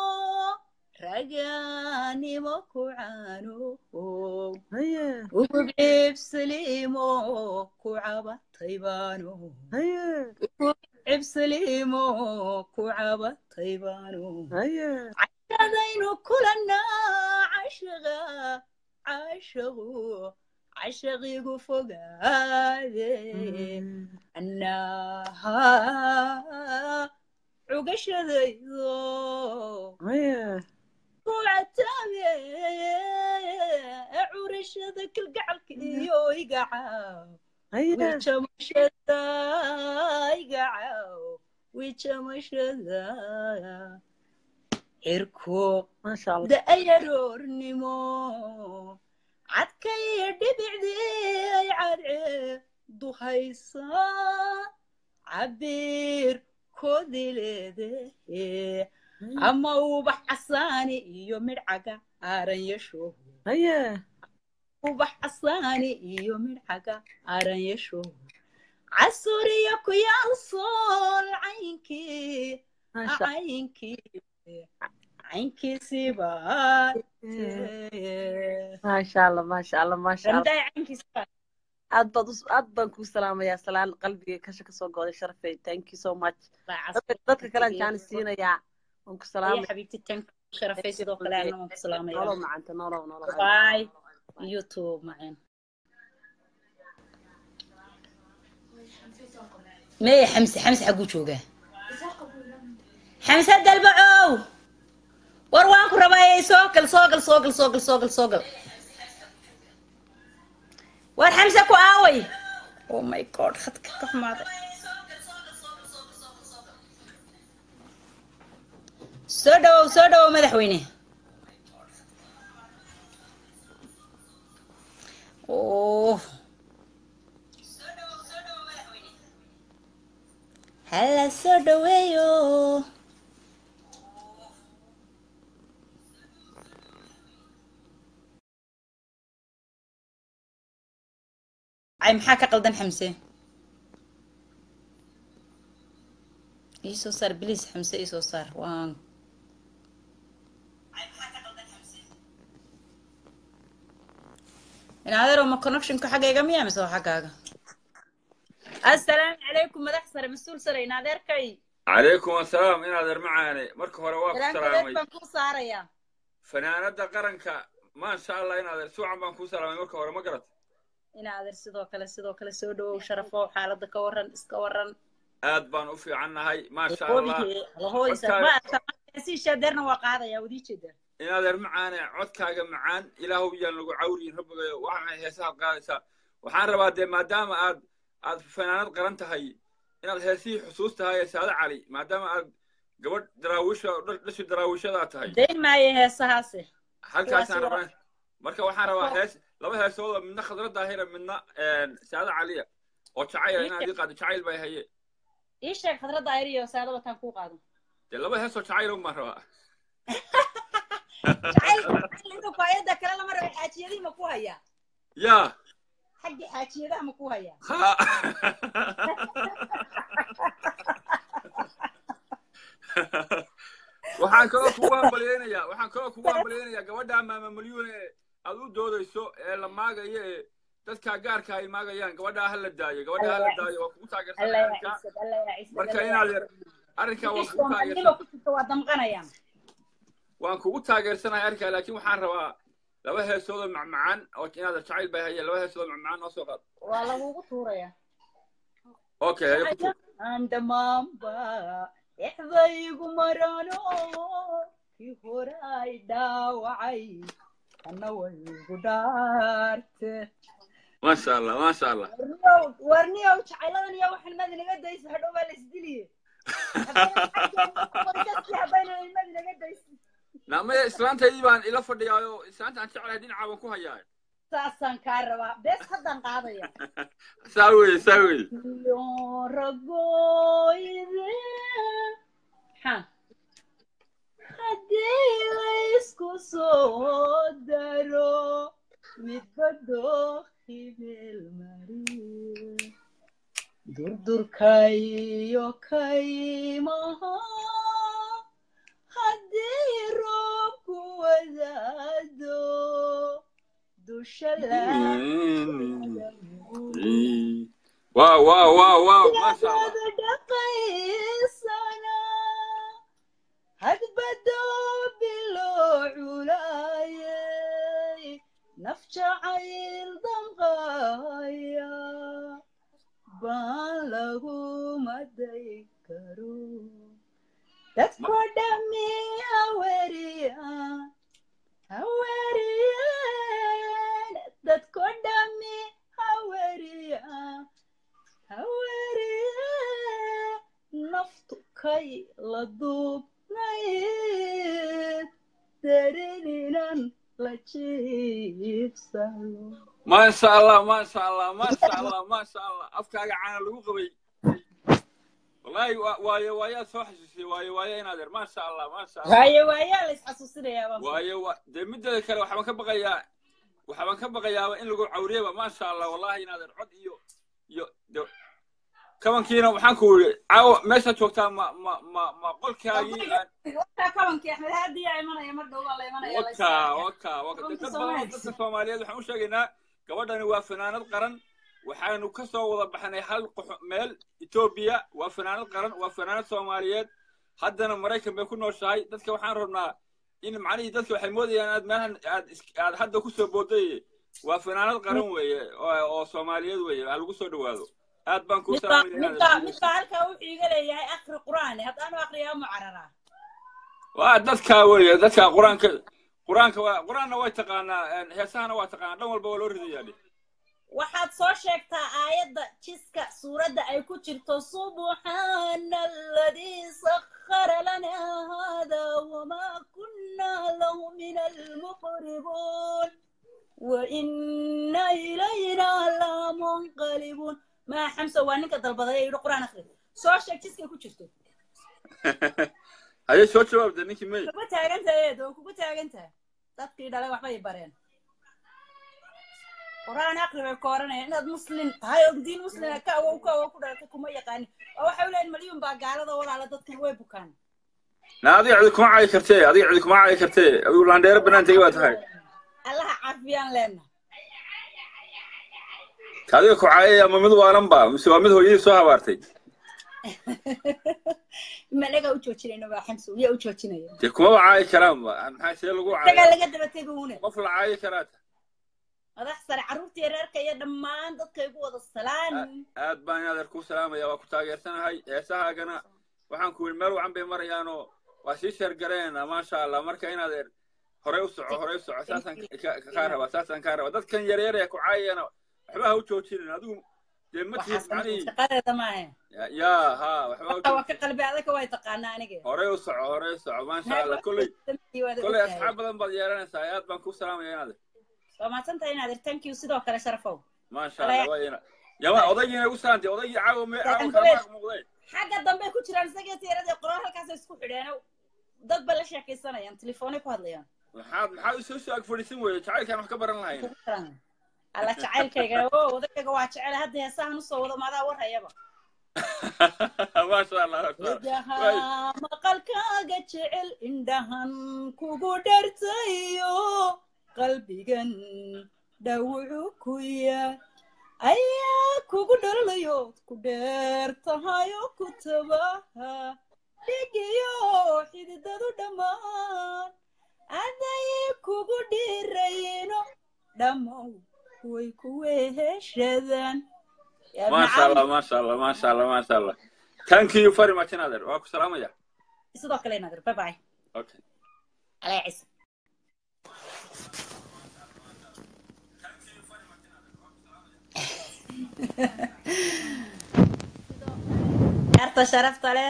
raganimo ku caano ugu cibsaliimo ku cabatay baano ugu cibsaliimo ku cabatay baano cashadaynu kulannaa cashaqa cashagu cashaqigu fogaade annaha cugashadaydo ku cataabe curashada kalgacalka iyo igacaw wijamashada igacaw wijamashada cirko da'ayaroornimo cadka iyo dhibicdii ay cadce duhaysa cabir koodii leedahe ama ubax casaani iyo midhcaga aaranyasho ubax casaani iyo midhcaga aaranyasho casuriya ku yaal sool caynkii caynkii caynkiisiiba maasha allah maasha allah maasha allah randaay caynkiisiiba aad baad us- aad baan kuu salaamayaa salaan qalbiga kasha kasoo gooday sharafay thank you so much dadka dadka kale aan jaanis siinayaa waan ku يا salaamaya حبيبتي تنك شرفي سيدو كلا أنا مك سلام nolow يا macanta nolow nolow باي يوتيوب معين ما حمسة حمسة حقو شوقة حمسة دلبعو وروانكو ربايا سوقل سوقل سوقل سوقل سوقل سوقل waar xamse ku aaway oh my god khadka ka xumaaday soo dhawow soo dhawow madaxweyne oh hala soo dhaweeyo ay maxaa ka qaldan xamse ii soo saar bilis xamse ii soo saar waan in adeero ma connectionka xaggayga miya mise waa xaggaaga assalaamu calaykum madax sare mas-uul sare in adeerkay calaykum assalaam inaad ermacaane marka hore waa ku salaam salaamay adeer baan kuu saarayaa fanaanada qaranka maasha allah inaad er suucan baan kuu salaamay marka hore ma garat in adeer sidoo kale sidoo kale soo dhawow sharafo xaaladda ka waran iska waran aad baan u fiicannahay maasha allah lahoodiisa Codkaaga- ma arkaasiisha adeerna waa qaadaya wadii jeeda inaad ermacaane codkaaga macaan ilaahow yaan lagu cawriyin rabbigayo waxaan heesahaad qaadaysaa waxaan rabaa dee maadaama aad aad fanaanad qaran tahay inaad heesihii xusuus tahay ee saade cali maadaama aad gabadh daraawiisha dhashi daraawiishadaa tahay dayn maayo heesahaasi halkaasaan Kuwaasi waa- rabaa marka waxaan rabaa hees laba heesooda midna khadra daahira midna saade caliya oo jacayl inaad ii qaado jacayl bay haye ii sheeg khadradda ayr iyo saada wataan kuu qaado dee laba heesoo jacayl un baan rabaa inta faayada kale lama rabo xaajiyadihii ma ku hayaa yaa xagga xaajiyadaha ma ku hayaa ha waxaan kaloo kugu hambalyeynayaa waxaan kaloo kugu hambalyeynayaa gabadha maama milyuun ee aad u doodayso ee la maagayo ee dadka gaarka ay maagayaan gabadhaa ha la daayo gabadhaa ha la daayo waa kugu taageersan alla yaa arrinka ciisad alla yaa ciisad marka alla inaad yaa yar arrinkaa waan ciisad kugu soomaalnimo taageersan ku jirta waa damqanayaan waan kugu taageersanahay arrinkaa laakiin waxaan rabaa laba heesoodoo macmacaan oo inaad jacayl bay hayeen laba heesoodoo macmacaan noo soo qaad waa lagugu tuuraya okay haye ku tuur aan dhammaanba exdaygu marano kii hore ay dhaawacay kana way igu dhaarte maasha allah maasha allah warniyow warniyow jacayladan iyo waxan mad inaga daysa hadhow baa la isdiliye dadkii habayna ilmad inaga daysa naamaya islaantaydii baan ila fadhiyaayo islaanta aan jeclahay dhinacaa baan ku hayaa saasaan kaa rabaa bees haddaan qaadaya saa weye saa weye iyo ragoyde ha haddii laysku soo daro midba dookhi meel mariye durdurkayo kaymaha haddii roobku wadaado dusha wow wow wow wow maasha allah laada dhaqaysana hadbado biloo culaayay naf jacayl damqaya baan lagu maday karo dadko dhami haweriya haweriyan dadko dhami haweriya haweriya naftu kay la duubnayd dareninan la jiibsalo maasha allah maasha allah maasha allah maasha allah afkaaga caana lagu qabay wallaahi wa- waayo waayaad soo xasuusiyey waayo waayo inaad er maasha allah maasha allah waaye waayaa la isxasuusinayaa baan waayo wa dee mideeda kale waxbaan ka baqayaa waxbaan ka baqayaaba in lagu cawriyaba maasha allah wallahi inaad er cod iyo iyo de kabankiina waxaan ku yidhi caawa meeshaad joogtaa ma ma ma ma qolkaagii aan wakaa kabankii axmed haadiyaa imanaya mar dhow baa la imanaya la waka istaagaya waka waka Kabanka dad badan oo Soomaaliya. dadka soomaaliyeed waxaan u sheegaynaa gabadhani waa fanaanad qaran waxaanu ka soo wada baxnay hal qox- meel etoobiya waa fanaanad qaran waa fanaanad soomaaliyeed haddana maraykan bay ku nooshahay dadka waxaan rabnaa in macnihii dadka waxay moodayaan aad meelahan aad is- aad hadda kusoo booday waa fanaanad qaran weeye oo oo soomaaliyeed weeye ha lagu soo dhawaado aad baan kuu midbaa salaamaya midbaa midbaa halkaa wuxuu iga leeyahay akri qur'aan haddaanu akriyaa ma cararaa waa dadka weeye dadka qur-aanka qur-aanka waa qur-aanna way taqaanaa een, heesahana waa taqaanaa dhan walba waa loo ridayaa dhe waxaad soo sheegtaa aayadda jiska suuradda ay ku jirto subxaana aladii sakhara lanaa hada wamaa kunnaa lahu min almuqribuun waina ilaynaa lamunqalibuun maa xamsa waa ninka dalbaday ee yidhi quraan akhri soo sheeg jiskay ku jirto haye soo jawaabda ninkii may kugu taagantahay eed oo kugu taagantahay dadkii dhalay waxbay bareen quraan aqri bay ka oranayaan inaad muslim tahay oo diin muslima ka awow ka awow ku dhalatay kuma yaqaanin oo waxay leeyihin malyuun baa gaalada walaala dadkan way bukaan na adiga cidi kuma caayi kartee adiga cidi kuma caayi kartee adigu laandheero banaan tegi baa tahay allaha caafiyaan leena adiga ku caayay ama mid waalan ba mise waa mid hooyadii soo habaartay managa u joojinayno baa xamsa yaa u joojinaya dee kumaba caayi karaan ba maxaa see lagu isagaa caayo laga daba tegi uune qof la caayi karaa ta madax sare carruurta yareerka iyo dhammaan dadka igu wada salaan aad baan inaad ku salaamaya waa ku taageersanahay heesahaagana waxaan ku yidhi meel wacan bay marayaanoo waa sii sheergareen maasha allah marka inaad er horey u soco horey u soco saasaan ka- ka- kaa rabaa saasaan kaa rabaa dadkan yaryar ee ku caayayana waxba ha u joojinin adigu dee ma tihid waxaas macnihii shaqadeeda maahe Ya- yaa ha waxba ha u waa ka joojin qalbi adaka way taqaanaa aniga horey u soco horey u soco maasha allah kolley kolley asxaab badan baad yeelanaysaa aad baan ku salaamaya inaad waa mahadsan tahay inaad thank you sidoo kale sharafow maasha allah waa ina yama odaygiina igu salaantay odaygii caawa me caawa Gacan kala maaq muuqdee xagga dambe ku jiraan isagii tiyaradii qoraal halkaasay isku xidheen dad ba la sheekaysanayaan telefoonay ku hadlayaan maxaad maxaad isoo soo ag fadhiisin weye jacaylkaan wax ka baran lahayn alla jacaylkayga o odayga waa jecel hadda heesahan usoo wado maadaa warhayaba maasha allah maasha allah. idaha maqalkaaga jecel indhahan kugu dhartayo qalbigan dhawucu ku yaal ayaa kugu dhalalayo ku dheer tahayo ku tabaha dhigiyo xididadu dhammaan aday kugu dhirayno dhammow way ku weheshadaan Yaa maasha nacam. allah maasha allah maasha allah maasha allah thank you very much inader waa ku salaamaya sidoo kale nadir bye bye okay alaa ciise arta sharafta leh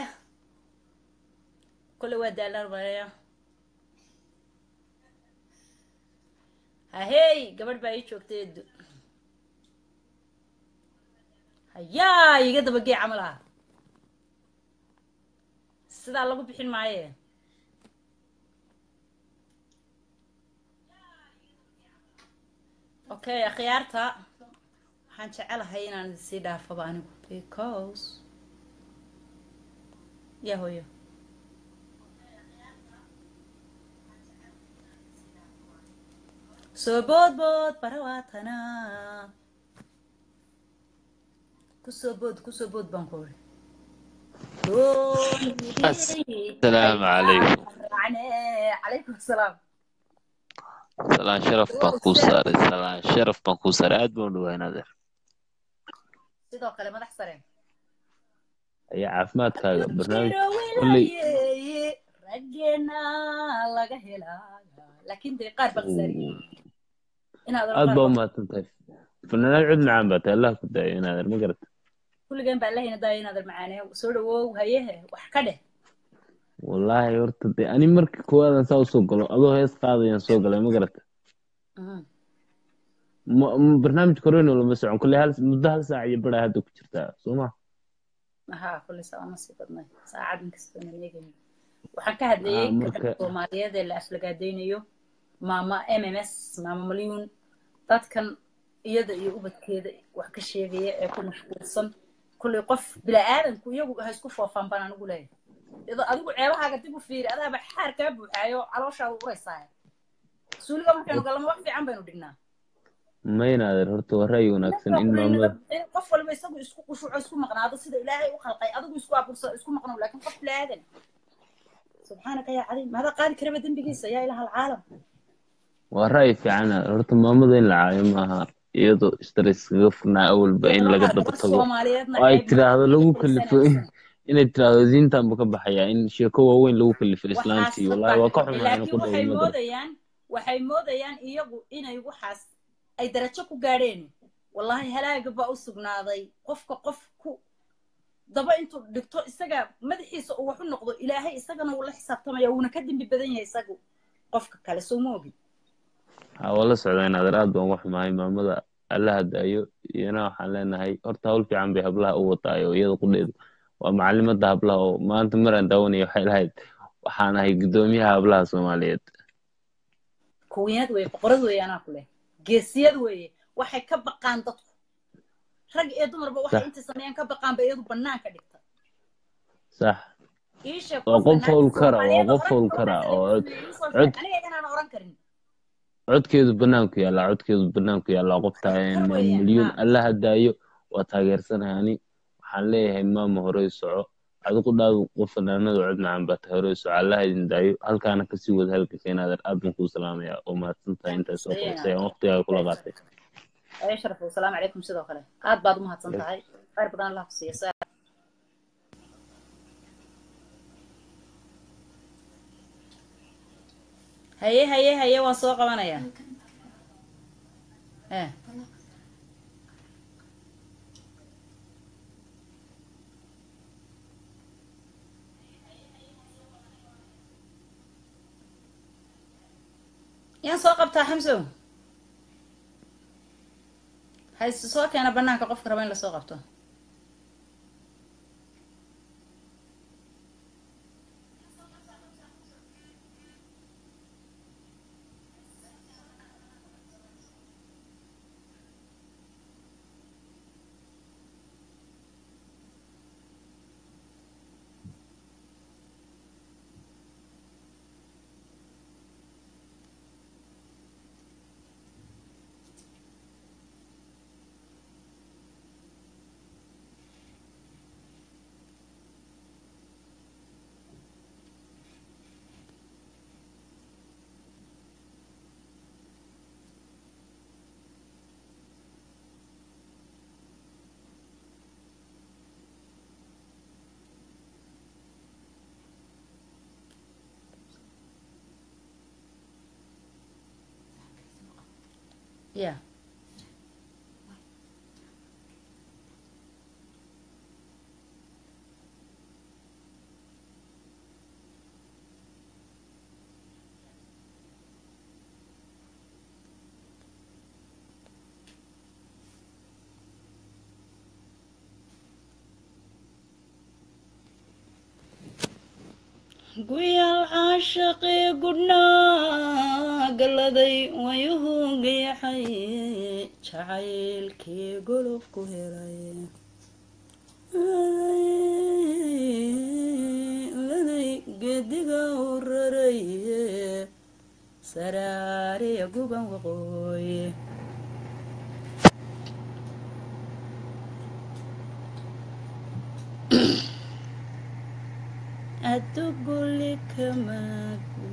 kule waa daalan maya hahey gabadh baa ii joogtay edu hayaa iga dabagee camal ah sidaa lagu bixin maaye okay akhyaarta waxaan jecelahay inaan sii dhaafaba anigu because ya hooyo soo bood bood barawaatana kusoo bood kusoo bood baan ku uri السلام عليكم calaykum asalaam salaan sharaf baan kuu saaray salaan sharaf baan kuu saaray aad baan u dhawaanadeer sidoo kale madax sare ayaa caafimaadkaaga barnaamij jiro kolley wilaayeye raggeena laga helaa laakiin dee qaar baa qasaariye inaad aad baa u mahadsan tahay fanaanaad cod macaan baa tahay allah ku daayo inaadeer ma garata kulligeen baa lahayna daayo inaad macaaneeyo soo dhawow hayehe wax ka dheh wallaahi horta dee ani marka koowaadaan saa usoo galo adoo hees qaadayaan soo galay ma garata ma- ma- barnaamijka horeyno lama socon kolley hal muddo hal saac iyo baraa hadda ku jirtaa soo ma haa kulli saa ma sii badnay saacad inkastoo na eegayno waxaan ka hadlayey Ah, marka- gabadha soomaaliyeed ee la aflagaadaynayo maama m m s maama malyuun dadkan iyada iyo ubadkeeda wax ka sheegaya ee ku mashquulsan kulley qof bila'aadanku iyagu ha isku foofaan baan anigu leeyahay iyadoo adigu ceebahaaga dib u fiiri adaaba xaar kaa buuxaayo calooshaada uraysaa suuliga markaynu galamo wax fiican baynu dhignaa ma inaadeer horta waa ra'yi wanaagsan in maamada in qof walba isagu isku qushuuco isku maqnaado sida ilaahay u khalqay adigu isku abuursa isku maqnow laakiin qof bilaadan subxaanaka yaa cadiim maadaa qaadi karaba dembigiisa yaa ilaha alcaalam waa ra'yi fiican horta maamada in la caayo maaha iyadoo stress kaga furnaa awalba in laga daba tago soomaaliyeedna oo ay ceeb tiraahdo lagu ma kalifo inay tiraahdo diintan bu ka baxayaa in sheeko waaweyn lagu kalifo islaantii wallahi waa ka xumaa ina ku laakiin dhawo waxay ma garata moodayaan waxay moodayaan iyagu inay waxaas ay darajo ku gaadheen wallaahi halaaga baa u sugnaaday qofka qof ku daba intuu dhigto isaga madaxiisa uu wax u noqdo ilaahay isagana wuu la xisaabtamaya wuuna ka dembi badan yahay isagu qofka kale soo ma ogin ha waa la socdaa inaadeer aad baan uga xumahay maamada allaha daayo iyana waxaan leenahay horta hawl fiican bay hablaha u wataayo iyada qudheedu waa macalimada hablaha oo maanta maraan daawanaya waxay lahayd waxaan ahay guddoomiyaha hablaha soomaaliyeed kuwiinad weye boqorad weeye anaa ku leh geesiyad weeye waxay ka baqaan dadku rag iyo dumarba waxay Sax. intay sameeyaan ka baqaanba iyadu banaanka dhigta sax ii sheeg waa qofka qof hawl naagta kara waa Soomaaliyeed oo qof hawl rag kara oo oo ii soo cod sheeg aniga inaan oran karin codkeedu banaanku yaallaa codkeedu banaanku yaallaa qofta kar weeyaan milyuun ha allaha daayo waa taageersanahay ani waxaan leeyahay maama horey soco adigu dhaadu qof fanaanada cod macaan baa tahay horey soco allaha idin daayo halkaana kasii wada halka keenaadeer aad baan kuu salaamaya oo mahadsan tahay intaas soo qabatay aan waqtigaaga kula qaatay ayo sharaf wasalaamu calaykum sidoo kale aad baad u mahadsan tahay khayr badan allah ku siiya saa haye haye haye waan soo qabanaya eh yaan soo qabtaa xamsow hayse soo keena banaanka qofka raba in lasoo qabto yeah guyaal caashaqii gudhnaa galladay wayuhu gayaxay jacaylkii golob ku helay laday geediga u raray saraariya guban waqooyi aduguli kamagu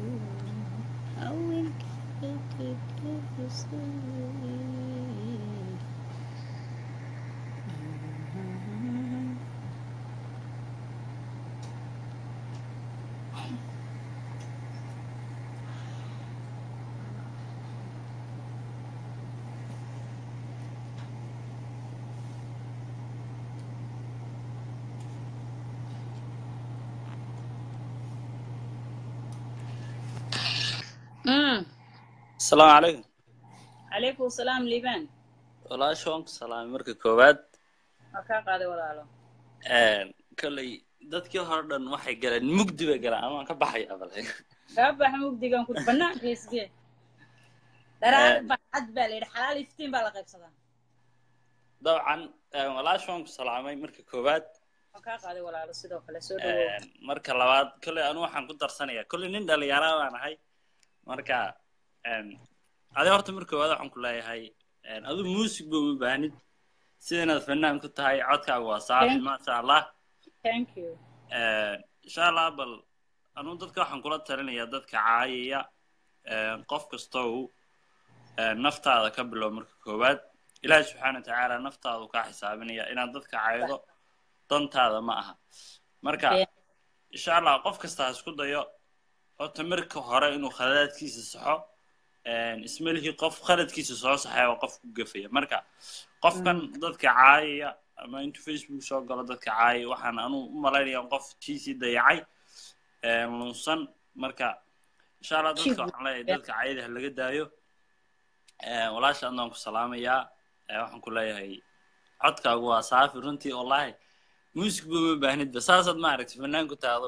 asalaamu calaykum calaykum salaam liibaan walaasha waan ku salaamay marka koowaad waa kaa qaaday walaalo kolley dadkii hore dhan waxay galeen mugdi bay galeen ama waan ka baxaya bale kaa bax mugdigan ku banaanka isgee dharaar bacad baa la yidhi xalaal iftiin baa la qaybsadaa dabcan walaasha waan ku salaamay marka koowaad waa kaa qaaday walaalo sidoo kale soo dhawow marka labaad kolley anu waxaan ku darsanayaa kolley nin dhalinyara baan ahay marka adi horta marka koowaad waxaan ku leeyahay adu muusig ba uma baahnid sida inaad fanaan ku tahay codkaaga waa saafi maasha allah thank you insha allah bal anuu dadka waxaan kula talinayaa dadka caayaya qof kastow naftaada ka bilow marka koowaad ilaahi subxaana wa tacaala naftaadu kaa xisaabinaya inaad dadka caaydo dantaada ma aha marka insha allah qof kasta ha isku dayo horta marka hore inuu khaladaadkiisa saxo ismalihii qof khaladkiisa soo saxaya waa qof ku gafaya marka qofkan dadka caayaya ama intuu facebook soo galo dadka caayaya waxaan anuu u malaynayaa qof tiisii dayacay ee, lunsan marka insha allah dadka waxaan leeyahay dadka caayada ha laga daayo Ee, walaasha adna waan ku salaamayaa Ee, waxaan ku leeyahay codkaagu waa saafi runtii wallahi muusig ba ma baahnidba saasaad ma aragti fanaanku taado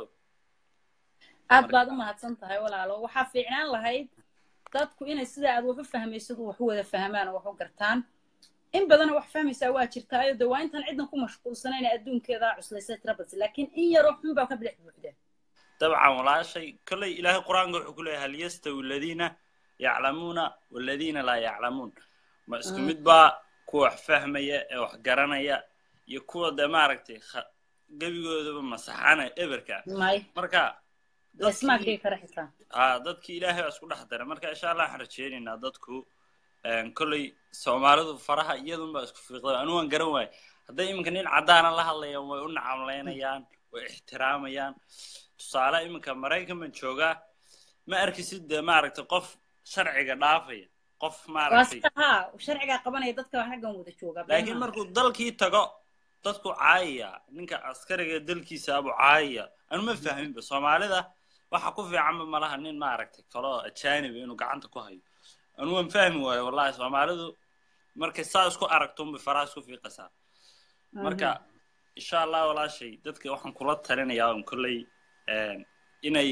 aad baad u mahadsan tahay walaalo waxaa fiicnaan lahayd dadku inay sida aad wax u fahmaysid wax u wada fahmaan oo wax u gartaan in badana wax fahmaysaa waa jirtaayo de waa intaan ciddan ku mashquulsanayn adduunkeeda cuslaysa tirabas laakiin in yaroo xun baa ka bidix buuxda dabcan walaashay kolley ilaahay qur-aanka wuxuu ku leeyahay hal yastawi aladiina yaclamuuna waladiina laa yaclamuun ma isku mid baa kuwa wax fahmaya ee wax garanaya iyo kuwa de maaragtay kha- gebigoodaba masaxana eberka may marka laismaa dhigi kara xitaa aa dadkii ilaahay baa isku dhex daray marka insha allah waxaan rajeynaynaa dadku een, kolley soomaalidu faraha iyadunbaa isku fiiqda anu waan garan waaye hadday iminka nin caddaana la hadlayaan way u nacamlaynayaan way ixtiraamayaan tusaale iminka maraykan baan joogaa ma arkisid dee maaragtay qof sharciga dhaafaya qof waa maaragtay sida haa sharcigaa qabanaya dadka raggan wada jooga laakiin markuu dalkii tago dadku caayaya ninka askariga dalkiisa abu caayaya anu ma fahminba soomaalida waxa ku fiicanba malaha nin maaragtay kaloo ajaaniba inuu gacanta ku hayo anu waan fahmi waayo wallahi soomaalidu markay saa isku aragto unbay faraha isku fiiqasaa marka insha allah walaashay dadka waxaan kula talinayaa on kolley een, inay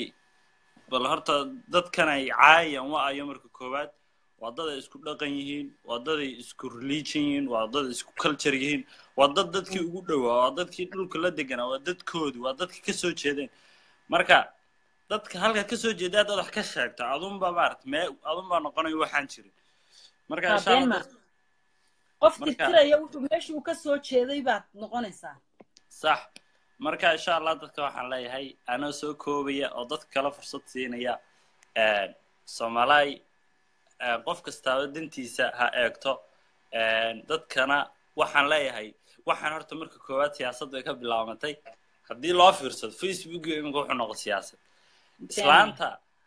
bal horta dadkan ay caayayaan wa ayo marka koowaad waa dad ay isku dhaqan yihiin waa dad ay isku religion yihiin waa dad ay isku culture yihiin waa dad dadkii ugu dhowaa waa dadkii dhulka la deganaa waa dadkoodi waa dadkii ka soo jeedeen marka dadka halka ka soo jeeda haddaad wax ka sheegto adunbaa maarata mee adunbaa noqonayo waxaan jirin marka Waa insha been allah ma dad- qof marka- tirtiraya wuxuu meeshii uu ka soo jeeday baad noqonaysaa sax marka insha allah dadka waxaan leeyahay anoo soo koobaya oo dadka kale fursad siinaya een, soomaalaay een, qof kastaaba dantiisa ha eegto een, dadkana waxaan leeyahay waxaan horta marka koowaad siyaasaddu ay ka bilaabantay haddii loo fiirsado facebook iyo iminka wuxuu noqon siyaasad islaanta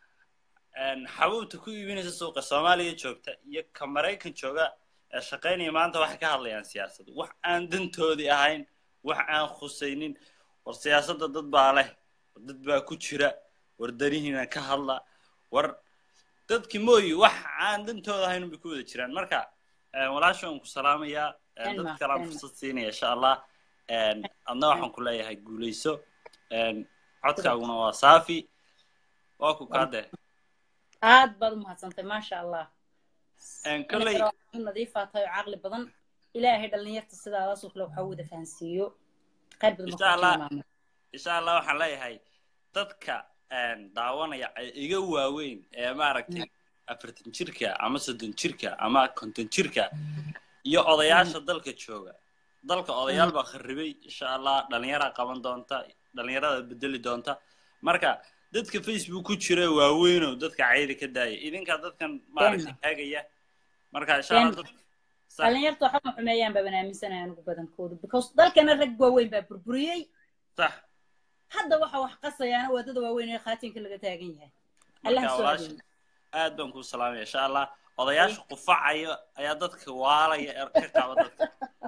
een, xabuubta ku iibinaysa suuqa soomaaliya joogta iyo ka maraykan jooga ee shaqaynaya maanta waxay ka hadlayaan siyaasad wax aan dantoodii ahayn wax aan khusaynin war siyaasadda dad baa leh war dad baa ku jira war danihiina ka hadla war dadki mooyi wax aan dantooda ahayn bay ku wada jiraan marka een, walaasha waan ku salaamayaa een, Elma, dad kalaan Elma. fursad siinaya insha allah een, adna waxaan ku leeyahay guuleyso een, codkaaguna waa saafi waa ku kaadee aad baad u mahadsantay maasha allah Een, kolley u nadiifaa tahay oo caqli badan ilaahay dhallinyarta sidaadaasoo kale waxaa u wada fahansiiyo qayr badan insha allah insha allah waxaan leeyahay dadka een, daawanaya ee iga waaweyn ee maaragtay afartan jirka ama soddon jirka ama konton jirka iyo odayaasha dalka jooga dalka odayaal baa kharibay insha allah dhalinyaraa qaban doonta dhalinyarada bedeli doonta marka dadka facebook ku jira waaweynow dadka cayda ka daaya idinkaa dadkan maaragtay taagaya marka insha allah Been. dad sax dhallinyarta waxba ma xumeeyaan baa banaaminsanaya anigu badankoodu because dalkana rag waaweyn baa burburiyey sax hadda waxa wax qasayaana waddada waaweyn ee khaatinka laga taagan yahay allaha marka soo walaasha adeeyo aad baan kuu salaamaya insha allah odayaasha qufacaya ayaa dadka waalaya ee ka qaba dadka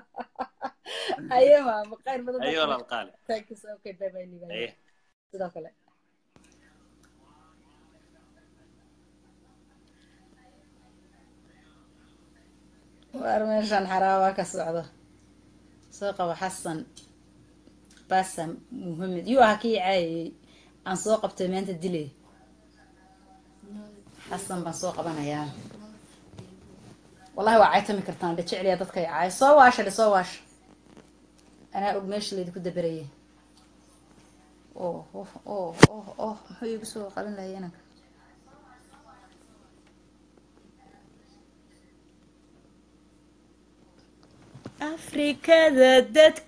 aye maama qayr badan ayo walaal qaali thank you so okay bye bye Liban. aye sidoo kale waar meeshan xaraabaa ka socdo soo qabo xasan basam muhamed yuu ahaa kii caayayey aan soo qabtay maanta dilay xasan baan soo qabanayaa wallahi waa caytami kartaan dhe jecliya dadka ay caayo soo waasha dhe soo waasha anaa og meesha laydinku daberayay oh oh oh oh oh muxuu iigu soo qalin lahay inanka afrikada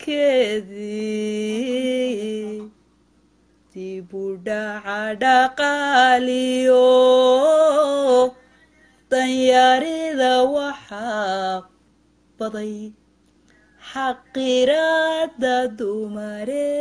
dadkeedii dib u dhaca dhaqaaliyo danyarida waxaa baday xaqiraada dumare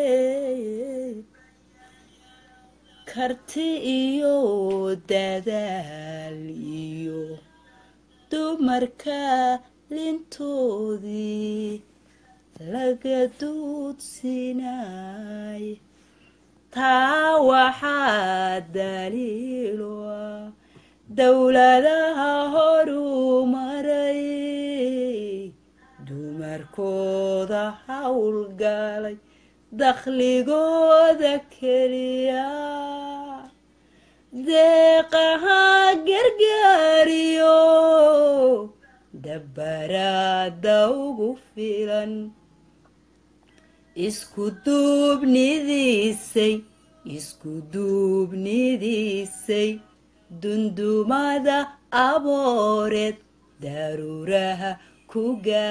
karti iyo dadaal iyo dumarka lintoodii laga duudsinay taa waxaa daliilo ah dowladaha horumaray dumarkooda howlgalay dakhligooda keliya deeqaha gargaariyo dabbaraada ugu filan isku duubnidiisay isku duubnidiisay dundumada abooreed daruuraha ku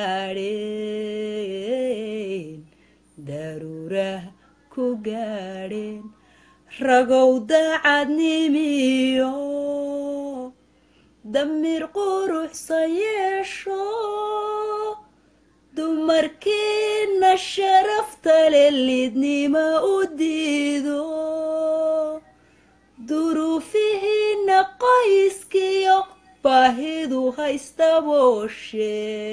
gaadheen daruuraha ku gaadheen ragow dacadnimiyo damir quruxsan yeesho dumarkiina sharafta le lidnima u diido duruufihiina qoyskiyo baahidu haysta booshe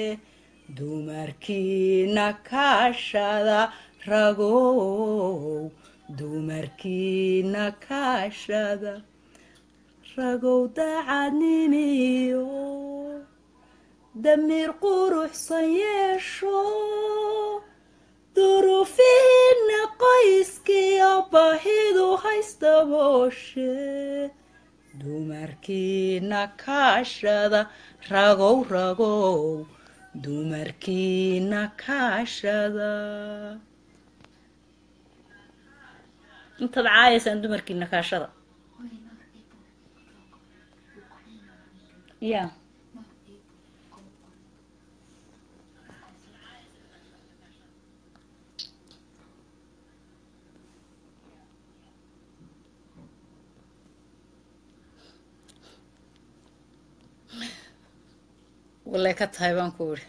dumarkiina kaashada ragow dumarkiina kaashada ragow dacadnimiyo damir quruxsan yeesho duruufihiina qoyskiyo baahidu haysta booshe dumarkiina kaashada ragow ragow dumarkiina kaashada intaad caayaysaan dumarkiina kaashada ya walay ka tahay baan ku iri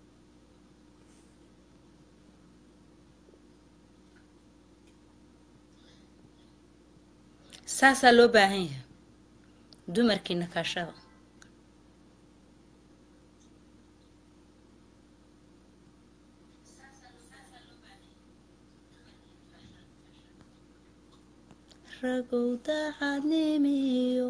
saasaa loo baahan yahay dumarkiina kaashada ragow dacadnimiyo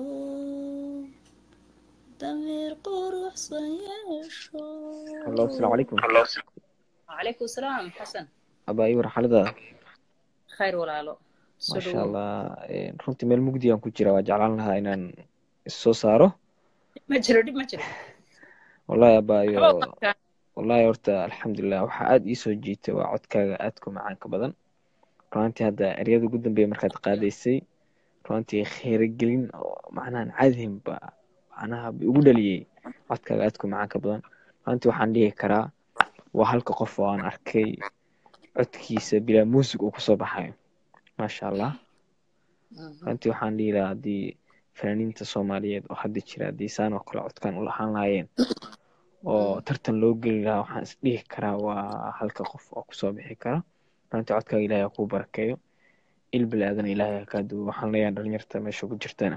damir quruxsan yeesho Hello, asalaamu calaykum. wacalaykum salaam xasan Abaayo warxalada. khayr walaalo soo Masha dhawow Allah. Een, Runtii meel mugdi aan ku jira waa jeclaan lahaa inaan is soo saaro. ma jiro dhib ma jiro Wallahi abaayo. waxba uma arkaan Wallahi horta alxamdulilah waxaa aad ii soo jiitay waa codkaaga aadka u macaanka badan. Runtii hadda eryada ugu dambeeya markaad qaadaysay runtii kheyragelin oo macnaha caadihin ba macnaha ba igu dhaliyay codkaaga aadka u macaanka badan. Runtii waxaan dhihi karaa waa halka qof oo aan arkay codkiisa bilaa muusig uu kusoo baxayo. Masha Allah. runtii waxaan dhihi lahaa haddii fanaaniinta soomaaliyeed oo hadda jira haddii saan oo kale codkaan u lahaan lahaayeen oo tartan loo geli lahaa waxaan is dhihi karaa waa halka qof oo kusoo bixi kara runtii codkaaga ilaahay ha kuu barakeeyo il bilaadan ilaahay ha kaa duwo waxaan leeyahay dhalinyarta meesha ku jirtana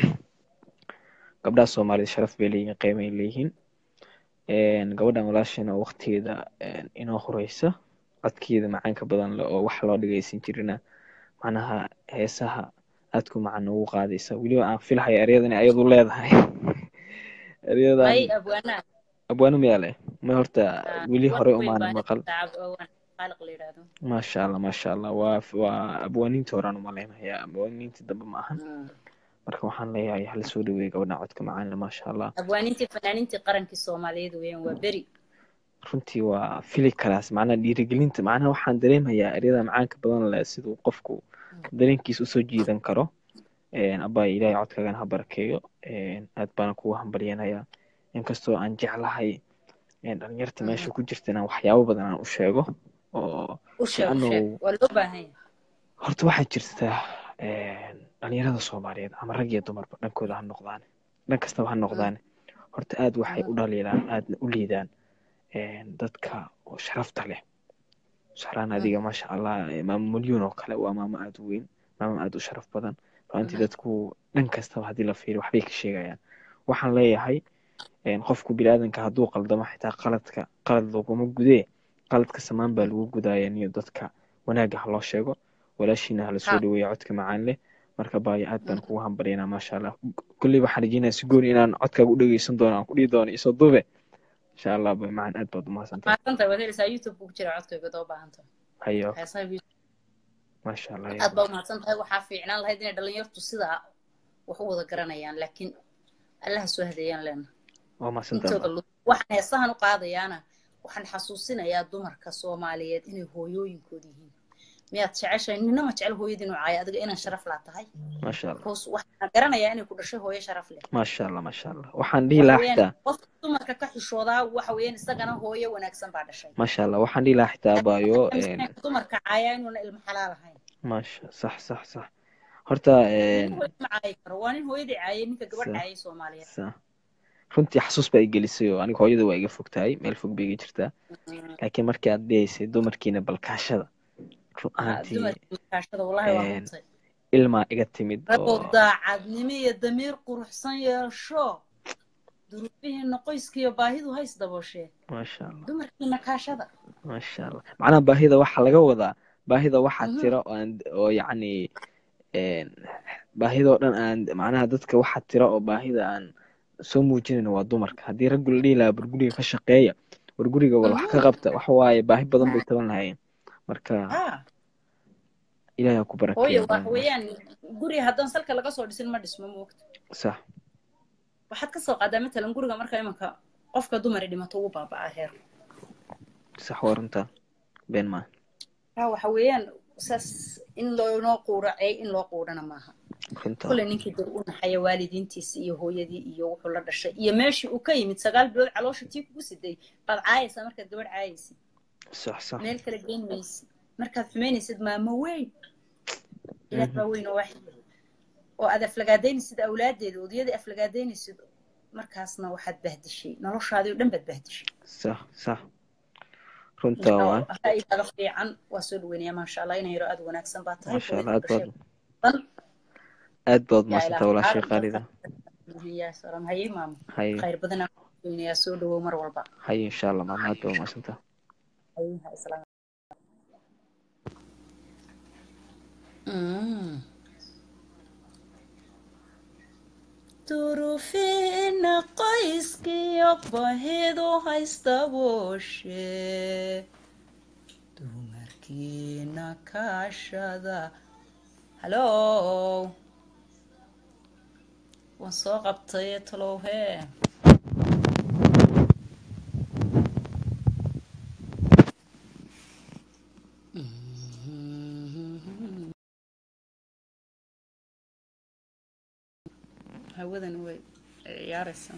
gabdhaha soomaalida sharaf bay leeyihiin qiimay leeyihiin Een, gabadhan walaashana oo waqtigeeda een, inoo horeysa codkeeda macaanka badan leh oo wax loo dhageysan jirina macnaha heesaha aadku macaan ugu qaadaysa weliba aan filahayo eryadani ayadu leedahay eryadan may abwaanaa abwaano miyaa leh ma horta weli hore weyn umaana baa maqal tacab awaan qaaliq la yidhaahdo maasha allah maasha allah waa waa abwaaniinta horaan umaleynayaa abwaaniinta dambe ma ahan marka waxaan leeyahay hala soo dhaweeya gabadhan codka macaan leh maasha allah abwaaniintii fanaaniintii qarankii soomaaliyeed weeyaan waa beri runtii waa fili karaas macnaha dhiirigelinta macnaha waxaan dareemayaa eryada macaanka badan leh siduu qofku dareenkiisa usoo jiidan karo Een, abbaay ilaahay codkaagana ha barakeeyo Een, aad baana kugu hambalyanayaa inkastoo aan jeclahay een, dhalinyarta meesha ku jirta inaan waxyaabo badan aan u sheego oo u sheeg u li'annahu sheeg waa loo baahan yahay horta waxaa jirta een, dhalinyarada soomaaliyeed ama rag iyo dumarba dhankooda ha noqdaan dhan kastaba ha noqdaan horta aad waxay u dhaliilaan aadna u liidaan een, dadka oo sharafta leh sahraan adiga maasha allah eh, maamo milyuun oo kale waa maamo aad u weyn maamo aad u sharaf badan runtii dadku dhan kastaba haddii la fiiriyo waxbay ka sheegayaan waxaan leeyahay een, qofku biniaadanka hadduu qaldamo xitaa qaladka qalad laguma gudee qaladka samaan baa lagu gudaaya niyo dadka wanaagga ha loo sheego walaashiina hala soo Ha. dhaweeya codka macaan leh marka baayo aad baan kugu hambalyanaa maasha allah kolley waxaan rajeynaya si gooni inaan codkaaga u dhegeysan doono aan ku dhihi doono isoo dube insha allah bay macaan aad baad umahadsantahay maadsantahay waad helaysaa youtube ku jira codkayga doo baahan tahay hayo heesaha YouTube. maasha allah aad baa umahadsan tahay waxaa fiicnaan lahayd inay dhalinyartu sidaa wax u wada garanayaan laakiin allaha soo hadeeyaan leena waa mahadsantahay intooda lu- waxaan heesahan u qaadayaana waxaan xasuusinayaa dumarka soomaaliyeed inay hooyooyinkooda yihiin miyaad jeceshahay nina ma jecel hooyadii inuu caayo adiga inaan sharaf laa tahay maasha allah because waxaan garanayaa inay ku dhashay hooyo sharaf leh maasha allah maasha allah waxaan dhihi waxa lahaa weeyaan xitaa qofka dumarka ka xishoodaa waxa weeyaan isagana hooyo wanaagsan baa dhashay maasha allah waxaan dhihi lahaa xitaa baayo Aaminsan een, yahay dumarka caayaa inuuna ilmo xalaal ahayn maasha sax sax sax horta nin een, hooyo ma caayi karo waa nin hooyadii caayay ninka gabadh Sa- caayay soomaaliyeed sax runtii xasuus baa i gelisay oo aniga hooyada waa iga fog tahay meel fog bay iga jirtaa laakiin markii aad dhihaysay dumarkiina balkaashada run Ah, ahaantii dumarka makaashada wallahi waa een, runtay ilmaa iga timid ragoo oo daacadnimo iyo damiir quruxsan yeesho duruufihiina qoyskiiyo baahidu hays dabooshee maasha allah dumarkiina kaashada maasha allah macnaha baahida waxaa laga wadaa baahida waxaa Mhm. tira oo aan oo yacni een, baahidoo dhan aan macnaha dadka waxaa tira oo baahida aan soo muujinayn waa dumarka haddii raggu la dhihi lahaa barguriga ka shaqeeya warguriga wal wax ka qabta waxa waaye baahi badan bay taban lahaayeen marka ah ilaahay ha ku hooyo barakeeya waxa baahi weeyaan guri haddaan salka laga soo dhisin ma dhismo moogta sax waxaad ka soo qaadaa matalan guriga marka imanka qofka dumari dhimato ugu baaba'aa heer sax waa runtaa been maaha taa waxa weeyaan saas in loonoo quuracey in loo quudhana maaha runtaa kule ninkii dad u naxaya waalidiintiisi iyo hooyadii iyo wuxuu la dhashay iyo meeshii uu ka yimid sagaal bilood caloosha tii kugu siday baad caayaysaa markaad gabadh caayaysid sax sax meel kale geyn maysid markaad xumaynaysid maamo weyn ilaah baa weyn oo waaxid oo aad aflagaadaynaysid awlaadeeda odayadii aflagaadaynaysid markaasna waxaad bahdishay noloshaadii oo dhan baad bahdishay sax sax runtaa waa ra'yigaaga fiican waa soo dhaweynayaa maasha allah inay yaro aad u wanaagsan baa tahay maasha allah hooyada aad baad dhashay aad baad yaa mahadsantaa ilaah walaashay caalamka qaalida yaa salaam haye maamo haye khayr badan aan ku weynayaa soo dhawow mar walba haye insha allah maama aad baad mahadsantaa haye ha islaam Mm. duruufiina qoyskiyo bahidu haysta booshe dumarkiina kaashada halo waan soo qabtay talow hee hawadan way ciyaaraysaa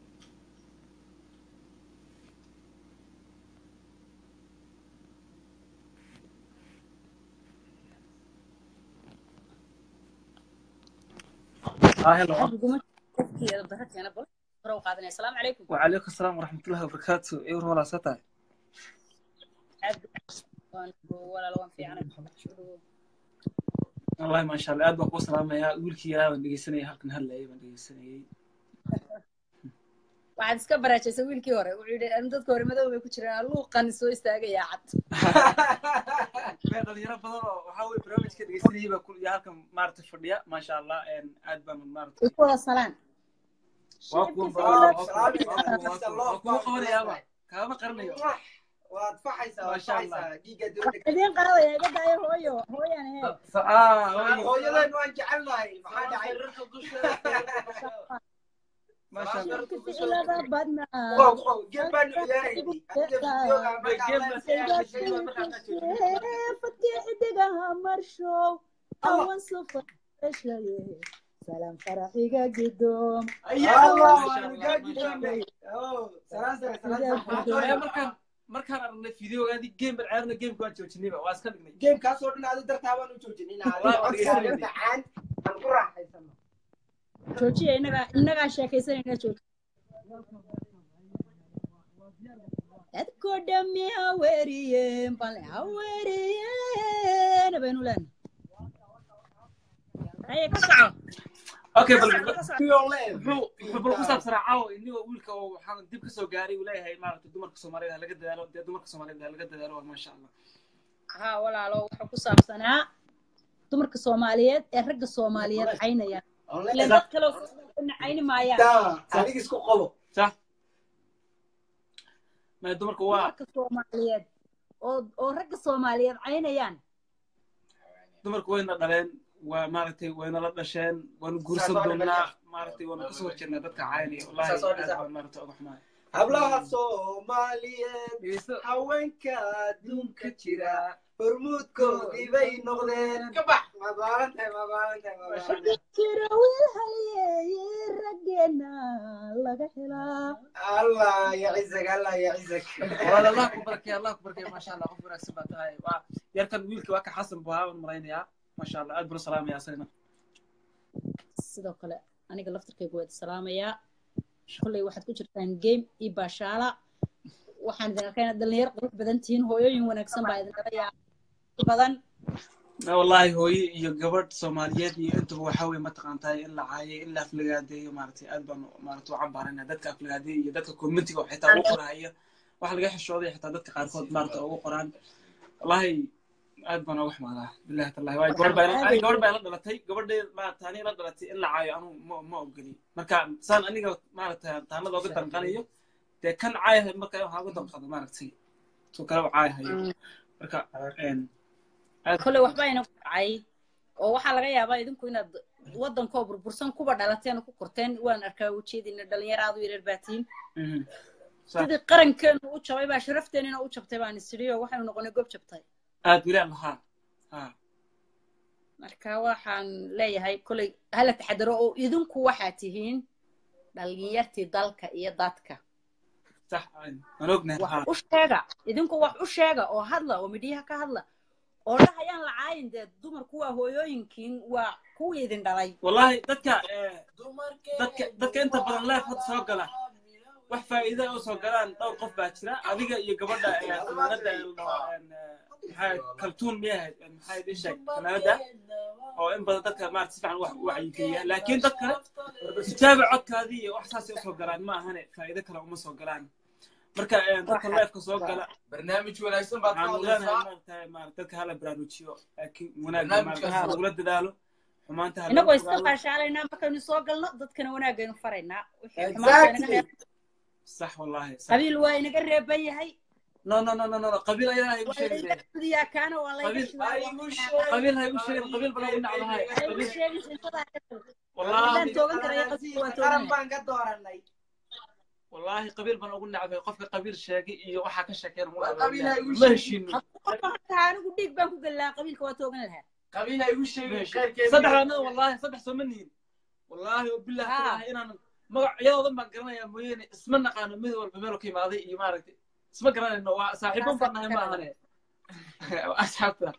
اه هلا xagiguma qofkii barakeena bal hore u qaadanaya asalaamu calaykum وعليكم السلام ورحمة الله وبركاته ايه ولا ستا Waan- walaal waan fiicanay والله ما شاء الله اد بقوا سلام يا ويلكي يا بان دغيسنay halkan hadlay baan dhegeysanayay waxaad iska baraajaysa wiilkii hore wuxuu yidhi "Anu dadka hore madow bay ku jiraan luuqan soo istaagayaa cad meel dhalinyaro badan oo waxaa weye barnaamijka dhegeysanayay baa kul iyo halkan maaragtay fadhiya maasha allah aad baan maaragtay way ku wada salaan waa kuwan waa kuwa qabanayaaba kaama qaranayo waad faxaysaa waad Masha Allah. faxaysaa dhiigga dowladda idiin qaadaya iga daayo hooyo hooyan he hooyadan waan jecelnahay maxaa dhacay maasha allah ficilada badnaa Wow, wow, geed baan ciyaaraynay. Adiga videoga markaa la fadkii xidigaha marshow awan sufashaye salaam faraxiga gidoom markaan markaan aragnay videogaadii game baan ciyaarna gameka waan joojinayba waa iska dhignay geemkaasoo dhan adi dartaa baan u joojinin Waa dhegeysanayay. macaan aan ku raaxaysano joojiya inagaa inagaa sheekaysanayna jooji dadko dhami ha weeriyeen bale ha weeriyeen baynu leenahay haye ka soco okay bal muxuu muxuu bal ku saabsanaa caawa inigoo wiilka oo waxaan dib ka soo gaaray uu leeyahay maaragtay dumarka soomaaliyeed ha laga dadaalo dee dumarka soomaaliyeed ha laga dadaalo waa maasha allah ها walaalo wuxuu ku saabsanaa dumarka soomaaliyeed ee ragga soomaaliyeed caynayaan ileen dad kale oo cayni maayaan aniga isku qabo sax ma dumarka waa dumarka soomaaliyeed oo oo ragga soomaaliyeed caynayaan dumarku wayna dhaleen waa maaragtay wayna la dhasheen waanu guursan doonaa maaragtay waanu kasoo horjeednaa dadka caynaya wallahi aad baan maaragtay uga xumahay hablaha soomaaliyeed haweenka adduunka jira hormuudkoodii bay noqdeen ka bax mabaalantahay mabaalantahay mabaalantahay jira wiil halyeeye raggeena laga helaa allah yacizak allah yacizak walaal allah ku barakay allah ku barakay maasha allah qof wanaagsan baa tahay waa yarkan wiilka waa ka xasan buu ahaa waan malaynayaa maasha allah aad buu salaamaya asagana sidoo kale aniga laftarkayga waad salaamayaa shuqley waxaad ku jirtaan game iyo baashaala waxaan idin arkayna dhalinyaro qurux badan tihiin hooyooyin wanaagsan baa idin dhalayaa badan wallahi hooye iyo gabadh soomaaliyeed iyo intuba waxa weye mataqaantahay in la caayay in la aflagaadeeyo maaragtay aad baan maaragtay u cambaarayna dadka aflagaadeeya iyo dadka commentiga oo xitaa ugu qorahaya wax laga xishooday xitaa dadka qaarkood maaragtay ugu qoraan wallahi aad baan uga xumaadaa billahi tallahi waayo gabadh baa aniga gabadh baa ila dhalatay gabadhee maaragtay aniga ila dhalatay in la caayo anu ma ma ogoli marka saan aniga maaragtay taanada uga danqanayo dee kan caayahay marka waxaa uga danqado maaragtay soo kale u caayahayo marka kolley waxba ina ku dhacay oo waxaa laga yaabaa idinku inaad waddankoo burbursan kuba dhalateen ku korteen waan arkaa ujeedina dhalinyaro aad u yareer baa tihiin sidii qarankeenu u jabay baa sharafteenina u jabtay baan isiri oo waxaynu noqonay gob jabtay aad wilaan lahaa marka waxaan leeyahay kolley hala taxadaro oo idinku waxaa tihiin dhalinyartii dalka iyo dadka wax u sheega idinku wax u sheega oo hadla oo midhiyaha ka hadla oo dhahayaan la caayin dee dumarku waa hooyooyinkiin waa kuwii idin dhalay wallahi dadka dadka dadka inta badan leef hadda soo gala wax faa'iida oo soo galaan dhowr qof baa jira adiga iyo gabadha fanaanada maxaa kaltuun miyahayd maxaa idin sheeg fanaanada oo in badan dadka maarata si fiican wax wacyigeliya laakiin dad kale tijaabi codkaadii iyo wax saasay usoo galaan ma ahane faa'iido kale uma soo galaan marka dadka leefka soo gala barnaamij wanaagsan baad waxaan leenahay maaragtay maarata dadka hala baraarujiyo laakiin wanaagga maarata lagula dadaalo xumaanta ha inagoo iska qaashaalaynaa markaynu soo galno dadkana wanaagaynu faraynaa sax wallahi qabiil waa inaga reeban yahay no no no no no qabiil ayaa haygu sheegin yaa kaana waa laga qabiil haygu sheegin qabiil bala u nacdahay wallahi toogan karaya qabiil waa toogan baan ka dooranay wallahi qabiil baan ugu nacbay qofka qabiil sheegay iyo waxaa ka sheekeen qabiil ha igu ma heshiino anigu dhiig baan ku gelaa qabiilka waa toogan lahaa qabiil ha igu sheegin saddex anada wallahi saddex soo ma nihin wallahi wabillahi tallahi inaan magacyadoodan baan garanayaa mooyeene isma naqaano mid walba meel ka imaaday iyo maaragtay isma garanayno waa saaxiibo baan nahay ma ahane asxaabta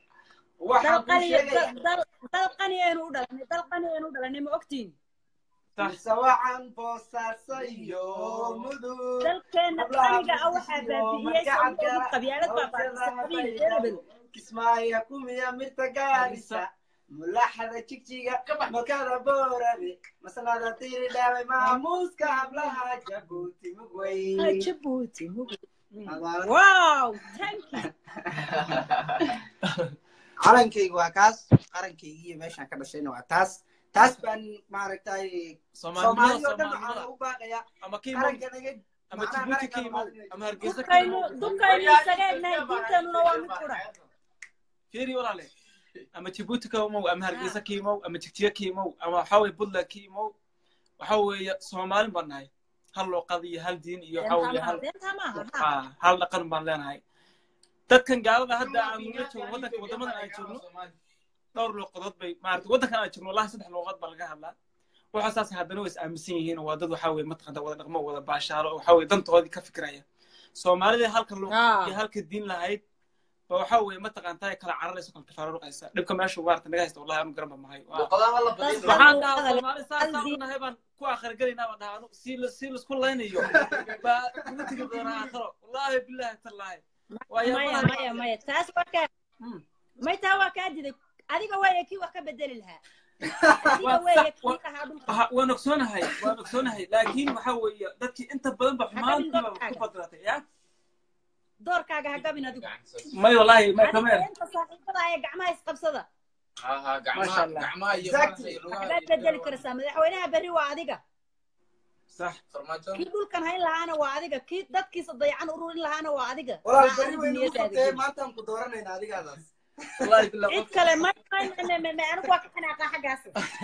dal qani aynu u dhalanay dal qani aynu u dhalanay ma ogtiin sawacan boosaaso iyo mudug dalkeena qaniga ah waxaa baabi'iyey sababtoodu qabyaalad baa baabisay qabiil erebel kismaayo kumiya mirta gaarisa mulaxada jigjiga malkada boorabe masalada tiri dhaaway maamuuska hablaha jabuuti mugwey jabuuti mugwey wow thank you calankayga waa kaas qarankayga iyo meeshaan ka dhashayna waa taas taas baan maaragtay soomaali oo dhan waxaan u baaqaya qaranka naga ama jibuuti ka imow ama hargeysa ka dukaynu dukaynu isaga egnahay diinteenuna waa mid qura fiiri walaale ama jibuuti ka imow ama hargeysa ka imow ama jigjiga ka imow ama waxaa weye puntland ka imow waxa weeye soomaalin baan nahay hal luuqad iyo hal diin iyo waxa weeye hal hal dhaqan baan leenahay dadkan gaalada hadda aan la joogno waddanka waddamadan aan joogno dhowr luuqadood bay maarata waddankan aan joogno wallahi saddex luuqad baa laga hadlaa waxa saas haddana way is aaminsan yihiin waa dad waxa weye mataqanta wada dhaqmo wada baashaalo waxa weye dantoodii ka fikiraya soomaalida halka luuq iyo halka diin lahayd ba waxa weye mataqantaa kala cararayso kala tafaruruqaysa dhibka meesha maarata naga haysta wallahi anu garan ba mahay waxaan dhahaa soomaali saasaa u nahay baan ku akhirgelaynaa baan dhahaa anu si si laisku laynayo baa uga tegi doonaa aakhiro wallahi billahi tallaahi maya maya maya taas waa kaa may taa waa kaa diday adiga waaya kii wax ka bedeli lahaa adiga weeye kii lahaa dhulka Aha, waan ogsoonahay waan ogsoonahay laakiin waxa weeye dadkii inta badan ba xumaantiiba ku badratay ya doorkaaga ha gabin adigu may wallahi may kameer inta saaxiibada ee gacmaha isqabsada Masha Allah. waxbaad bedeli karaysaa madaxweynaha berri waa adiga صح kii dhulkan hayn lahaana waa adiga kii dadkiisa dayacan ururin lahaana waa adiga walaal Waa beri adiga waynu niyadaada qabtee geli. maantaan ku dooranayna adigaadaas wallahi billah cid kale ma ma- ma- ma- ma- anigu waa ka xanaaqaa xaggaas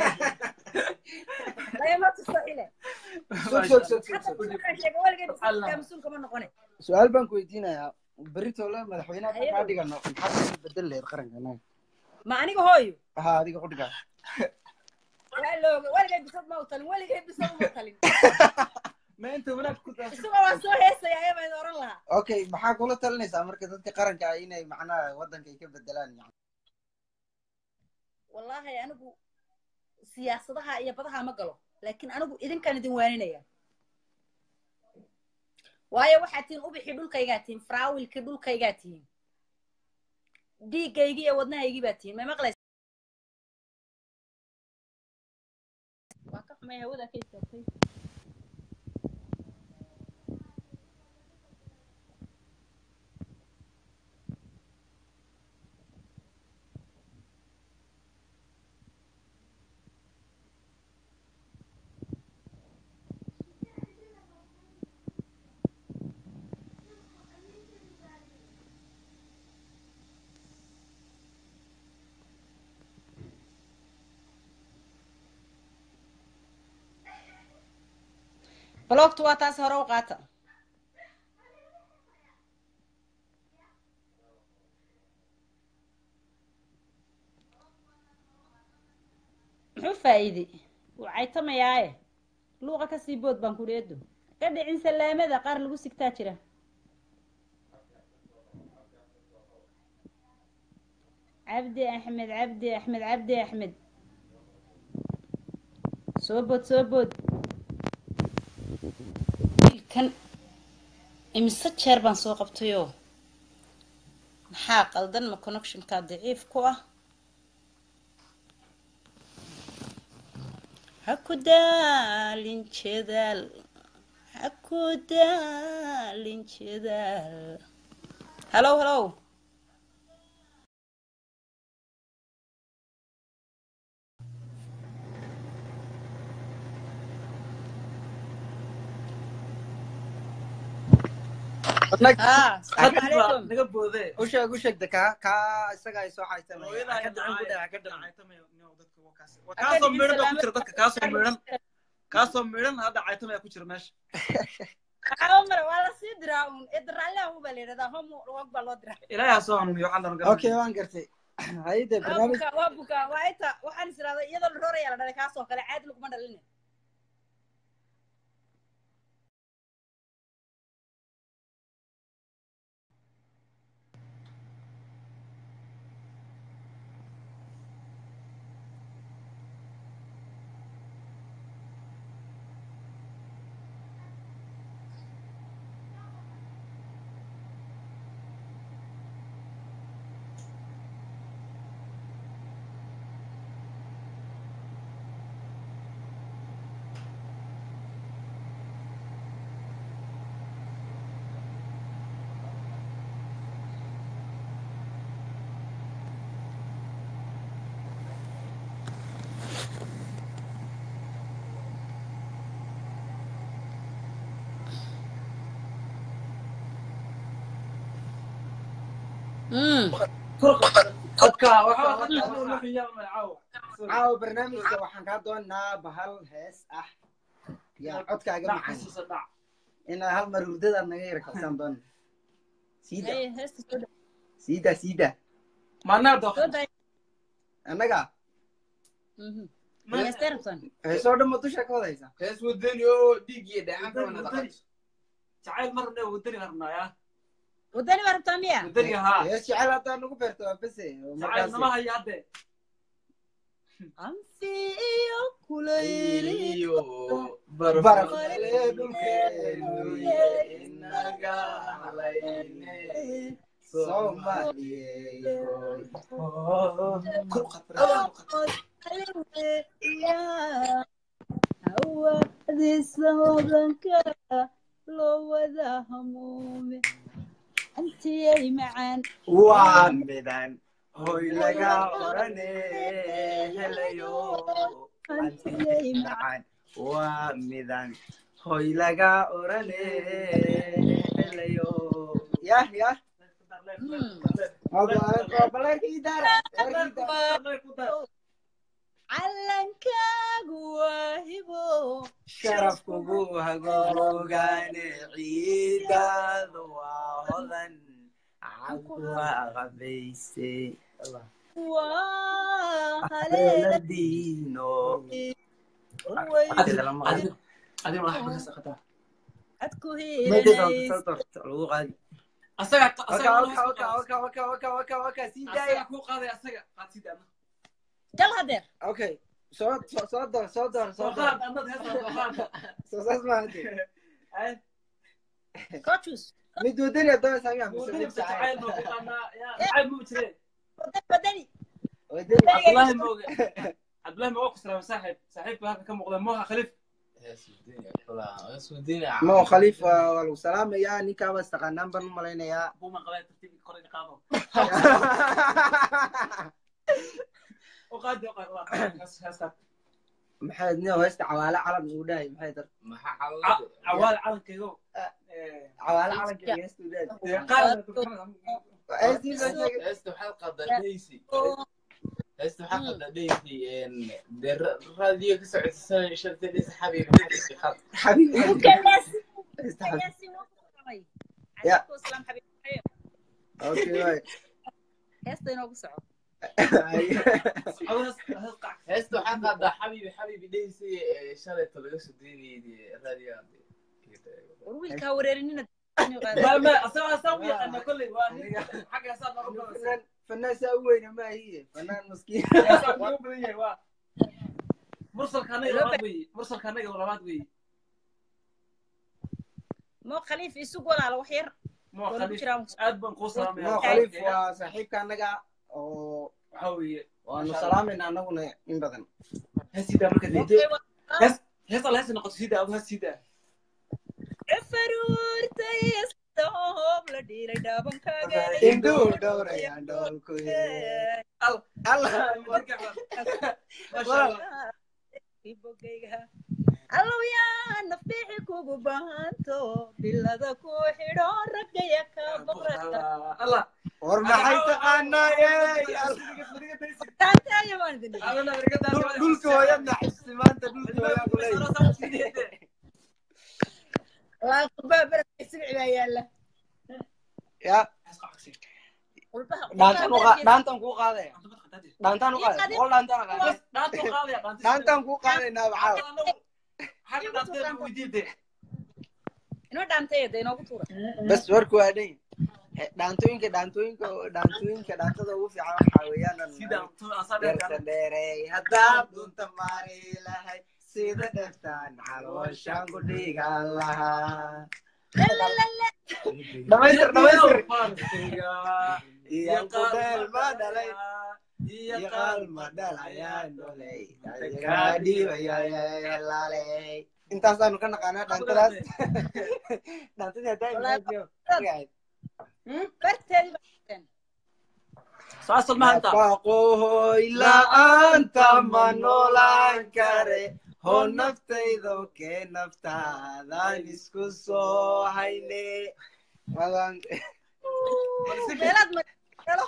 lagama tuso ile Sug, sug, sug, sug, Hadda sug. markaan sheego weligay biskaa mas-uulka ma noqone su-aal baan ku weydiinayaa beritoole madaxweynaha Haye. kaa dhigano maxaad ka bedel lahayd qaranka anaga ma aniga hooyo ha adiga qudhigaa waa looga weligay bisad ma u talin weligay bisad uma talin ma inta wanaag ku daas isagoo waa soo heesaya ayaa baan oran lahaa okay maxaa kula talinaysaa marka dadka qaranka ah inay macnaha waddanka ay ka bedelaan yani wallaahi anigu siyaasadaha iyo badaha ma galo laakiin anigu idinkaan idin waaninaya waayo waxaad tihiin ubixii dhulkaygaa tihiin faraawilkii dhulkaygaa tihiin dhiiggaygii iyo wadnahaygii baa tihiin may maqlaysa waa ka xumay hawada ka istaagtay baloogtu waa taas hore u qaata muxuu faa'iiday wuu caytamayaaye luuqa kasii bood baan kuri edo ka dhicin salaamada qaar lagu sigtaa jira cabdi axmed cabdi axmed cabdi axmed soo bood soo bood wiilkan imise jeer baan soo qabtayoo maxaa qaldan ma connectionka daciif ku ah ha ku daalin jedaal ha ku daalin jedaal hallow hallow haa salaamu calaykum naga boode u sheeg u sheegda kaa kaa isaga ay soo xaytamaya hooyadaa ka dhicin ku dhaca ka dhicin kaasoo midhan baa ku jira dadka kaasoo midhan kaasoo midhan hadda caytamaya ku jira meesha Waxaa mara waa la sii diraa uun idraallaha u baa la yidhahdaa hom wag baa loo diraa ilaahay ha soo hanuuniyo waxaan dhan okay waan gartay hayde waa barnaamij bukaa waa bukaa waa inta waxaan is idhahdaa iyadoo la rooraya la dhalay kaasoo kale caadi laguma dhalin caawa barnaamijka waxaan kaa doonaa bahal hees ah yaa codkaaga macaan inaa hal mar hurdadaad naga yara kabsaan doona siida Haye, heesta soo dhow. siida siida Soo day. annaga Mhm. Ma heestay rabtaan? heesoo dhan ma dusha ka wadaysa hees wadani oo dhiig iyo dheecaanka wana dhaqayso jacayl mar ne wadani rabnaayaa wadani baa rabtaa miya wadani haa hees jecel haddaa nagu beerto waa bese oo jacayl nama markaasi haya hadde anfi iyo kulayliyo baraf inaga halayne Soomaaliyeed hawaadiisa hodanka loo wada hamuume antiyay macaan waa midan hoy laga orane helayo antiyay macaan waa midan hoy laga orane helayo yah yah calankaagu waa hibo sharaf kugu hagoogaane ciidaadu waa hodan cakuwa qabayse waa haleela haleela diino adku Meesha hiilanaysa lagu qaadi asaga waka waka waka waka waka waka waka waka sii daaya asaga ku qaaday asaga qaad sii daana gal hadeer okay soo soo soo door soo door soo soo door qaad annad heesa soo qaad soo saas maahante coachus mid wadani doon saamiya wadani jacayl ma taqaanaa yaa jacayl ma jire badani wadani cabdullaahi mooge cabdullaahi mooge ku salaamay saaxiib saaxiibka halka ka muuqda mooha khaliif mo khaliif waa waa lagu salaamayaa ninkaaba istaqaanaan baan u malaynayaa buuma qabay tartiib kor ina qaado u qaadi u qaadi hees heeskaa maxay nio heesta cawaale calan uu dhahay maxay dar cawaal calankaygo cawaale calanka heesta uu dhahay qaad heestii soo sheegay heesta waxaad qadaa dheysi heesta waxaa qadaa dheysi dee raadiyo ka socodsiisanaya sharta dheysi xabiib dheysi qad xabiib heesta xabiib ya okay waay heesta inoogu soco heesta waxaa qadaa xabiibi xabiibi dheysi shalayta laga soo deynayay raadiyo war wiilkaa wareerinina ma ma asaga asaga u yaqaana kolley waa nin xagga heesaa nooga badan fanaan fanaan saa u weyna ma ahiye fanaan maskiin heesaa nooga badan yahay waa mursalka anaga labaad weeye mursalka anaga labaad weeye mo khaliif isug walaala wax yar mo Walaal khaliif jiraan. aad baan kuu salaamaya mo khaliif waa saaxiibka annaga oo waxaa weeye waanu salaamayna annaguna in badan heesidaa marka dee hees hees alla heesa noqoto sidaa adu hees sidaa faruurtaystoob la dhiilay dhaabankaaga indhuu dhowrayaan dhoolku bogayga allow yaa nafdhiixi kugu baahanto bilada ku xidho raggaya ka boqrata war maxay taqaanaa taantaayo baan idin dhulka hooyadna xisi maanta dhulka hooyaa kuley laaqubaa baraka sibci baa yaala ya qulbaha dhaantan u qa- dhaantan kuu qaadaya dhaantan u qaadaya boqol dhaantan a qaadaya dhaantan kuu qaadaynaa baxaaw inoo dhaantayada inoogu tuura bas warku waa dhan dhaantooyinka dhaantooyinka dhaantooyinka dhaantada ugu fiican waxaa weeyaan deerta dheerey haddaad dunta maari lahay sida dheftaan calooshaan ku dhigan lahaa dhamaystir dhamaystir iyo qudeel ma dhalay iyo qaal ma dhalayaan dholay kaa dhiibayalaaley intaasaanu ka naqaanaa dhaantadaas dhaantadii haddaa imaajiyo barteedi baa saasal maanta Nafaqooy la'aanta ma noolaan kare hoo naftaydo kee naftaadan isku soo hayne Wadan- meelaad magalo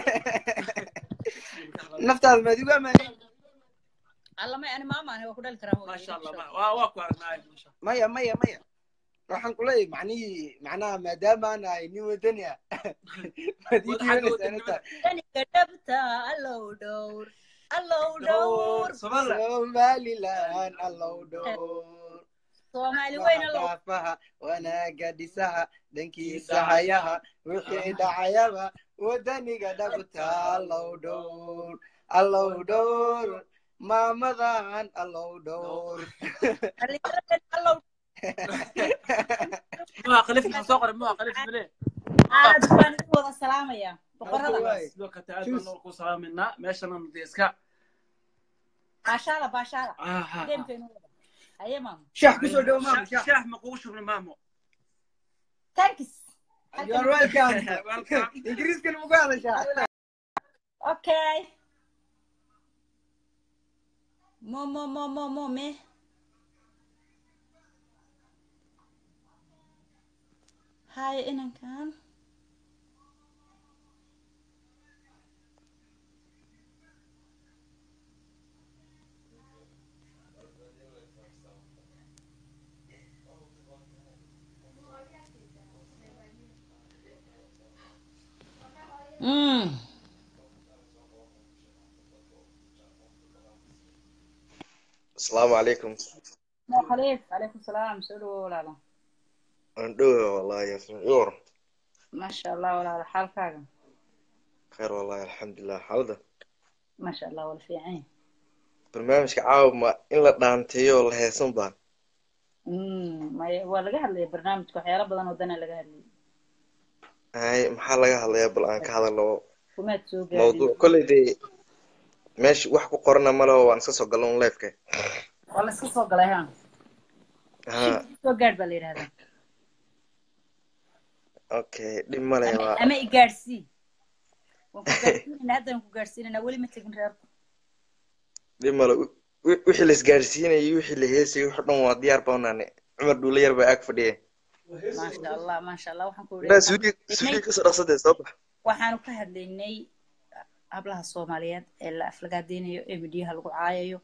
naftaada maadigu amaanin allamay ani maamaane waa ku dhali karaa maasha allah ma- waa waa ku aragnaa maasha maya maya maya waxaan ku leeyahay macnihii macnaha maadaama aan ahay nin wadani ah maad ii diiwanaysaa inta daniga dhabta allow dhowr allow dhowr somalilan allow dhowr soomaali weyn allow dhaafaha wanaaga dhisaha dhankiisa hayaha wixii dhacayaba wadaniga dhabta allow dhowr allow dhowr maamadan allow dhowr allow muha khaliif maxaa soo qoray muha khaliif mile aad baan idin wada salaamayaa boqorada sidoo kale aad baan ku salaaminaa meeshana dee iska baashaala baashaala Ah, ah, ah. geemkeenu wada haye maamo shax kusoo dhowo maamo shax ma kugu shubna maamo tankis You are welcome. ingiriiskan muku hadashaa okay mo mo mo mo mo me haye inankan Mm. asalaamu calaykum No, Khalif, عليكم السلام سلو ولا لا waan dhowa wallahi yasmin ii waran ما شاء الله ولا لا حالك khayr wallahi alxamdulilah xaalada ما شاء الله ولا في عين barnaamijka caawa ma in la dhaanteeyo oo la heesan baa امم ما waa laga hadlaya barnaamijka waxyaalo badan oo dana laga hadlayay hay maxaa laga hadlayaa bal aan ka hadalno kumaad soo gaadhin mawduuc kolley dee meesha wax ku qorana ma leho waan iska soo galno un leefka waa la iska soo galay ha ha soo gaadh baa la yidhahdaa okay dhib male ama waa ama i gaadhsii waan ku gaadhsiinayna haddaan ku gaadhsiinayna weli ma tegin reerku dhib male wi- wi- wixii la isgaadhsiinayay iyo wixii la heesayay wax dhan waa diyaar baa unaane cumar dhuule yar baa ag fadhiya maasha allah maasha allah waxaan ku inaa idhi suuliga suuliga kasoo dhaqsadee soo bax waxaanu ka hadlaynay hablaha soomaaliyeed ee la aflagaadeynayo ee midyaha lagu caayayo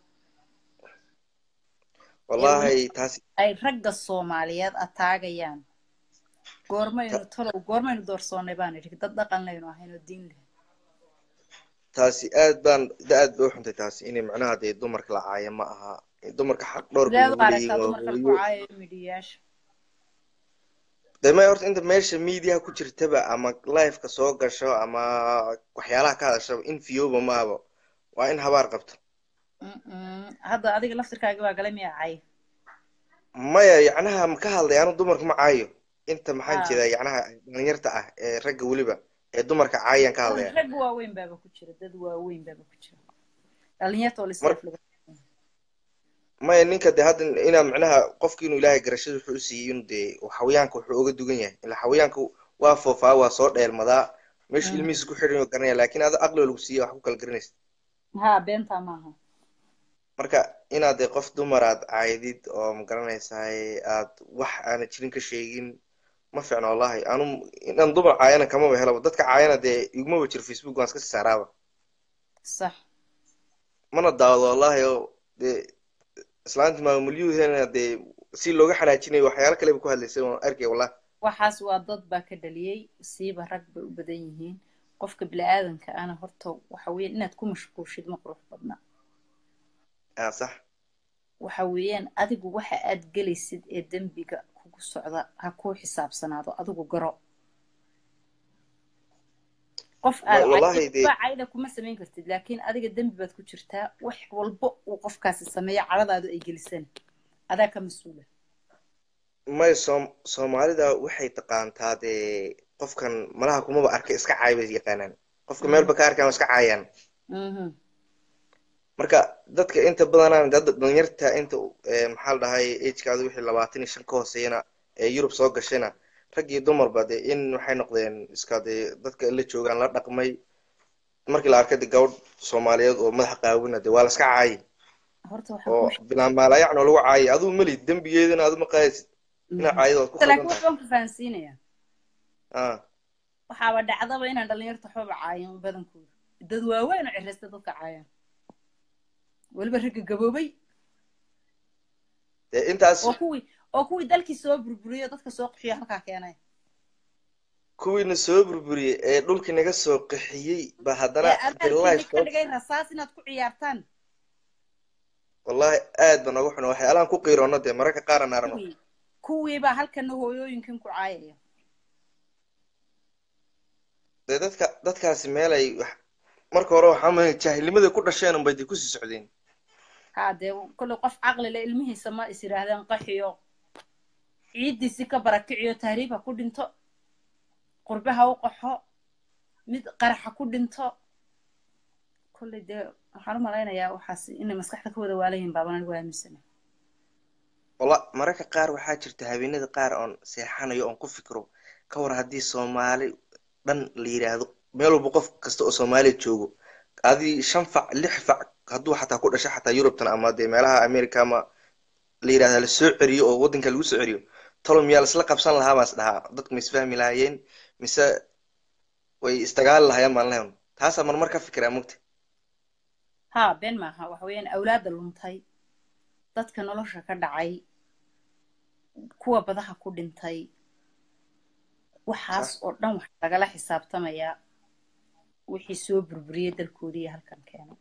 wallahi taasi ay ragga soomaaliyeed ataagayaan goormaynu talow goormaynu doorsoonnay baan idhi dad dhaqan laynu ahayn oo diin leh taasi aad baan aad bay u xuntay taasi inay macnaha dee dumarka la caayo ma aha dumarka xaq dhowrka sideed u lagu leeyihin aragtaa waa dumarka lagu hooyo caayayo midhiyayaasha dee may horta inta meesha mediaha ku jirtaba ama liveka soo gasho ama waxyaalaha ka hadashaba in fiyoba ma ahaba waa in habaar qabto Mm-mm. hadda adiga laftirkaaga baa galay miyaa cay maya yacnaha ma ka hadlay anu dumarka ma caayo inta maxaan Ah. jeedaa yacnaha dhalinyarta ah ee ragga weliba ee dumarka caayaan ka hadlaya rag waaweyn baaba ku jira dad waaweyn baaba ku jira dhalinyarta oo Mar- lisaflaga maya ninka dee hadda inaa macnaha qofki inuu ilaahay garashada wuxuu u siiyey inuu dee xawayaanka wuxuu oga dugan yahay ila xawayaanka waa foofaa waa soo dheelmadaa meeshu Mm. ilmihiisa ku xidhan oo garanaya laakiin ada aqliga lagu siiya wax ku kala garanaysa ha beentaa maaha marka inaad dee qof dumar aad caydid oo magaranaysaay aad wax aana jirin ka sheegin ma fiicno wallahi anu inaan dumar caayana kamaba helaba dadka caayana dee igumaba jiro facebook waan iska sii saaraaba sax mana daawado wallahi oo dee islaanti maamuliyuhena dee si looga xanaajinayo waxyaalo kaleba ku hadlaysay waan arkay wallahi waxaas waa dad baa ka dhaliyey siiba rag bay u badan yihiin qofka bini'aadanka ana horta waxa weeyaan inaad ku mashquulshid ma qurux badna ah sax waxa weeyaan adigu waxa aad gelaysid ee dembiga kugu socda ha kuu xisaabsanaado adigu garo qof aad Ma- wallahi dee- cayda cayda kuma samayn kartid laakiin adiga dembi baad ku jirtaa wax walba uu qofkaasi sameeyo cadadaadu ay gelisan adaa ka mas-uula may soom soomaalida waxay taqaantaa dee qofkan malaha kumaba arkay iska caay bay yaqaanaan qofka meelba ka arkaan waa iska caayaan Mhm. marka dadka inta badanaan dad dhalinyarta inta eh, maxaa la dhahay agekaada wixii labaatan iyo shan ka hooseeyana ee yurub soo gashayna rag iyo dumarba dee in waxay noqdeen iska dee dadka la joogaan la dhaqmay markii la arkay dee gabadh soomaaliyeed oo madaxa qaawina dee waa la iska caayi horta waxaan oo kuu bilaan maalayacno lagu caayi aduu meli dembigeedana adu ma qaadaysid inaa caayada waad ku sheegay laakiin khaldan tahay waxbaan ku fahansiinayaa ah waxaaba dhacdaba inaan dhalinyarta waxbaba caayan badankooda dad waaweyn oo ciraysta dadka caayaan weliba ragga gaboobay dee intaas oo kuwii oo kuwii dalkii soo burburiyay oo dadka soo qaxiyo halkaa keenay kuwiina soo burburiyey ee dhulkii naga soo qaxiyey ba haddana ee dee adaalkiina life ka dhigay rasaas inaad ku ciyaartaan wallahi aad ba nooga xuna waxyaalahan ku qiiroono dee mararka qaar aan aragno kuwii kuwiibaa halkana hooyooyinkan ku caayaya dee dadka dadkaasi meelay wax marka hore waxaa mahay jaahilnimaday ku dhasheen unbay dee kusii socdeen haa dee kolley qof caqli leh ilmihiisa ma is yidhaahdeen qaxiyo ciiddiisi ka barakiciyo tahriib ha ku dhinto qurbe ha u qaxo mid qarax ha ku dhinto kolley dee waxaan u malaynayaa waxaas inay maskaxda ka wada waalayihin baaban anigu aaminsana wala mararka qaar waxaa jirta habeenada qaar oon seexanayo oon ku fikiro ka war haddii soomaali dhan la yidhaahdo meel walba qof kasta oo soomaaliya joogo adii shan fac lix fac hadduu xataa ku dhasho xataa yurubtan ama dee meelaha america ama la yidhahda la soo celiyo oo waddanka lagu soo celiyo talo miyaa laisla qabsan lahaa baan is dhahaa dadku ma isfahmi lahaayeen mise way isdagaali lahaayeen baan lehan taasaa marmar ka fikiraa mugta haa been maaha waxa weeyaan awlaadda luntay dadka nolosha ka dhacay kuwa badaha ku dhintay waxaas oo dhan waxaa lagala xisaabtamayaa wixii soo burburiyey dalkoodii iyo halkan keenay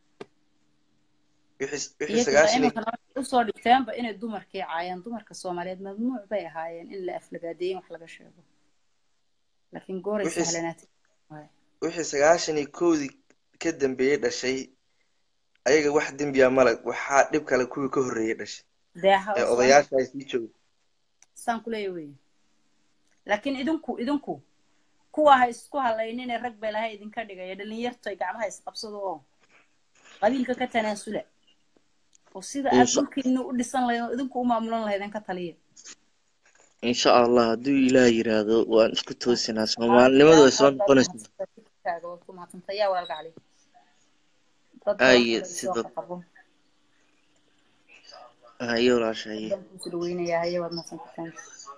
wixii wixii iyo sagaashan iyo iminka nolosha usoo dhigteenba inay dumarkii caayaan dumarka soomaaliyeed mamnuuc bay ahaayeen in la aflagaadeeyo in wax laga sheego laakiin gooray Wixii- sahlanaatay waaye. wixii sagaashan iyo kowdii ka dambeeyey dhashay ayaga wax dembiya male waxaa dhib kale kuwii ka horreeyey dhashay dee ha ee soo odayaasha ay sii jooga saan kuleeya wey laakiin idinku idinku kuwa ha isku halaynine rag bay laha idinka dhigaya dhalinyartay gacmaha isqabsado oo qabiilka ka tanaasula oo sida aad Insha- dhulkiina u dhisan lahayd oo idinku u maamulan lahaydeen ka taliya insha allah hadduu ilaah yiraahdo waan isku toosinaa soomaalinimadu way soo noqonaysaa kaaga waad ku mahadsantay yaa walaalka cali dad Aye, badan si soo dad- qabo haye walaashaye dan kuusu dhaweynayaa haye waad mahadsantataan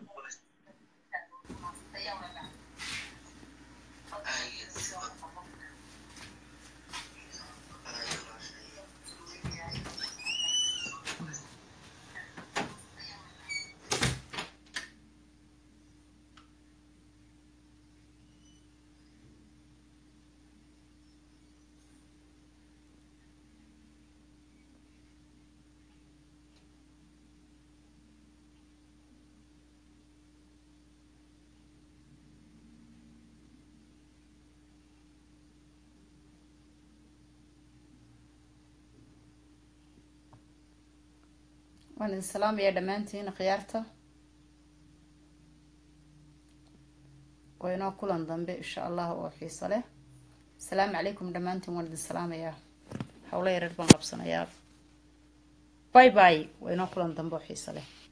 waan idin salaamayaa dhammaantiin khiyaarta waa inoo kulan dambe insha allah oo xiiso leh asalaamu calaykum dhammaantiin waan idin salaamayaa howlo yareer baan qabsanayaa bye bye waa inoo kulan dambe oo xiiso leh